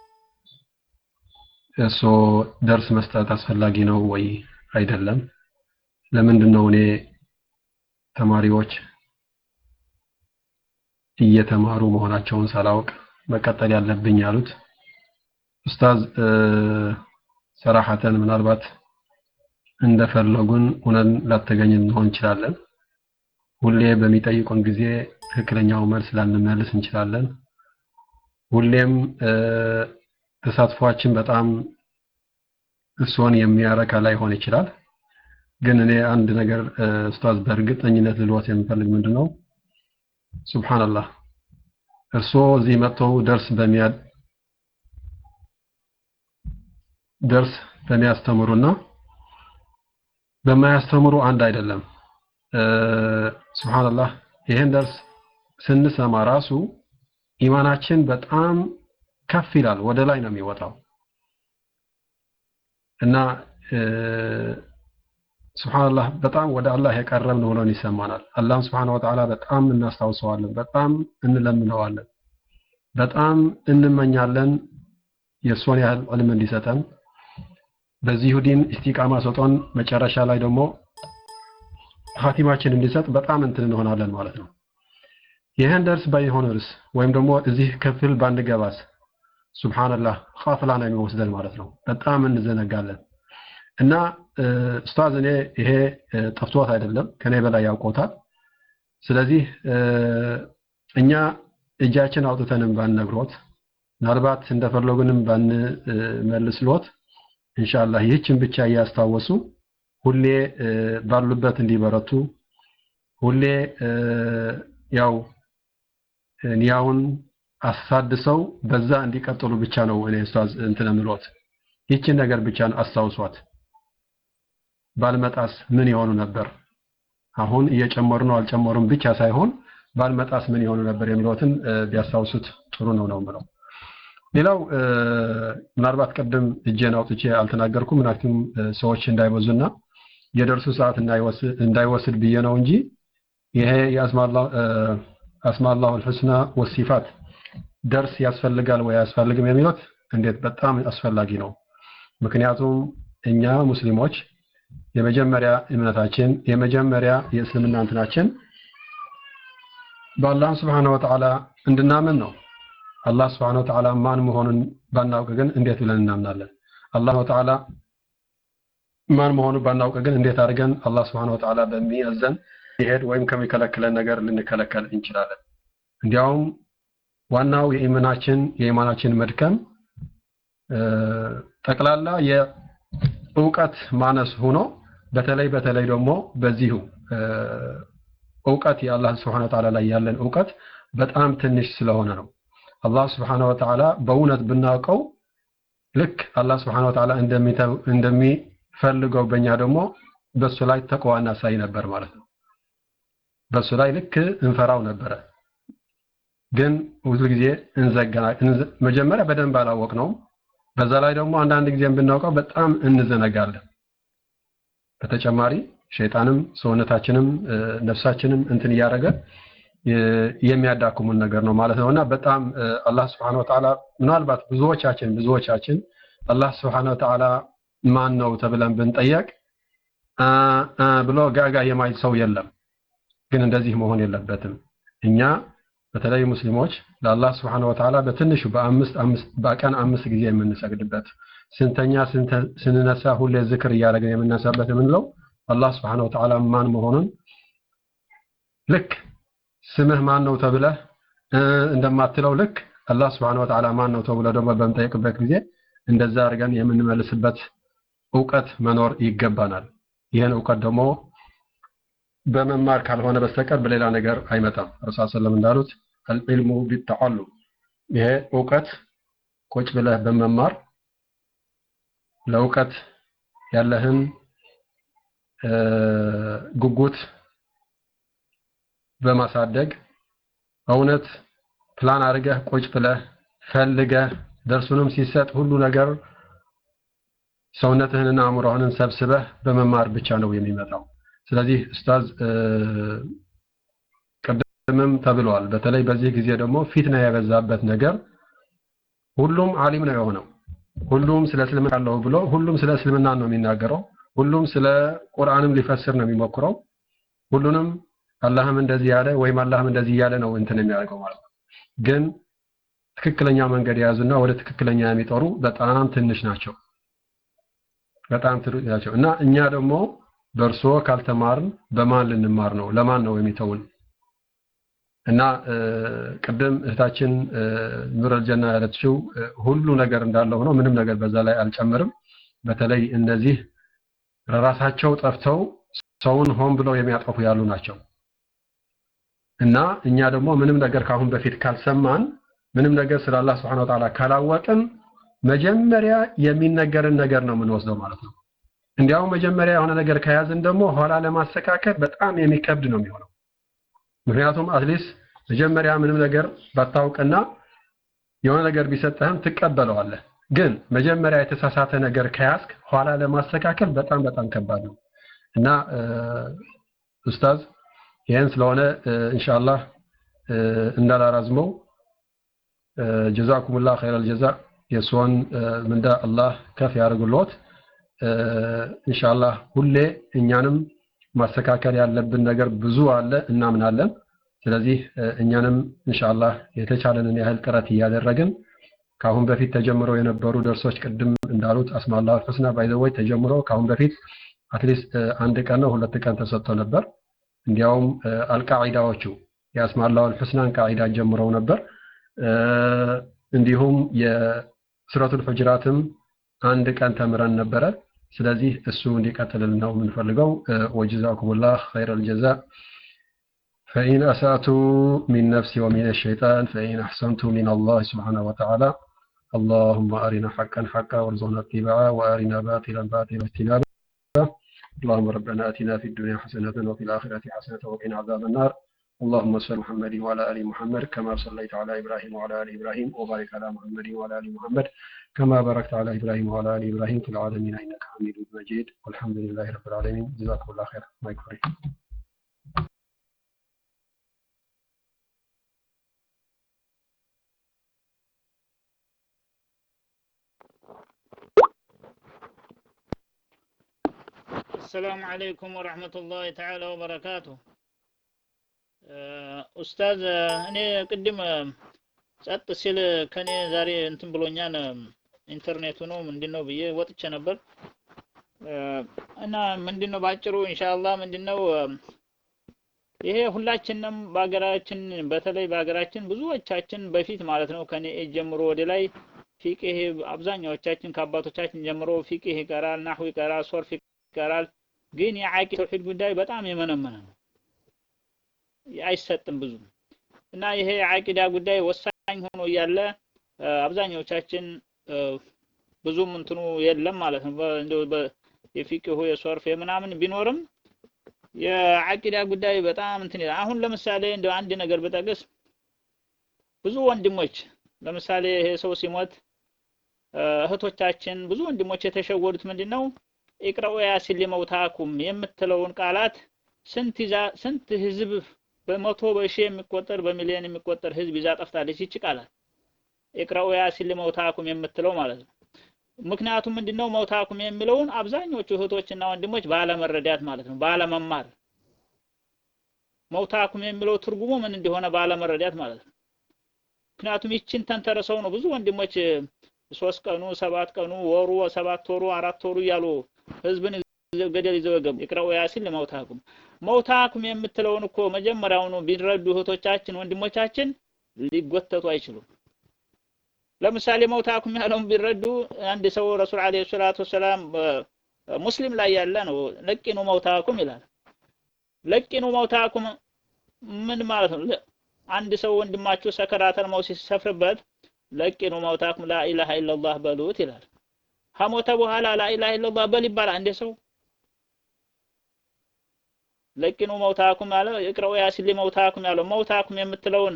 እሱ ደርስ መስጠት አስፈላጊ ነው ወይ አይደለም ለምንድን ነው እኔ ተማሪዎች እየተማሩ መሆናቸውን ሳላውቅ መቀጠል ያለብኝ ያሉት ኡስታዝ ሰራሐተን ምናልባት እንደፈለጉን ሁነን ላተገኝ እንሆን እንችላለን ሁሌ በሚጠይቁን ጊዜ ትክክለኛው መልስ ላንመልስ እንችላለን ሁሌም ተሳትፏችን በጣም እሱን የሚያረካ ላይሆን ይችላል ግን እኔ አንድ ነገር ኡስታዝ በእርግጠኝነት ልልወት የምፈልግ ምንድን ነው ሱብሃንአላህ እርስዎ እዚህ መጥተው ደርስ በሚያ ደርስ በሚያስተምሩና በማያስተምሩ አንድ አይደለም ሱብሃንአላህ ይሄን ደርስ ስንሰማ ራሱ ኢማናችን በጣም ከፍ ይላል ወደ ላይ ነው የሚወጣው እና ሱብሃንአላህ በጣም ወደ አላህ የቀረብን ሆኖን ይሰማናል አላህን ሱብሃነሁ ወተዓላ በጣም እናስታውሰዋለን በጣም እንለምነዋለን በጣም እንመኛለን የእሱን ያህል ዕልም እንዲሰጠን በዚሁ ዲን ኢስቲቃማ ሰጦን መጨረሻ ላይ ደግሞ ሀቲማችን እንዲሰጥ በጣም እንትን እንሆናለን ማለት ነው ይህን ደርስ ባይሆንርስ ወይም ደግሞ እዚህ ክፍል ባንገባስ ሱብሃንአላህ ኻፍላ ነው የሚወስደን ማለት ነው በጣም እንዘነጋለን እና ኡስታዝ እኔ ይሄ ጠፍቶት አይደለም ከኔ በላይ ያውቆታል ስለዚህ እኛ እጃችን አውጥተንም ባንነግሮት ምናልባት እንደፈለጉንም ባንመልስሎት ኢንሻአላህ ይህችን ብቻ እያስታወሱ ሁሌ ባሉበት እንዲበረቱ ሁሌ ያው ኒያውን አሳድሰው በዛ እንዲቀጥሉ ብቻ ነው እኔ ኡስታዝ እንትን ምሎት ይህችን ነገር ብቻ አስታውሷት ባልመጣስ ምን የሆኑ ነበር አሁን እየጨመሩ ነው አልጨመሩም ብቻ ሳይሆን ባልመጣስ ምን የሆኑ ነበር የሚለውትን ቢያስታውሱት ጥሩ ነው ነው ምለው ሌላው ምናልባት ቀደም እጄን አውጥቼ አልተናገርኩም ምክንያቱም ሰዎች እንዳይበዙና የደርሱ ሰዓት እንዳይወስድ ብዬ ነው እንጂ ይሄ የአስማላሁ አልሑስና ወሲፋት ደርስ ያስፈልጋል ወይ አያስፈልግም የሚሉት እንዴት በጣም አስፈላጊ ነው ምክንያቱም እኛ ሙስሊሞች የመጀመሪያ እምነታችን የመጀመሪያ የእስልምና እንትናችን በአላህ ስብሓነሁ ወተዓላ እንድናምን ነው አላህ ስብሓነሁ ወተዓላ ማን መሆኑን ባናውቅ ግን እንዴት ብለን እናምናለን አላህ ወተዓላ ማን መሆኑ ባናውቅ ግን እንዴት አድርገን አላህ ስብሐነ ወተዓላ በሚያዘን ሊሄድ ወይም ከሚከለክለን ነገር ልንከለከል እንችላለን? እንዲያውም ዋናው የኢማናችን የኢማናችን መድከም ጠቅላላ የእውቀት ማነስ ሆኖ በተለይ በተለይ ደግሞ በዚሁ እውቀት የአላህ ስብሐነ ወተዓላ ላይ ያለን እውቀት በጣም ትንሽ ስለሆነ ነው። አላህ ስብሐነ ወተዓላ በእውነት ብናውቀው ልክ አላህ ስብሐነ ወተዓላ እንደሚፈልገው በእኛ ደግሞ በሱ ላይ ተቅዋ እናሳይ ነበር ማለት ነው። በሱ ላይ ልክ እንፈራው ነበረ። ግን ብዙ ጊዜ እንዘገና መጀመሪያ በደንብ አላወቅነውም። በዛ ላይ ደግሞ አንዳንድ ጊዜም ብናውቀው በጣም እንዘነጋለን። በተጨማሪ ሸይጣንም ሰውነታችንም ነፍሳችንም እንትን እያደረገ የሚያዳክሙን ነገር ነው ማለት ነውና በጣም አላህ ስብሐነ ወተዓላ ምናልባት ብዙዎቻችን ብዙዎቻችን አላህ ስብሐነ ወተዓላ ማን ነው ተብለን ብንጠየቅ ብሎ ጋጋ የማይል ሰው የለም። ግን እንደዚህ መሆን የለበትም። እኛ በተለይ ሙስሊሞች ለአላህ ስብሐነ ወተዓላ በትንሹ በአምስት አምስት በቀን አምስት ጊዜ የምንሰግድበት ስንተኛ ስንነሳ ሁሌ ዝክር እያደረግን የምነሳበት የምንለው አላህ ስብሐነ ወተዓላ ማን መሆኑን ልክ ስምህ ማን ነው ተብለህ እንደማትለው ልክ አላህ ስብሐነ ወተዓላ ማን ነው ተብሎ ደግሞ በምጠይቅበት ጊዜ እንደዛ አድርገን የምንመልስበት እውቀት መኖር ይገባናል። ይህን እውቀት ደግሞ በመማር ካልሆነ በስተቀር በሌላ ነገር አይመጣም። ረሱል ሰለም እንዳሉት አልዕልሙ ቢተዓሉም ይሄ እውቀት ቁጭ ብለህ በመማር ለእውቀት ያለህን ጉጉት በማሳደግ እውነት ፕላን አድርገህ ቁጭ ብለህ ፈልገህ ደርሱንም ሲሰጥ ሁሉ ነገር ሰውነትህንና አእምሮህንን ሰብስበህ በመማር ብቻ ነው የሚመጣው። ስለዚህ ኡስታዝ ቅድምም ተብለዋል። በተለይ በዚህ ጊዜ ደግሞ ፊትና የበዛበት ነገር ሁሉም አሊም ነው የሆነው። ሁሉም ስለ እስልምና አለው ብሎ ሁሉም ስለ እስልምና ነው የሚናገረው። ሁሉም ስለ ቁርአንም ሊፈስር ነው የሚሞክረው። ሁሉንም አላህም እንደዚህ ያለ ወይም አላህም እንደዚህ እያለ ነው እንትን የሚያደርገው ማለት ነው። ግን ትክክለኛ መንገድ የያዙና ወደ ትክክለኛ የሚጠሩ በጣም ትንሽ ናቸው። በጣም ትንሽ ናቸው እና እኛ ደግሞ በእርሶ ካልተማርን በማን ልንማር ነው? ለማን ነው የሚተውን? እና ቅድም እህታችን ኑረል ጀና ያለችው ሁሉ ነገር እንዳለ ሆኖ ምንም ነገር በዛ ላይ አልጨምርም። በተለይ እነዚህ ራሳቸው ጠፍተው ሰውን ሆን ብለው የሚያጠፉ ያሉ ናቸው። እና እኛ ደግሞ ምንም ነገር ካሁን በፊት ካልሰማን ምንም ነገር ስለ አላህ Subhanahu Wa Ta'ala ካላወቅን መጀመሪያ የሚነገርን ነገር ነው የምንወስደው ማለት ነው። እንዲያው መጀመሪያ የሆነ ነገር ከያዝን ደግሞ ኋላ ለማስተካከል በጣም የሚከብድ ነው የሚሆነው። ምክንያቱም አትሊስት መጀመሪያ ምንም ነገር ባታውቅና የሆነ ነገር ቢሰጥህም ትቀበለዋለህ። ግን መጀመሪያ የተሳሳተ ነገር ከያዝክ ኋላ ለማስተካከል በጣም በጣም ከባድ ነው እና ኡስታዝ ይህን ስለሆነ ኢንሻአላህ እንዳላራዝመው ጀዛኩሙላህ ኸይረል ጀዛ የእርስዎን ምንዳ አላህ ከፍ ያደርግልዎት። ኢንሻአላህ ሁሌ እኛንም ማስተካከል ያለብን ነገር ብዙ አለ እናምናለን። ስለዚህ እኛንም ኢንሻአላህ የተቻለንን ያህል ጥረት እያደረግን ከአሁን በፊት ተጀምረው የነበሩ ደርሶች ቅድም እንዳሉት አስማላሁ አልሑስና ባይዘወይ ተጀምሮ ከአሁን በፊት አትሊስት አንድ ቀን ነው ሁለት ቀን ተሰጥቶ ነበር። እንዲያውም አልቃዒዳዎቹ የአስማላሁ አልሑስናን ቃዒዳ ጀምረው ነበር። እንዲሁም የሱረቱል ሁጅራትም አንድ ቀን ተምረን ነበረ። ስለዚህ እሱ እንዲቀጥልልን ነው የምንፈልገው። ወጀዛኩሙላህ ኸይረል ጀዛ فإن أسأت من نفسي ومن الشيطان فإن أحسنت من الله سبحانه وتعالى اللهم أرنا حقا حقا وارزقنا اتباعه وأرنا باطلا باطلا اجتنابه اللهم ربنا آتنا في الدنيا حسنة وفي الآخرة حسنة وقنا عذاب النار اللهم صل محمد وعلى ال محمد كما صليت على ابراهيم وعلى ال ابراهيم وبارك على محمد وعلى ال محمد كما باركت على ابراهيم وعلى ال ابراهيم في العالمين انك حميد مجيد والحمد لله رب العالمين جزاكم الله خير ما يكفي السلام عليكم ورحمة الله تعالى وبركاته ኡስታዝ እኔ ቅድም ጸጥ ሲል ከኔ ዛሬ እንትን ብሎኛል ኢንተርኔቱ ነው ምንድን ነው ብዬ ወጥቼ ነበር እና ምንድነው ባጭሩ ኢንሻአላህ ምንድነው ይሄ ሁላችንም በሀገራችን በተለይ በሀገራችን ብዙዎቻችን በፊት ማለት ነው ከኔ ኤጅ ጀምሮ ወደ ላይ ፊቅህ አብዛኛዎቻችን ከአባቶቻችን ጀምሮ ፊቅህ ይቀራል፣ ናህው ይቀራል፣ ሶርፍ ይቀራል። ግን የዓቂ ተውሂድ ጉዳይ በጣም የመነመነ ነው፣ አይሰጥም ብዙ እና ይሄ የዓቂዳ ጉዳይ ወሳኝ ሆኖ እያለ አብዛኛዎቻችን ብዙም እንትኑ የለም ማለት ነው። እንደው የፊቅሁ የሶርፍ የምናምን ቢኖርም የዓቂዳ ጉዳይ በጣም እንትን ይላል። አሁን ለምሳሌ እንደው አንድ ነገር ብጠቅስ ብዙ ወንድሞች ለምሳሌ ይሄ ሰው ሲሞት እህቶቻችን ብዙ ወንድሞች የተሸወዱት ምንድነው ኢቅረኡ ያሲን ሊመውታኩም የምትለውን ቃላት ስንት ይዛ ስንት ህዝብ በመቶ በሺህ የሚቆጠር በሚሊዮን የሚቆጠር ህዝብ ይዛ ጠፍታለች ይቺ ቃላት ኢቅረኡ ያሲን ሊመውታኩም የምትለው ማለት ነው። ምክንያቱም ምንድነው መውታኩም የሚለውን አብዛኞቹ እህቶችና ወንድሞች ባለመረዳት ማለት ነው፣ ባለመማር መውታኩም የሚለው ትርጉሙ ምን እንደሆነ ባለመረዳት ማለት ነው። ምክንያቱም ይችን ተንተረሰው ነው ብዙ ወንድሞች ሶስት ቀኑ ሰባት ቀኑ ወሩ ሰባት ወሩ አራት ወሩ እያሉ ህዝብን ገደል ይዘው የገቡ ይቅረኡ ያሲን ለመውታኩም መውታኩም የምትለውን እኮ መጀመሪያውኑ ቢረዱ እህቶቻችን ወንድሞቻችን ሊጎተቱ አይችሉም። ለምሳሌ መውታኩም ያለውን ቢረዱ አንድ ሰው ረሱል አለይሂ ሰላቱ ወሰላም ሙስሊም ላይ ያለ ነው ለቂኑ መውታኩም ይላል። ለቂኑ መውታኩም ምን ማለት ነው? አንድ ሰው ወንድማችሁ ሰከራተል መውት ሲሰፍርበት ለቂኑ መውታኩም ላኢላሃ ኢለላህ በሉት ይላል። ከሞተ በኋላ ላኢላሃ ኢለላህ በል ይባላል እንደ ሰው ለቂኑ መውታኩም ያለው ይቅረው ያሲን ሊመውታኩም ያለው መውታኩም የምትለውን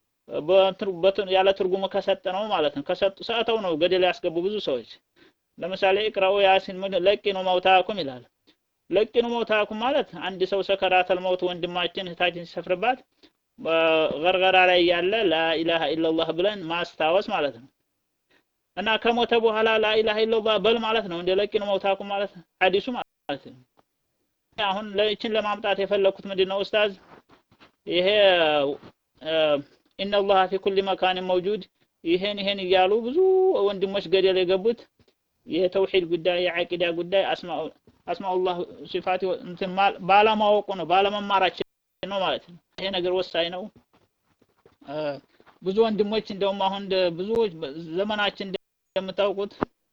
ያለ ትርጉሙ ከሰጠ ነው ማለት ነው። ከሰጡ ሰጥተው ነው ገደል ያስገቡ ብዙ ሰዎች። ለምሳሌ ይቅረው ያሲን ለቂኑ መውታኩም ይላል። ለቂኑ መውታኩም ማለት አንድ ሰው ሰከራተል መውት ወንድማችን እህታችን ሲሰፍርባት ገርገራ ላይ ያለ ላኢላሃ ኢለላህ ብለን ማስታወስ ማለት ነው። እና ከሞተ በኋላ ላኢላሃ ኢለላህ በል ማለት ነው። እንደ ለቂኑ መውታኩም ማለት ሐዲሱ ማለት ነው። አሁን ለችን ለማምጣት የፈለኩት ምንድነው ኡስታዝ ይሄ ኢነላህ ፊ ኩሊ መካን መውጁድ ይሄን ይሄን እያሉ ብዙ ወንድሞች ገደል የገቡት የተውሂድ ጉዳይ የዓቂዳ ጉዳይ አስማኡላህ ሲፋት እንትን ባለማወቁ ነው ባለመማራችን ነው ማለት ነው። ይሄ ነገር ወሳኝ ነው። ብዙ ወንድሞች እንደውም አሁን ብዙ ዘመናችን እንደምታውቁት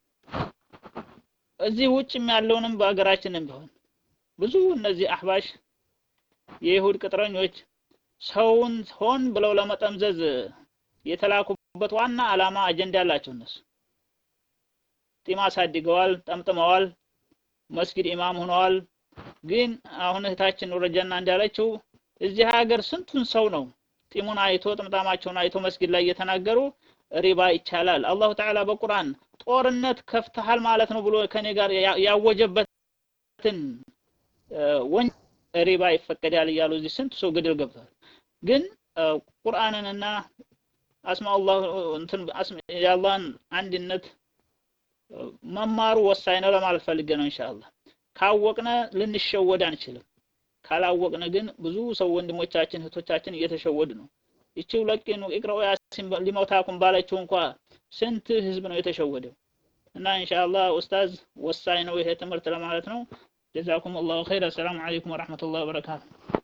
እዚህ ውጭም ያለውንም በሀገራችንም ቢሆን ብዙ እነዚህ አህባሽ የይሁድ ቅጥረኞች ሰውን ሆን ብለው ለመጠምዘዝ የተላኩበት ዋና ዓላማ አጀንዳ ያላቸው እነሱ ጢም አሳድገዋል፣ ጠምጥመዋል፣ መስጊድ ኢማም ሆነዋል። ግን አሁን እህታችን ወረጃና እንዳለችው እዚህ ሀገር ስንቱን ሰው ነው ጢሙን አይቶ ጥምጣማቸውን አይቶ መስጊድ ላይ እየተናገሩ ሪባ ይቻላል፣ አላሁ ተዓላ በቁርአን ጦርነት ከፍተሃል ማለት ነው ብሎ ከኔ ጋር ያወጀበትን ወን ሪባ ይፈቀዳል እያሉ እዚህ ስንት ሰው ገደል ገብቷል። ግን ቁርአንንና አስማኡላህ እንትን የአላህን አንድነት መማሩ ወሳኝ ነው ለማለት ፈልጌ ነው። ኢንሻአላህ ካወቅነ ልንሸወድ አንችልም። ካላወቅነ ግን ብዙ ሰው ወንድሞቻችን እህቶቻችን እየተሸወዱ ነው። ይቺው ለቂኑ ኢቅራኡ ያሲን ሊመውታኩም ባለችው እንኳ ስንት ህዝብ ነው የተሸወደው። እና ኢንሻአላህ ኡስታዝ ወሳኝ ነው ይሄ ትምህርት ለማለት ነው። ጀዛኩም አላሁ ኸይር። አሰላሙ አለይኩም ወራህመቱላሂ ወበረካቱ።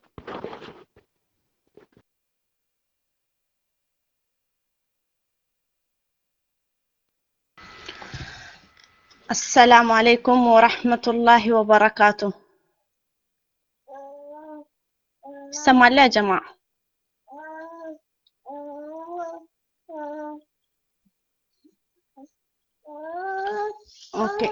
السلام عليكم ورحمة الله وبركاته سمع يا جماعة أوكي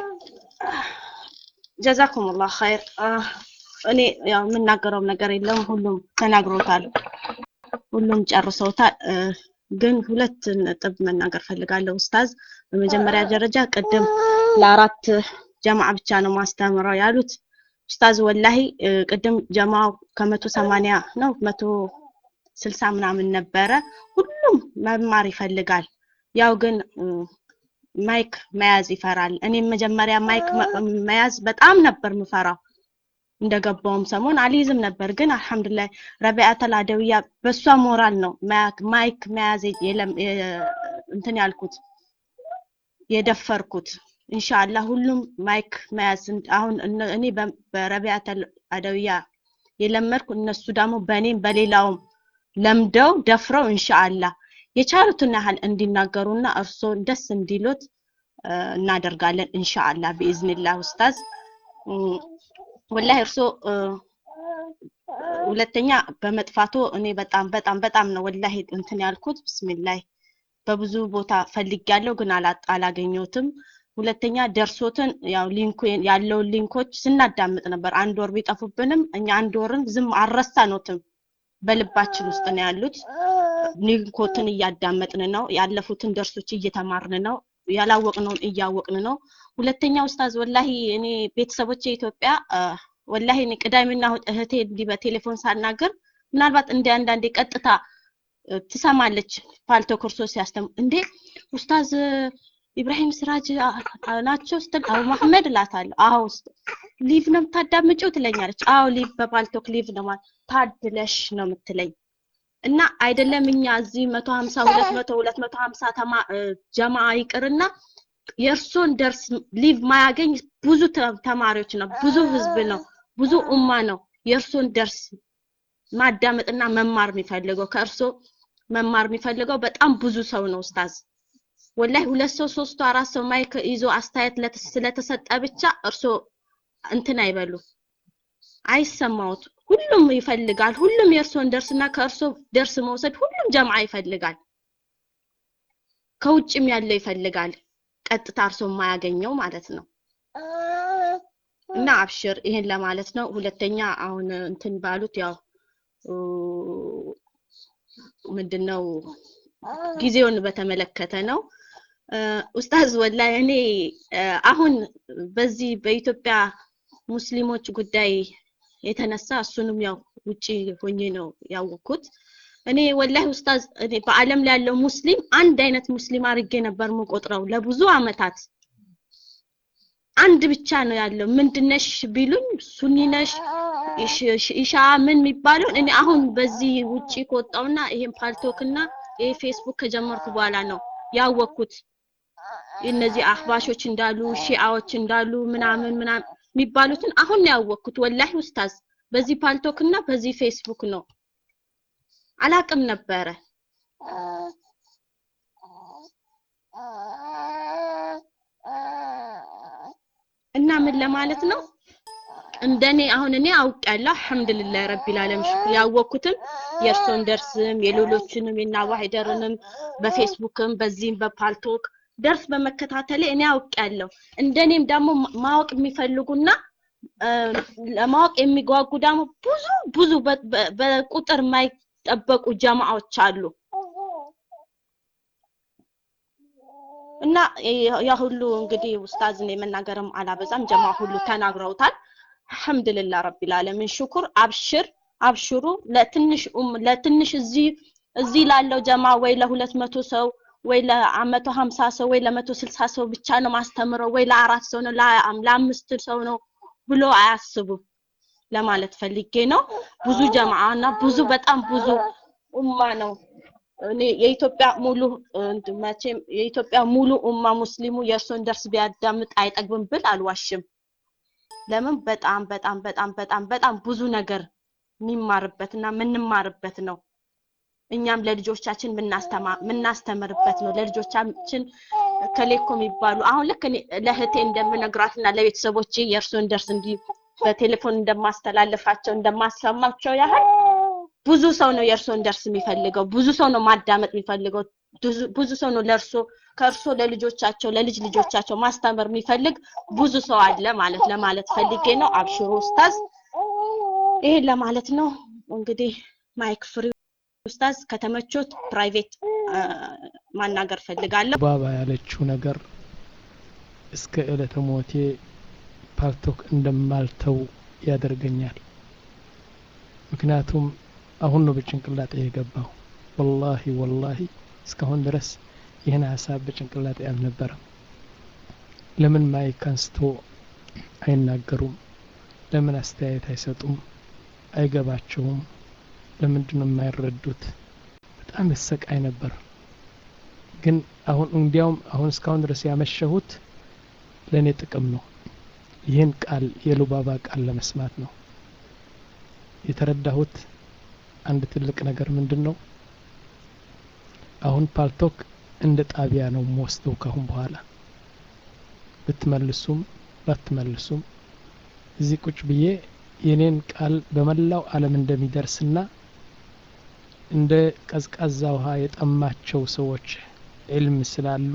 ጀዛኩም ላህ ኸይር። እኔ ያው የምናገረውም ነገር የለም፣ ሁሉም ተናግሮታል፣ ሁሉም ጨርሰውታል። ግን ሁለት ነጥብ መናገር ፈልጋለሁ ኡስታዝ። በመጀመሪያ ደረጃ ቅድም ለአራት ጀማዓ ብቻ ነው ማስተምረው ያሉት ኡስታዝ። ወላሂ ቅድም ጀማው ከመቶ ሰማንያ ነው መቶ ስልሳ ምናምን ነበረ። ሁሉም መማር ይፈልጋል። ያው ግን ማይክ መያዝ ይፈራል። እኔም መጀመሪያ ማይክ መያዝ በጣም ነበር ምፈራው። እንደገባውም ሰሞን አልይዝም ነበር፣ ግን አልሐምዱሊላህ ረቢዓተል አደውያ በሷ ሞራል ነው ማይክ መያዝ እንትን ያልኩት የደፈርኩት ኢንሻአላህ ሁሉም ማይክ መያዝ አሁን እኔ በረቢያተል አደውያ የለመድኩ እነሱ ደግሞ በእኔም በሌላውም ለምደው ደፍረው ኢንሻአላህ የቻሉትን ያህል እንዲናገሩና እርሶን ደስ እንዲሉት እናደርጋለን ኢንሻአላህ ቢኢዝኒላህ ኡስታዝ ወላሂ እርሶ ሁለተኛ በመጥፋቶ እኔ በጣም በጣም በጣም ነው ወላሂ እንትን ያልኩት ብስሚላይ በብዙ ቦታ ፈልጊያለሁ ግን አላገኘሁትም ሁለተኛ ደርሶትን ያው ሊንኩ ያለውን ሊንኮች ስናዳምጥ ነበር አንድ ወር ቢጠፉብንም እኛ አንድ ወርን ዝም አልረሳኖትም በልባችን ውስጥ ነው ያሉት ሊንኮትን እያዳመጥን ነው ያለፉትን ደርሶች እየተማርን ነው ያላወቅነውን እያወቅን ነው ሁለተኛ ኡስታዝ ወላሂ እኔ ቤተሰቦቼ ኢትዮጵያ ወላሂ እኔ ቅዳሜና እህቴ እንዲህ በቴሌፎን ሳናገር ምናልባት እንደ አንዳንዴ ቀጥታ ትሰማለች ፓልቶ ኮርሶ ሲያስተም እንዴ ኡስታዝ ኢብራሂም ስራጅ ናቸው ስትል አቡ መሐመድ እላታለሁ አዎ ሊቭ ነው የምታዳምጪው ትለኛለች አዎ ሊቭ በፓልቶክ ሊቭ ነው ማለት ታድለሽ ነው የምትለኝ እና አይደለም እኛ እዚህ መቶ ሀምሳ ሁለት መቶ ሁለት መቶ ሀምሳ ጀማ ይቅርና የእርሶን ደርስ ሊቭ ማያገኝ ብዙ ተማሪዎች ነው ብዙ ህዝብ ነው ብዙ ኡማ ነው የእርሶን ደርስ ማዳመጥና መማር የሚፈልገው ከእርሶ መማር የሚፈልገው በጣም ብዙ ሰው ነው ኡስታዝ ወላይ ሁለት ሰው ሶስቱ አራት ሰው ማይክ ይዞ አስተያየት ስለተሰጠ ብቻ እርሶ እንትን አይበሉ አይሰማውት ሁሉም ይፈልጋል ሁሉም የእርሶን ደርስና ከእርሶ ደርስ መውሰድ ሁሉም ጀምዓ ይፈልጋል ከውጭም ያለው ይፈልጋል ቀጥታ እርሶ የማያገኘው ማለት ነው እና አብሽር ይሄን ለማለት ነው ሁለተኛ አሁን እንትን ባሉት ያው ምንድነው ጊዜውን በተመለከተ ነው ኡስታዝ ወላሂ እኔ አሁን በዚህ በኢትዮጵያ ሙስሊሞች ጉዳይ የተነሳ እሱንም ያው ውጪ ሆኜ ነው ያወቅኩት እኔ ወላሂ ኡስታዝ እኔ በአለም ላይ ያለው ሙስሊም አንድ አይነት ሙስሊም አድርጌ ነበር የምቆጥረው ለብዙ አመታት አንድ ብቻ ነው ያለው ምንድነሽ ቢሉኝ ሱኒ ነሽ ኢሻ ምን የሚባለውን እኔ አሁን በዚህ ውጪ ከወጣውና ይሄን ፓልቶክና ይሄ ፌስቡክ ከጀመርኩ በኋላ ነው ያወቅኩት እነዚህ አህባሾች እንዳሉ ሺአዎች እንዳሉ ምናምን ምናምን የሚባሉትን አሁን ያወቅኩት ወላሂ ኡስታዝ በዚህ ፓልቶክ እና በዚህ ፌስቡክ ነው አላቅም ነበረ እና ምን ለማለት ነው እንደኔ አሁን እኔ አውቄያለሁ አልহামዱሊላህ ረቢል ዓለም ሽኩር ያወቅኩትም የእርሶን ደርስም የሌሎችንም የናዋሂደርንም በፌስቡክም በዚህም በፓልቶክ ደርስ በመከታተሌ እኔ አውቄያለሁ እንደኔም ደግሞ ማወቅ የሚፈልጉና ለማወቅ የሚጓጉ ደግሞ ብዙ ብዙ በቁጥር የማይጠበቁ ጀማዎች አሉ እና ያ ሁሉ እንግዲህ ኡስታዝን የመናገርም አላበዛም ጀማ ሁሉ ተናግረውታል አልহামዱሊላህ ረቢል ዓለሚን ሽኩር አብሽር አብሽሩ ለትንሽ ለትንሽ እዚህ እዚህ ላለው ጀማ ወይ ለሁለት መቶ ሰው ወይ ለመቶ ሀምሳ ሰው ወይ ለመቶ ስልሳ ሰው ብቻ ነው ማስተምረው ወይ ለአራት ሰው ነው ለአምስት ሰው ነው ብሎ አያስቡም ለማለት ፈልጌ ነው ብዙ ጀማዓ እና ብዙ በጣም ብዙ ኡማ ነው እኔ የኢትዮጵያ ሙሉ መቼም የኢትዮጵያ ሙሉ ኡማ ሙስሊሙ የእርሶን ደርስ ቢያዳምጥ አይጠግብም ብል አልዋሽም ለምን በጣም በጣም በጣም በጣም በጣም ብዙ ነገር የሚማርበት እና የምንማርበት ነው እኛም ለልጆቻችን የምናስተምርበት ነው ለልጆቻችን ከሌኮ የሚባሉ አሁን ልክ ለእህቴ እንደምነግራትና ለቤተሰቦቼ የእርሶን ደርስ እንዲህ በቴሌፎን እንደማስተላልፋቸው እንደማሰማቸው ያህል ብዙ ሰው ነው የእርሶን ደርስ የሚፈልገው ብዙ ሰው ነው ማዳመጥ የሚፈልገው ብዙ ሰው ነው ለእርሶ ከእርሶ ለልጆቻቸው ለልጅ ልጆቻቸው ማስተማር የሚፈልግ ብዙ ሰው አለ ማለት ለማለት ፈልጌ ነው አብሽሩ ኡስታዝ ይሄን ለማለት ነው እንግዲህ ማይክ ፍሪ ኡስታዝ ከተመቾት ፕራይቬት ማናገር ፈልጋለሁ ባባ ያለችው ነገር እስከ ዕለተ ሞቴ ፓልቶክ እንደማልተው ያደርገኛል ምክንያቱም አሁን ነው በጭንቅላጤ የገባው ወላሂ ወላሂ እስካሁን ድረስ ይህን ሀሳብ በጭንቅላጤ አልነበረም ለምን ማይክ አንስቶ አይናገሩም ለምን አስተያየት አይሰጡም አይገባቸውም ለምንድን ነው የማይረዱት በጣም ያሰቃይ ነበር ግን አሁን እንዲያውም አሁን እስካሁን ድረስ ያመሸሁት ለእኔ ጥቅም ነው ይህን ቃል የሉባባ ቃል ለመስማት ነው የተረዳሁት አንድ ትልቅ ነገር ምንድን ነው አሁን ፓልቶክ እንደ ጣቢያ ነው የምወስደው ካሁን በኋላ ብትመልሱም ባትመልሱም እዚህ ቁጭ ብዬ የኔን ቃል በመላው ዓለም እንደሚደርስና እንደ ቀዝቃዛ ውሃ የጠማቸው ሰዎች ዕልም ስላሉ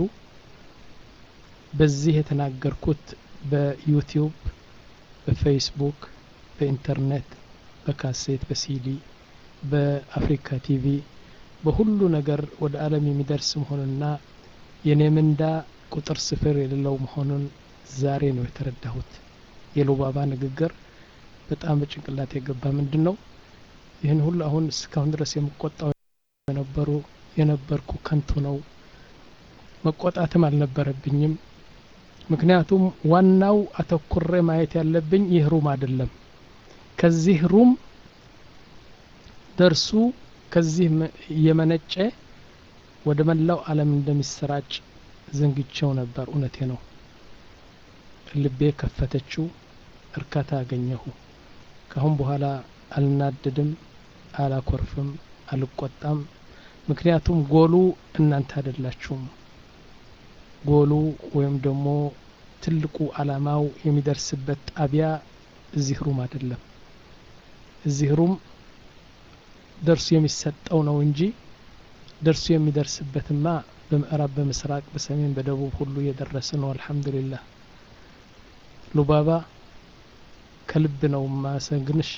በዚህ የተናገርኩት በዩቲዩብ በፌስቡክ በኢንተርኔት በካሴት በሲዲ በአፍሪካ ቲቪ በሁሉ ነገር ወደ ዓለም የሚደርስ መሆኑንና የኔ ምንዳ ቁጥር ስፍር የሌለው መሆኑን ዛሬ ነው የተረዳሁት የሉባባ ንግግር በጣም በጭንቅላት የገባ ምንድን ነው ይህን ሁሉ አሁን እስካሁን ድረስ የምቆጣው የነበሩ የነበርኩ ከንቱ ነው መቆጣትም አልነበረብኝም ምክንያቱም ዋናው አተኩሬ ማየት ያለብኝ ይህ ሩም አይደለም ከዚህ ሩም ደርሱ ከዚህ እየመነጨ ወደ መላው ዓለም እንደሚሰራጭ ዘንግቸው ነበር እውነቴ ነው ልቤ ከፈተችው እርካታ አገኘሁ ካሁን በኋላ አልናደድም አላኮርፍም አልቆጣም ምክንያቱም ጎሉ እናንተ አይደላችሁም ጎሉ ወይም ደግሞ ትልቁ አላማው የሚደርስበት ጣቢያ እዚህ ሩም አይደለም እዚህ ሩም ደርሱ የሚሰጠው ነው እንጂ ደርሱ የሚደርስበትማ በምዕራብ በምስራቅ በሰሜን በደቡብ ሁሉ እየደረሰ ነው አልሐምዱሊላህ ሉባባ ከልብ ነው ማሰግንሽ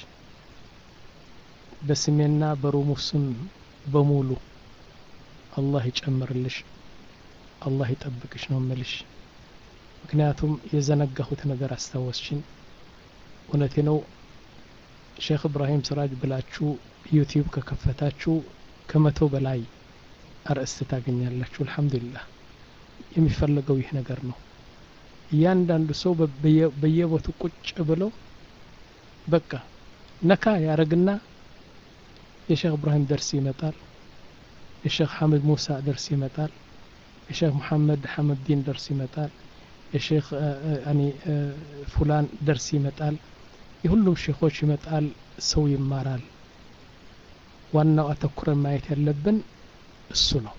በስሜና በሩሙ ስም በሙሉ አላህ ይጨምርልሽ አላህ ይጠብቅሽ ነው ምልሽ ምክንያቱም የዘነጋሁት ነገር አስታወስሽን እውነቴ ነው ሼክ እብራሂም ስራጅ ብላችሁ ዩቲዩብ ከከፈታችሁ ከመቶ በላይ አርእስት ታገኛላችሁ አልሐምዱሊላህ የሚፈለገው ይህ ነገር ነው እያንዳንዱ ሰው በየቦቱ ቁጭ ብለው በቃ ነካ ያረግና የሼክ እብራሂም ደርስ ይመጣል የሼክ ሐመድ ሙሳ ደርስ ይመጣል የሼክ ሙሐመድ ሐመድዲን ደርስ ይመጣል የሼክ ያኒ ፉላን ደርስ ይመጣል የሁሉም ሼኾች ይመጣል ሰው ይማራል ዋናው አተኩረን ማየት ያለብን እሱ ነው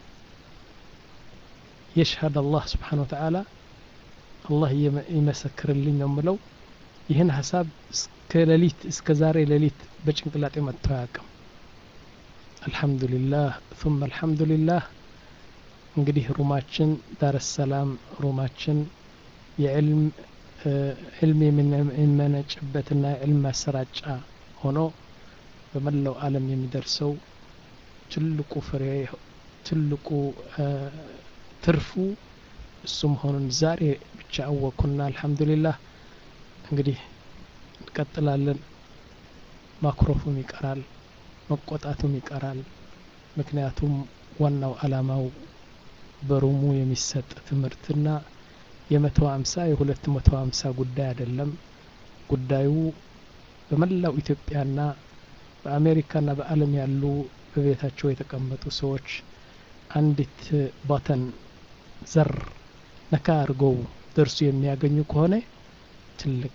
የሽሀድ አላህ ስብሓን ወተዓላ አላህ ይመሰክርልኝ ነው ምለው ይህን ሀሳብ እስከ ሌሊት እስከ ዛሬ ሌሊት በጭንቅላጤ መጥቶ አያውቅም አልሐምዱሊላህ ثم አልሐምዱሊላህ እንግዲህ ሩማችን ዳር ሰላም ሩማችን የዕልም ዕልም የሚመነጭበትና የዕልም ማሰራጫ ሆኖ በመላው ዓለም የሚደርሰው ትልቁ ፍሬ ትልቁ ትርፉ እሱ መሆኑን ዛሬ ብቻ አወቅኩና አልሐምዱሊላህ እንግዲህ እንቀጥላለን ማክሮፉም ይቀራል መቆጣቱም ይቀራል ምክንያቱም ዋናው አላማው በሩሙ የሚሰጥ ትምህርትና የመቶ ሀምሳ የሁለት መቶ ሀምሳ ጉዳይ አይደለም ጉዳዩ በመላው ኢትዮጵያና በአሜሪካና በአለም ያሉ በቤታቸው የተቀመጡ ሰዎች አንዲት ባተን ዘር ነካ አድርገው ደርሱ የሚያገኙ ከሆነ ትልቅ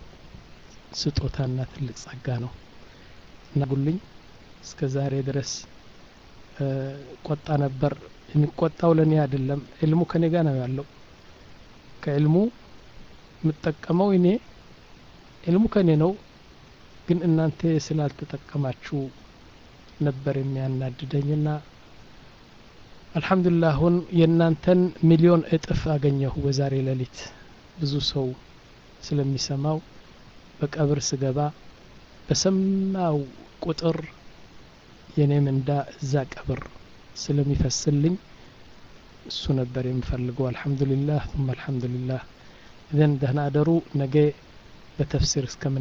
ስጦታና ትልቅ ጸጋ ነው እና ጉልኝ እስከ ዛሬ ድረስ ቆጣ ነበር የሚቆጣው ለእኔ አይደለም ዕልሙ ከኔ ጋር ነው ያለው ከዕልሙ የምጠቀመው እኔ ዕልሙ ከኔ ነው ግን እናንተ ስላልተጠቀማችሁ ነበር የሚያናድደኝና አልሐምዱሊላህ አሁን የእናንተን ሚሊዮን እጥፍ አገኘሁ በዛሬ ሌሊት ብዙ ሰው ስለሚሰማው በቀብር ስገባ በሰማው ቁጥር የኔ ምንዳ እዛ ቀብር ስለሚፈስልኝ እሱ ነበር የምፈልገው አልሐምዱሊላህ ثم አልሐምዱሊላህ ኢዘን ደህና አደሩ ነገ በተፍሲር እስከምን